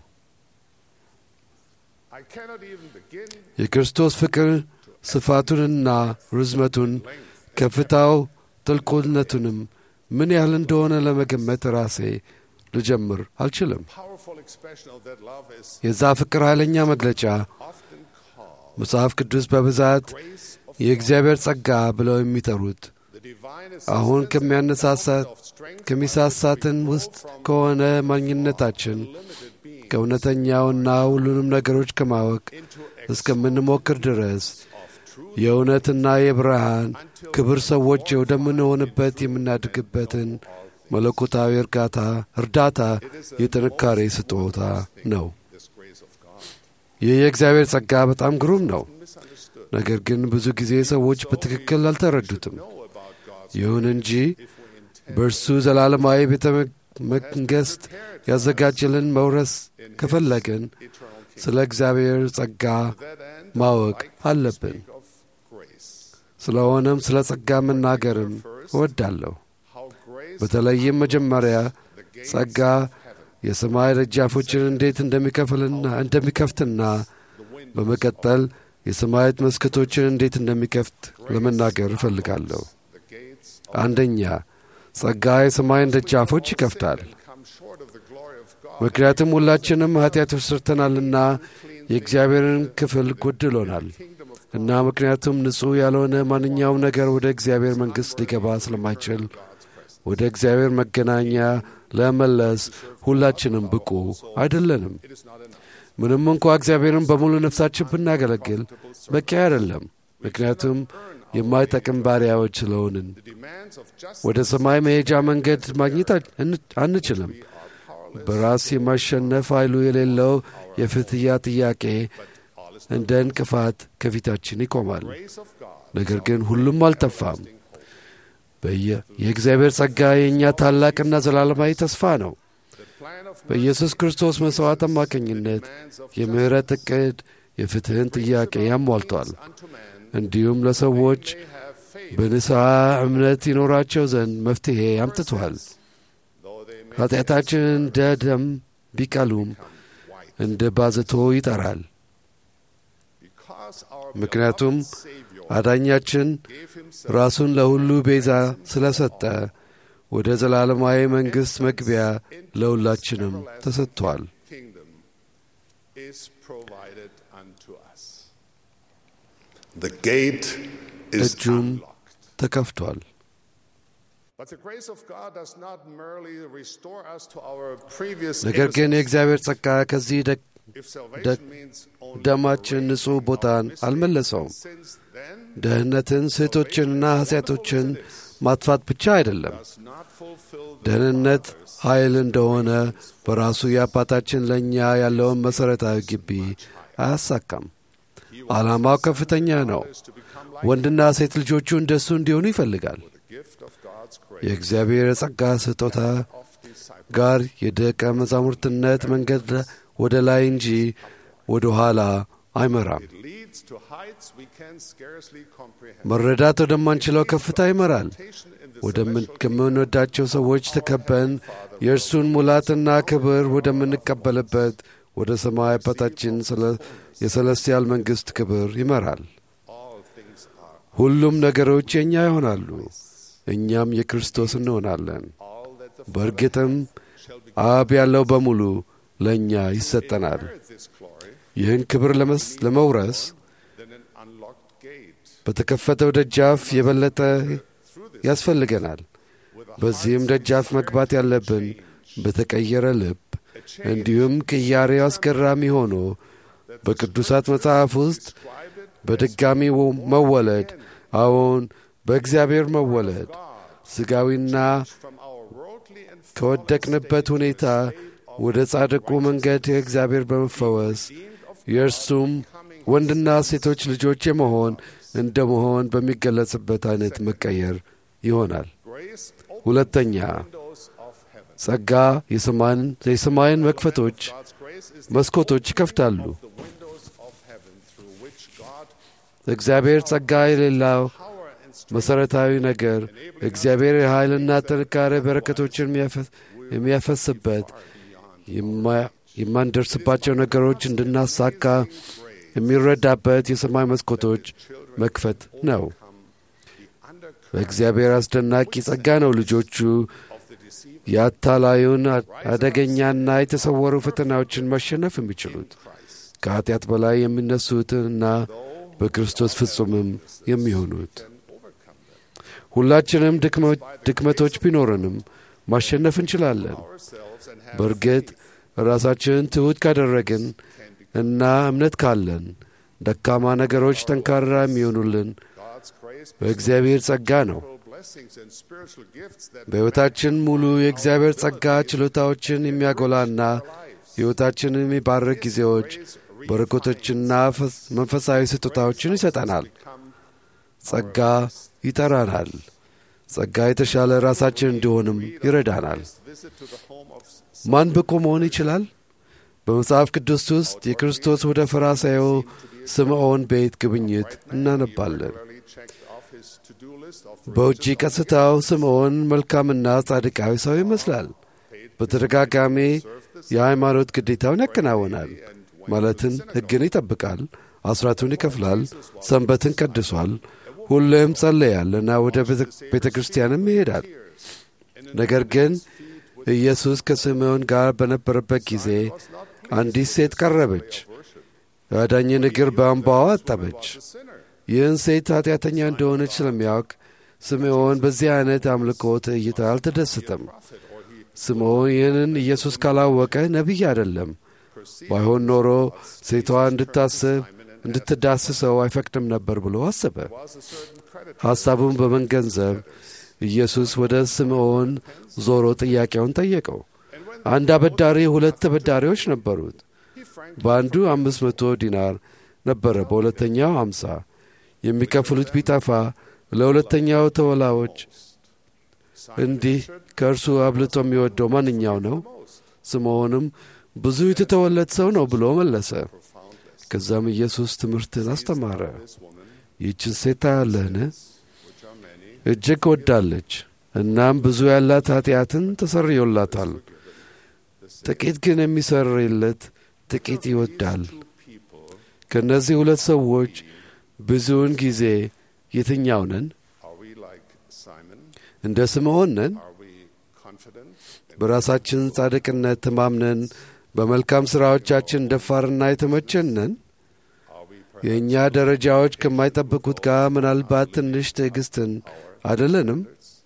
I cannot even begin የክርስቶስ ፍቅር ስፋቱንና ርዝመቱን ከፍታው ጥልቁነቱንም ምን ያህል እንደሆነ ለመገመት ራሴ ልጀምር አልችልም። powerful expression of that love is የዛ ፍቅር ኃይለኛ መግለጫ often called መጽሐፍ ቅዱስ በብዛት የእግዚአብሔር ጸጋ ብለው የሚጠሩት the divine አሁን assistance ከሚያነሳሳት ከሚሳሳትን ውስጥ ከሆነ ማግኘታችን ከእውነተኛውና ሁሉንም ነገሮች ከማወቅ እስከምንሞክር ድረስ የእውነትና የብርሃን ክብር ሰዎች ወደምንሆንበት የምናድግበትን መለኮታዊ እርጋታ እርዳታ የጥንካሬ ስጦታ ነው። this grace of God. ይህ የእግዚአብሔር ጸጋ በጣም ግሩም ነው። ነገር ግን ብዙ ጊዜ ሰዎች በትክክል አልተረዱትም። ይሁን እንጂ በእርሱ ዘላለማዊ ቤተ መንግሥት ያዘጋጀልን መውረስ ከፈለግን ስለ እግዚአብሔር ጸጋ ማወቅ አለብን። ስለሆነም ስለ ጸጋ መናገርም እወዳለሁ። በተለይም መጀመሪያ ጸጋ የሰማይ ደጃፎችን እንዴት እንደሚከፍልና እንደሚከፍትና በመቀጠል የሰማያት መስኮቶችን እንዴት እንደሚከፍት ለመናገር እፈልጋለሁ። አንደኛ ጸጋ የሰማይን ደጃፎች ይከፍታል። ምክንያቱም ሁላችንም ኃጢአቶች ሰርተናልና የእግዚአብሔርን ክፍል ጎድሎናል እና ምክንያቱም ንጹሕ ያልሆነ ማንኛውም ነገር ወደ እግዚአብሔር መንግሥት ሊገባ ስለማይችል ወደ እግዚአብሔር መገናኛ ለመለስ ሁላችንም ብቁ አይደለንም። ምንም እንኳ እግዚአብሔርን በሙሉ ነፍሳችን ብናገለግል በቂ አይደለም፣ ምክንያቱም የማይጠቅም ባሪያዎች ስለሆንን። ወደ ሰማይ መሄጃ መንገድ ማግኘት አንችልም። በራስ የማሸነፍ ኃይሉ የሌለው የፍትያ ጥያቄ እንደ እንቅፋት ከፊታችን ይቆማል። ነገር ግን ሁሉም አልጠፋም። የእግዚአብሔር ጸጋ የእኛ ታላቅና ዘላለማዊ ተስፋ ነው። በኢየሱስ ክርስቶስ መሥዋዕት አማካኝነት የምሕረት ዕቅድ የፍትሕን ጥያቄ ያሟልቷል። እንዲሁም ለሰዎች በንስሐ እምነት ይኖራቸው ዘንድ መፍትሔ አምጥቷል። ኃጢአታችን እንደ ደም ቢቀሉም እንደ ባዘቶ ይጠራል። ምክንያቱም አዳኛችን ራሱን ለሁሉ ቤዛ ስለ ሰጠ ወደ ዘላለማዊ መንግሥት መግቢያ ለሁላችንም ተሰጥቷል። እጁም ተከፍቷል። ነገር ግን የእግዚአብሔር ጸጋ ከዚህ ደማችን ንጹሕ ቦታን አልመለሰውም። ደህንነትን፣ ስህቶችንና ኃጢአቶችን ማጥፋት ብቻ አይደለም። ደህንነት ኃይል እንደሆነ በራሱ የአባታችን ለእኛ ያለውን መሠረታዊ ግቢ አያሳካም። ዓላማው ከፍተኛ ነው። ወንድና ሴት ልጆቹ እንደሱ እንዲሆኑ ይፈልጋል። የእግዚአብሔር የጸጋ ስጦታ ጋር የደቀ መዛሙርትነት መንገድ ወደ ላይ እንጂ ወደ ኋላ አይመራም። መረዳት ወደማንችለው ከፍታ ይመራል። ከምንወዳቸው ሰዎች ተከበን የእርሱን ሙላትና ክብር ወደምንቀበልበት ወደ ሰማይ አባታችን የሰለስቲያል መንግሥት ክብር ይመራል። ሁሉም ነገሮች የእኛ ይሆናሉ፣ እኛም የክርስቶስ እንሆናለን። በእርግጥም አብ ያለው በሙሉ ለእኛ ይሰጠናል። ይህን ክብር ለመውረስ በተከፈተው ደጃፍ የበለጠ ያስፈልገናል። በዚህም ደጃፍ መግባት ያለብን በተቀየረ ልብ እንዲሁም ቅያሬው አስገራሚ ሆኖ በቅዱሳት መጽሐፍ ውስጥ በድጋሚ መወለድ፣ አዎን በእግዚአብሔር መወለድ ሥጋዊና ከወደቅንበት ሁኔታ ወደ ጻድቁ መንገድ የእግዚአብሔር በመፈወስ የእርሱም ወንድና ሴቶች ልጆች የመሆን እንደ መሆን በሚገለጽበት አይነት መቀየር ይሆናል። ሁለተኛ ጸጋ የሰማይን መክፈቶች መስኮቶች ይከፍታሉ። እግዚአብሔር ጸጋ የሌላው መሠረታዊ ነገር እግዚአብሔር የኃይልና ጥንካሬ በረከቶችን የሚያፈስበት የማንደርስባቸው ነገሮች እንድናሳካ የሚረዳበት የሰማይ መስኮቶች መክፈት ነው። በእግዚአብሔር አስደናቂ ጸጋ ነው ልጆቹ የአታላዩን አደገኛና የተሰወሩ ፈተናዎችን ማሸነፍ የሚችሉት ከኀጢአት በላይ የሚነሱትንና በክርስቶስ ፍጹምም የሚሆኑት። ሁላችንም ድክመቶች ቢኖረንም ማሸነፍ እንችላለን። በእርግጥ ራሳችንን ትሑት ካደረግን እና እምነት ካለን ደካማ ነገሮች ጠንካራ የሚሆኑልን በእግዚአብሔር ጸጋ ነው። በሕይወታችን ሙሉ የእግዚአብሔር ጸጋ ችሎታዎችን የሚያጎላና ሕይወታችንን የሚባርክ ጊዜዎች በረከቶችና መንፈሳዊ ስጦታዎችን ይሰጠናል። ጸጋ ይጠራናል። ጸጋ የተሻለ ራሳችን እንዲሆንም ይረዳናል። ማን ብቁ መሆን ይችላል? በመጽሐፍ ቅዱስ ውስጥ የክርስቶስ ወደ ፈሪሳዩ ስምዖን ቤት ጉብኝት እናነባለን። በውጪ ቀስታው ስምዖን መልካምና ጻድቃዊ ሰው ይመስላል። በተደጋጋሚ የሃይማኖት ግዴታውን ያከናውናል። ማለትን ሕግን ይጠብቃል፣ አስራቱን ይከፍላል፣ ሰንበትን ቀድሷል፣ ሁሌም ጸለያልና ወደ ቤተ ክርስቲያንም ይሄዳል። ነገር ግን ኢየሱስ ከስምዖን ጋር በነበረበት ጊዜ አንዲት ሴት ቀረበች፣ የአዳኝን እግር በእንባዋ አጠበች። ይህን ሴት ኃጢአተኛ እንደሆነች ስለሚያውቅ ስምዖን በዚህ አይነት አምልኮት እይታ አልተደሰተም። ስምዖን ይህንን ኢየሱስ ካላወቀ ነቢይ አይደለም። ባይሆን ኖሮ ሴቷ እንድታስብ እንድትዳስሰው አይፈቅድም ነበር ብሎ አሰበ። ሐሳቡን በመገንዘብ ኢየሱስ ወደ ስምዖን ዞሮ ጥያቄውን ጠየቀው። አንድ አበዳሪ ሁለት ተበዳሪዎች ነበሩት። በአንዱ አምስት መቶ ዲናር ነበረ፣ በሁለተኛው አምሳ የሚከፍሉት ቢጠፋ ለሁለተኛው ተወላዎች እንዲህ ከእርሱ አብልጦ የሚወደው ማንኛው ነው? ስምዖንም ብዙ የተተወለት ሰው ነው ብሎ መለሰ። ከዛም ኢየሱስ ትምህርትን አስተማረ። ይህችን ሴት ታያለህን? እጅግ ወዳለች፣ እናም ብዙ ያላት ኃጢአትን ተሰርዮላታል። ጥቂት ግን የሚሰርይለት ጥቂት ይወዳል። ከእነዚህ ሁለት ሰዎች ብዙውን ጊዜ የትኛው ነን? እንደ ስምዖን ነን? በራሳችን ጻድቅነት ተማምነን በመልካም ሥራዎቻችን ደፋርና የተመቸን ነን? የእኛ ደረጃዎች ከማይጠብቁት ጋር ምናልባት ትንሽ ትዕግስትን አይደለንም?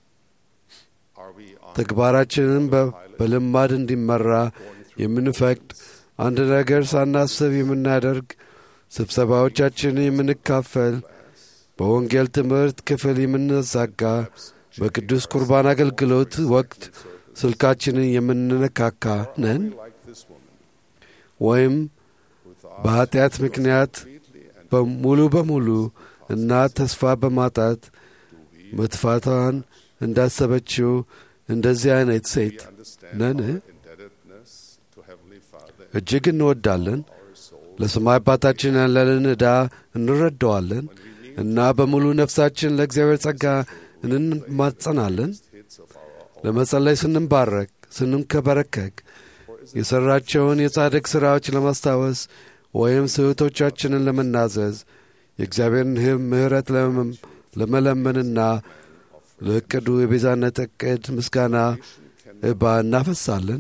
ተግባራችንን በልማድ እንዲመራ የምንፈቅድ አንድ ነገር ሳናስብ የምናደርግ ስብሰባዎቻችንን የምንካፈል በወንጌል ትምህርት ክፍል የምንዛጋ በቅዱስ ቁርባን አገልግሎት ወቅት ስልካችንን የምንነካካ ነን? ወይም በኀጢአት ምክንያት ሙሉ በሙሉ እና ተስፋ በማጣት መጥፋቷን እንዳሰበችው እንደዚህ አይነት ሴት ነን? እጅግ እንወዳለን። ለሰማይ አባታችን ያለንን ዕዳ እንረዳዋለን እና በሙሉ ነፍሳችን ለእግዚአብሔር ጸጋ እንማጸናለን። ለመጸለይ ስንባረክ ስንከበረከክ የሠራቸውን የጻድቅ ሥራዎች ለማስታወስ ወይም ስህቶቻችንን ለመናዘዝ የእግዚአብሔርን ህም ምሕረት ለመለመንና ለዕቅዱ የቤዛነት ዕቅድ ምስጋና እባ እናፈሳለን።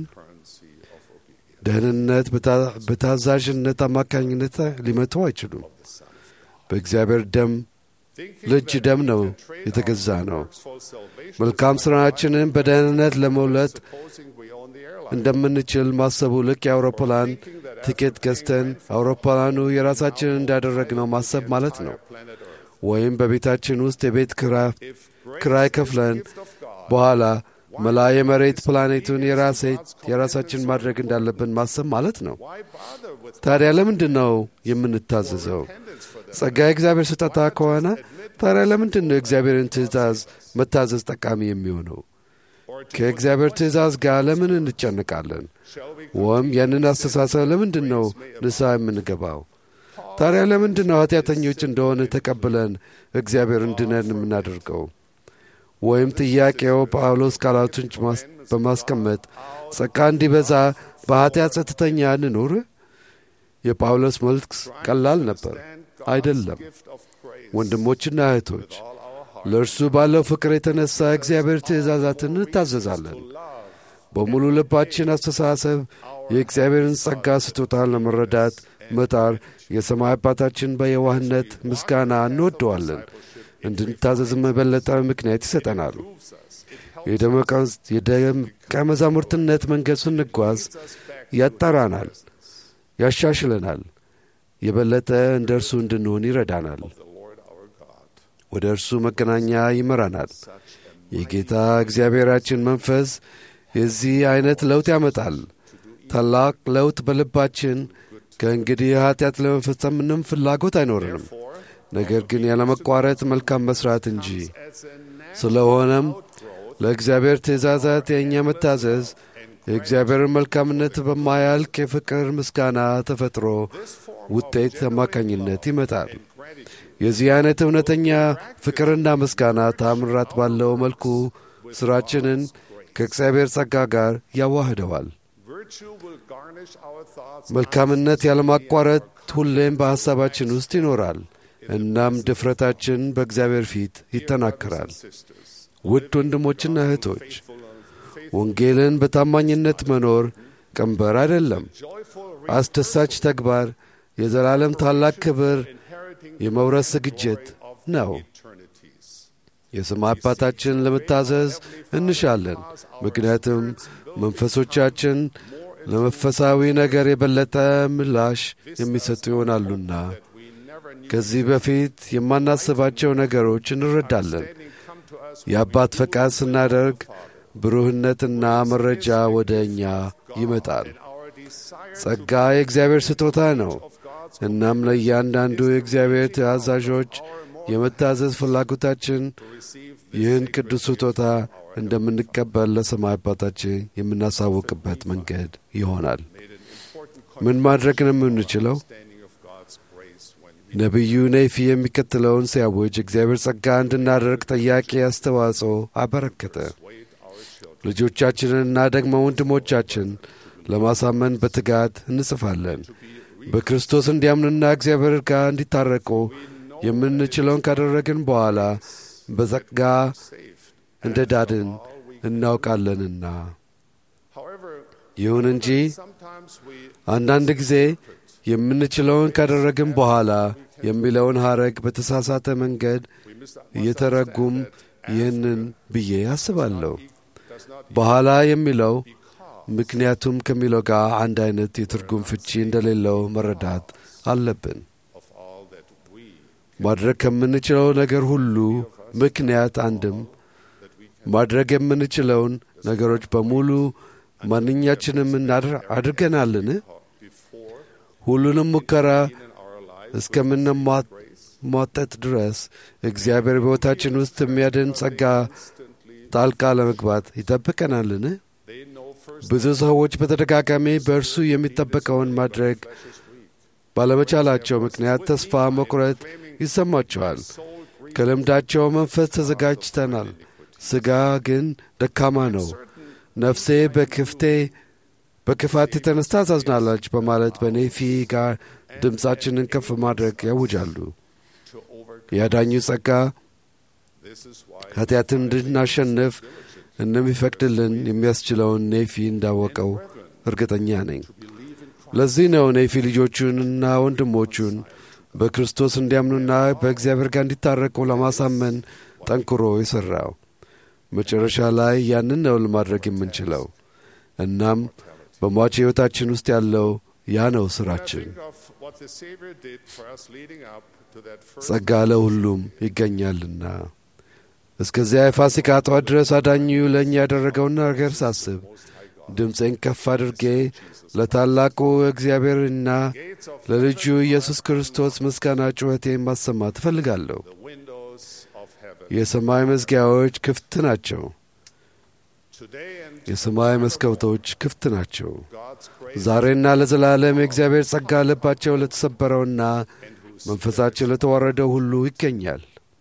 ደህንነት በታዛዥነት አማካኝነት ሊመቱ አይችሉም። በእግዚአብሔር ደም ልጅ ደም ነው የተገዛ ነው። መልካም ሥራችንን በደህንነት ለመውለጥ እንደምንችል ማሰቡ ልክ የአውሮፕላን ቲኬት ገዝተን አውሮፕላኑ የራሳችንን እንዳደረግነው ማሰብ ማለት ነው። ወይም በቤታችን ውስጥ የቤት ክራይ ከፍለን በኋላ መላ የመሬት ፕላኔቱን የራሳችን ማድረግ እንዳለብን ማሰብ ማለት ነው። ታዲያ ለምንድን ነው የምንታዘዘው? ጸጋ የእግዚአብሔር ስጦታ ከሆነ ታዲያ ለምንድን ነው የእግዚአብሔርን ትእዛዝ መታዘዝ ጠቃሚ የሚሆነው? ከእግዚአብሔር ትእዛዝ ጋር ለምን እንጨንቃለን? ወይም ያንን አስተሳሰብ ለምንድን ነው ንስሐ የምንገባው? ታዲያ ለምንድን ነው ኃጢአተኞች እንደሆነ ተቀብለን እግዚአብሔር እንድነን የምናደርገው? ወይም ጥያቄው ጳውሎስ ቃላቱን በማስቀመጥ ጸጋ እንዲበዛ በኃጢአት ጸጥተኛ እንኑር? የጳውሎስ መልስ ቀላል ነበር። አይደለም። ወንድሞችና እህቶች ለእርሱ ባለው ፍቅር የተነሳ እግዚአብሔር ትእዛዛትን እንታዘዛለን። በሙሉ ልባችን አስተሳሰብ የእግዚአብሔርን ጸጋ ስጦታን ለመረዳት መጣር የሰማይ አባታችን በየዋህነት ምስጋና እንወደዋለን። እንድንታዘዝም የበለጠ ምክንያት ይሰጠናል። የደቀ መዛሙርትነት መንገድ ስንጓዝ ያጠራናል፣ ያሻሽለናል፣ የበለጠ እንደ እርሱ እንድንሆን ይረዳናል። ወደ እርሱ መገናኛ ይመራናል። የጌታ እግዚአብሔራችን መንፈስ የዚህ ዐይነት ለውጥ ያመጣል። ታላቅ ለውጥ በልባችን ከእንግዲህ ኃጢአት ለመፈጸም ምንም ፍላጎት አይኖርንም፣ ነገር ግን ያለመቋረጥ መልካም መስራት እንጂ። ስለሆነም ለእግዚአብሔር ትእዛዛት የእኛ መታዘዝ የእግዚአብሔርን መልካምነት በማያልቅ የፍቅር ምስጋና ተፈጥሮ ውጤት አማካኝነት ይመጣል። የዚህ አይነት እውነተኛ ፍቅርና ምስጋና ታምራት ባለው መልኩ ሥራችንን ከእግዚአብሔር ጸጋ ጋር ያዋህደዋል። መልካምነት ያለማቋረጥ ሁሌም በሐሳባችን ውስጥ ይኖራል። እናም ድፍረታችን በእግዚአብሔር ፊት ይጠናከራል። ውድ ወንድሞችና እህቶች ወንጌልን በታማኝነት መኖር ቀንበር አይደለም፣ አስደሳች ተግባር፣ የዘላለም ታላቅ ክብር የመውረስ ዝግጅት ነው። የሰማይ አባታችን ለመታዘዝ እንሻለን፣ ምክንያቱም መንፈሶቻችን ለመንፈሳዊ ነገር የበለጠ ምላሽ የሚሰጡ ይሆናሉና ከዚህ በፊት የማናስባቸው ነገሮች እንረዳለን። የአባት ፈቃድ ስናደርግ ብሩህነትና መረጃ ወደ እኛ ይመጣል። ጸጋ የእግዚአብሔር ስጦታ ነው። እናም ለእያንዳንዱ የእግዚአብሔር ትእዛዦች የመታዘዝ ፍላጎታችን ይህን ቅዱስ ስጦታ እንደምንቀበል ለሰማይ አባታችን የምናሳውቅበት መንገድ ይሆናል። ምን ማድረግ ነው የምንችለው? ነቢዩ ኔፊ የሚከተለውን ሲያውጅ እግዚአብሔር ጸጋ እንድናደርግ ጠያቂ አስተዋጽኦ አበረከተ። ልጆቻችንንና ደግሞ ወንድሞቻችን ለማሳመን በትጋት እንጽፋለን። በክርስቶስ እንዲያምኑና እግዚአብሔር ጋር እንዲታረቁ የምንችለውን ካደረግን በኋላ በጸጋ እንደ ዳድን እናውቃለንና። ይሁን እንጂ አንዳንድ ጊዜ የምንችለውን ካደረግን በኋላ የሚለውን ሐረግ በተሳሳተ መንገድ እየተረጉም ይህንን ብዬ አስባለሁ። በኋላ የሚለው ምክንያቱም ከሚለው ጋር አንድ አይነት የትርጉም ፍቺ እንደሌለው መረዳት አለብን። ማድረግ ከምንችለው ነገር ሁሉ ምክንያት አንድም ማድረግ የምንችለውን ነገሮች በሙሉ ማንኛችንም አድርገናልን? ሁሉንም ሙከራ እስከምንሟጠጥ ድረስ እግዚአብሔር በሕይወታችን ውስጥ የሚያድን ጸጋ ጣልቃ ለመግባት ይጠብቀናልን? ብዙ ሰዎች በተደጋጋሚ በእርሱ የሚጠበቀውን ማድረግ ባለመቻላቸው ምክንያት ተስፋ መቁረጥ ይሰማቸዋል። ከልምዳቸው መንፈስ ተዘጋጅተናል፣ ሥጋ ግን ደካማ ነው። ነፍሴ በክፍቴ በክፋት የተነሳ ታዝናለች በማለት በኔፊ ጋር ድምፃችንን ከፍ ማድረግ ያውጃሉ። የአዳኙ ጸጋ ኃጢአትን እንድናሸንፍ እንደሚፈቅድልን የሚያስችለውን ኔፊ እንዳወቀው እርግጠኛ ነኝ። ለዚህ ነው ኔፊ ልጆቹንና ወንድሞቹን በክርስቶስ እንዲያምኑና በእግዚአብሔር ጋር እንዲታረቁ ለማሳመን ጠንክሮ የሠራው። መጨረሻ ላይ ያንን ነው ለማድረግ የምንችለው። እናም በሟች ሕይወታችን ውስጥ ያለው ያ ነው ሥራችን። ጸጋ ለሁሉም ይገኛልና። እስከዚያ የፋሲካ ጠዋት ድረስ አዳኙ ለእኛ ያደረገውን ነገር ሳስብ ድምፄን ከፍ አድርጌ ለታላቁ እግዚአብሔርና ለልጁ ኢየሱስ ክርስቶስ ምስጋና ጩኸቴን ማሰማት እፈልጋለሁ። የሰማይ መዝጊያዎች ክፍት ናቸው። የሰማይ መስኮቶች ክፍት ናቸው። ዛሬና ለዘላለም የእግዚአብሔር ጸጋ ልባቸው ለተሰበረውና መንፈሳቸው ለተዋረደው ሁሉ ይገኛል።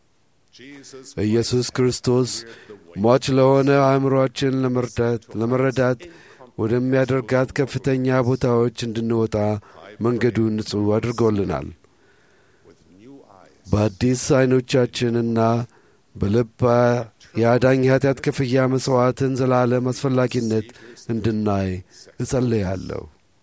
ኢየሱስ ክርስቶስ ሟች ለሆነ አእምሮአችን ለመረዳት ወደሚያደርጋት ከፍተኛ ቦታዎች እንድንወጣ መንገዱን ንጹሕ አድርጎልናል። በአዲስ ዐይኖቻችንና በልብ የአዳኝ ኃጢአት ክፍያ መሥዋዕትን ዘላለም አስፈላጊነት እንድናይ እጸልያለሁ።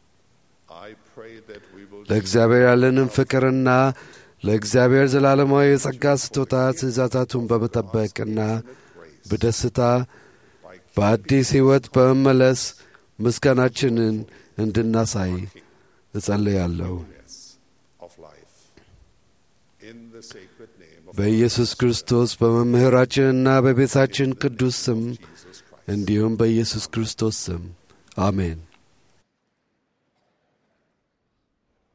ለእግዚአብሔር ያለንን ፍቅርና ለእግዚአብሔር ዘላለማዊ የጸጋ ስጦታ ትእዛዛቱን በመጠበቅና በደስታ በአዲስ ሕይወት በመመለስ ምስጋናችንን እንድናሳይ እጸልያለሁ። በኢየሱስ ክርስቶስ በመምህራችንና በቤታችን ቅዱስ ስም እንዲሁም በኢየሱስ ክርስቶስ ስም አሜን።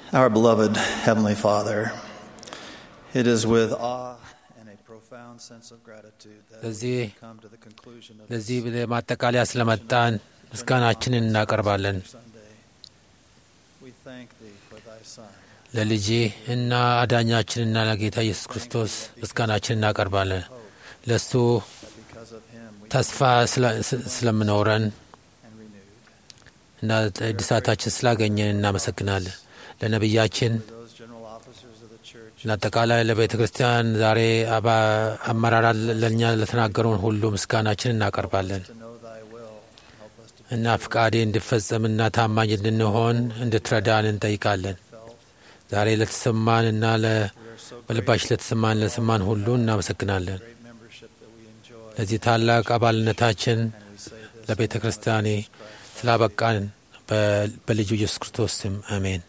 Our beloved Heavenly Father, it is with awe and a profound sense of gratitude that ለዚህ we come to the conclusion of ለዚህ ማጠቃለያ ስለመጣን ምስጋናችንን እናቀርባለን። We thank Thee for Thy Son. ለልጅ እና አዳኛችንና ለጌታ ኢየሱስ ክርስቶስ ምስጋናችን እናቀርባለን። ለእሱ Because of Him, we ተስፋ ስለ- ስ- ስለምኖረን እና እድሳታችን ስላገኘን እናመሰግናለን። ለነቢያችን those general officers of the church ለአጠቃላይ ለቤተ ክርስቲያን ዛሬ አባ- አመራራት ለእኛ ለተናገሩን ሁሉ ምስጋናችን እናቀርባለን to know Thy will, help us to እና ፍቃዴ እንድፈጸምና ታማኝ እንድንሆን እንድትረዳን እንጠይቃለን። ዛሬ ለተሰማን እና ለ- በልባሽ ለተሰማን ለሰማን ሁሉ እናመሰግናለን። great membership that we enjoy. ለዚህ ታላቅ አባልነታችን ለቤተ ክርስቲያኔ ስላበቃን በ- በልጁ ኢየሱስ ክርስቶስ ስም አሜን።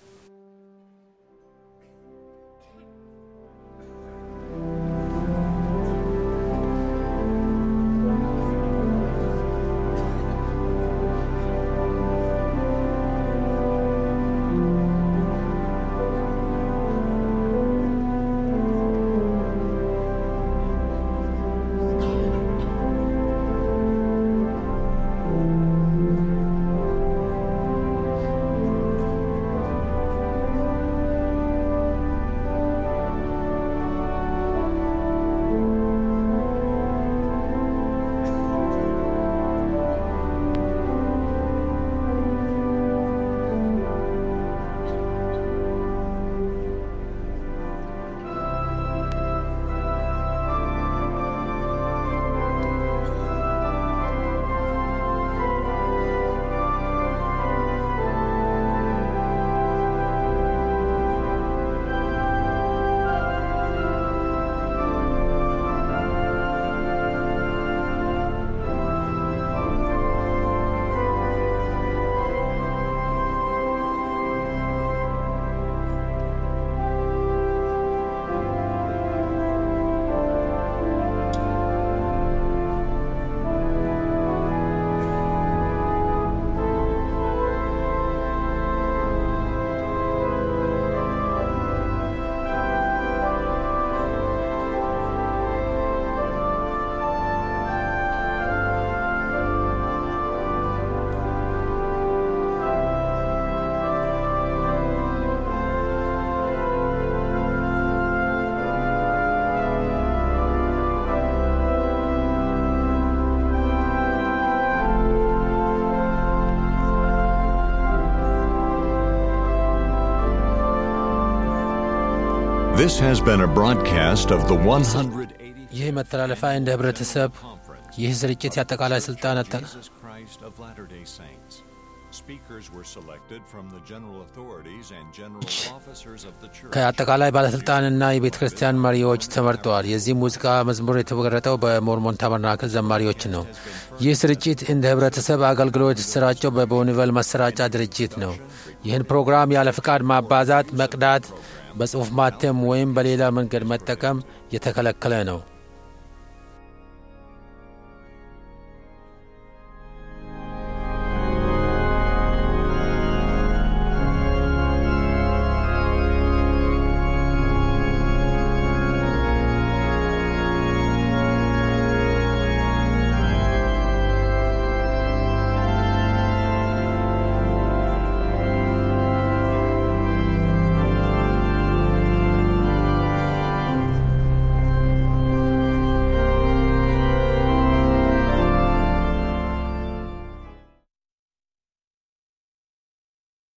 This has been a broadcast of the 100 ይህ መተላለፊያ እንደ ህብረተሰብ ይህ ስርጭት የአጠቃላይ ስልጣን አጠ- Jesus Christ of Latter-day Saints. Speakers were selected from the general authorities and general officers of the church. ከአጠቃላይ ባለስልጣንና የቤተ ክርስቲያን መሪዎች ተመርጠዋል። የዚህ ሙዚቃ መዝሙር የተመረጠው በሞርሞን ታበርናክል ዘማሪዎች ነው። ይህ ስርጭት እንደ ህብረተሰብ አገልግሎት የተሰራጨው በቦኒቨል ማሰራጫ ድርጅት ነው። ይህን ፕሮግራም ያለ ፍቃድ ማባዛት፣ መቅዳት፣ በጽሑፍ ማተም ወይም በሌላ መንገድ መጠቀም የተከለከለ ነው።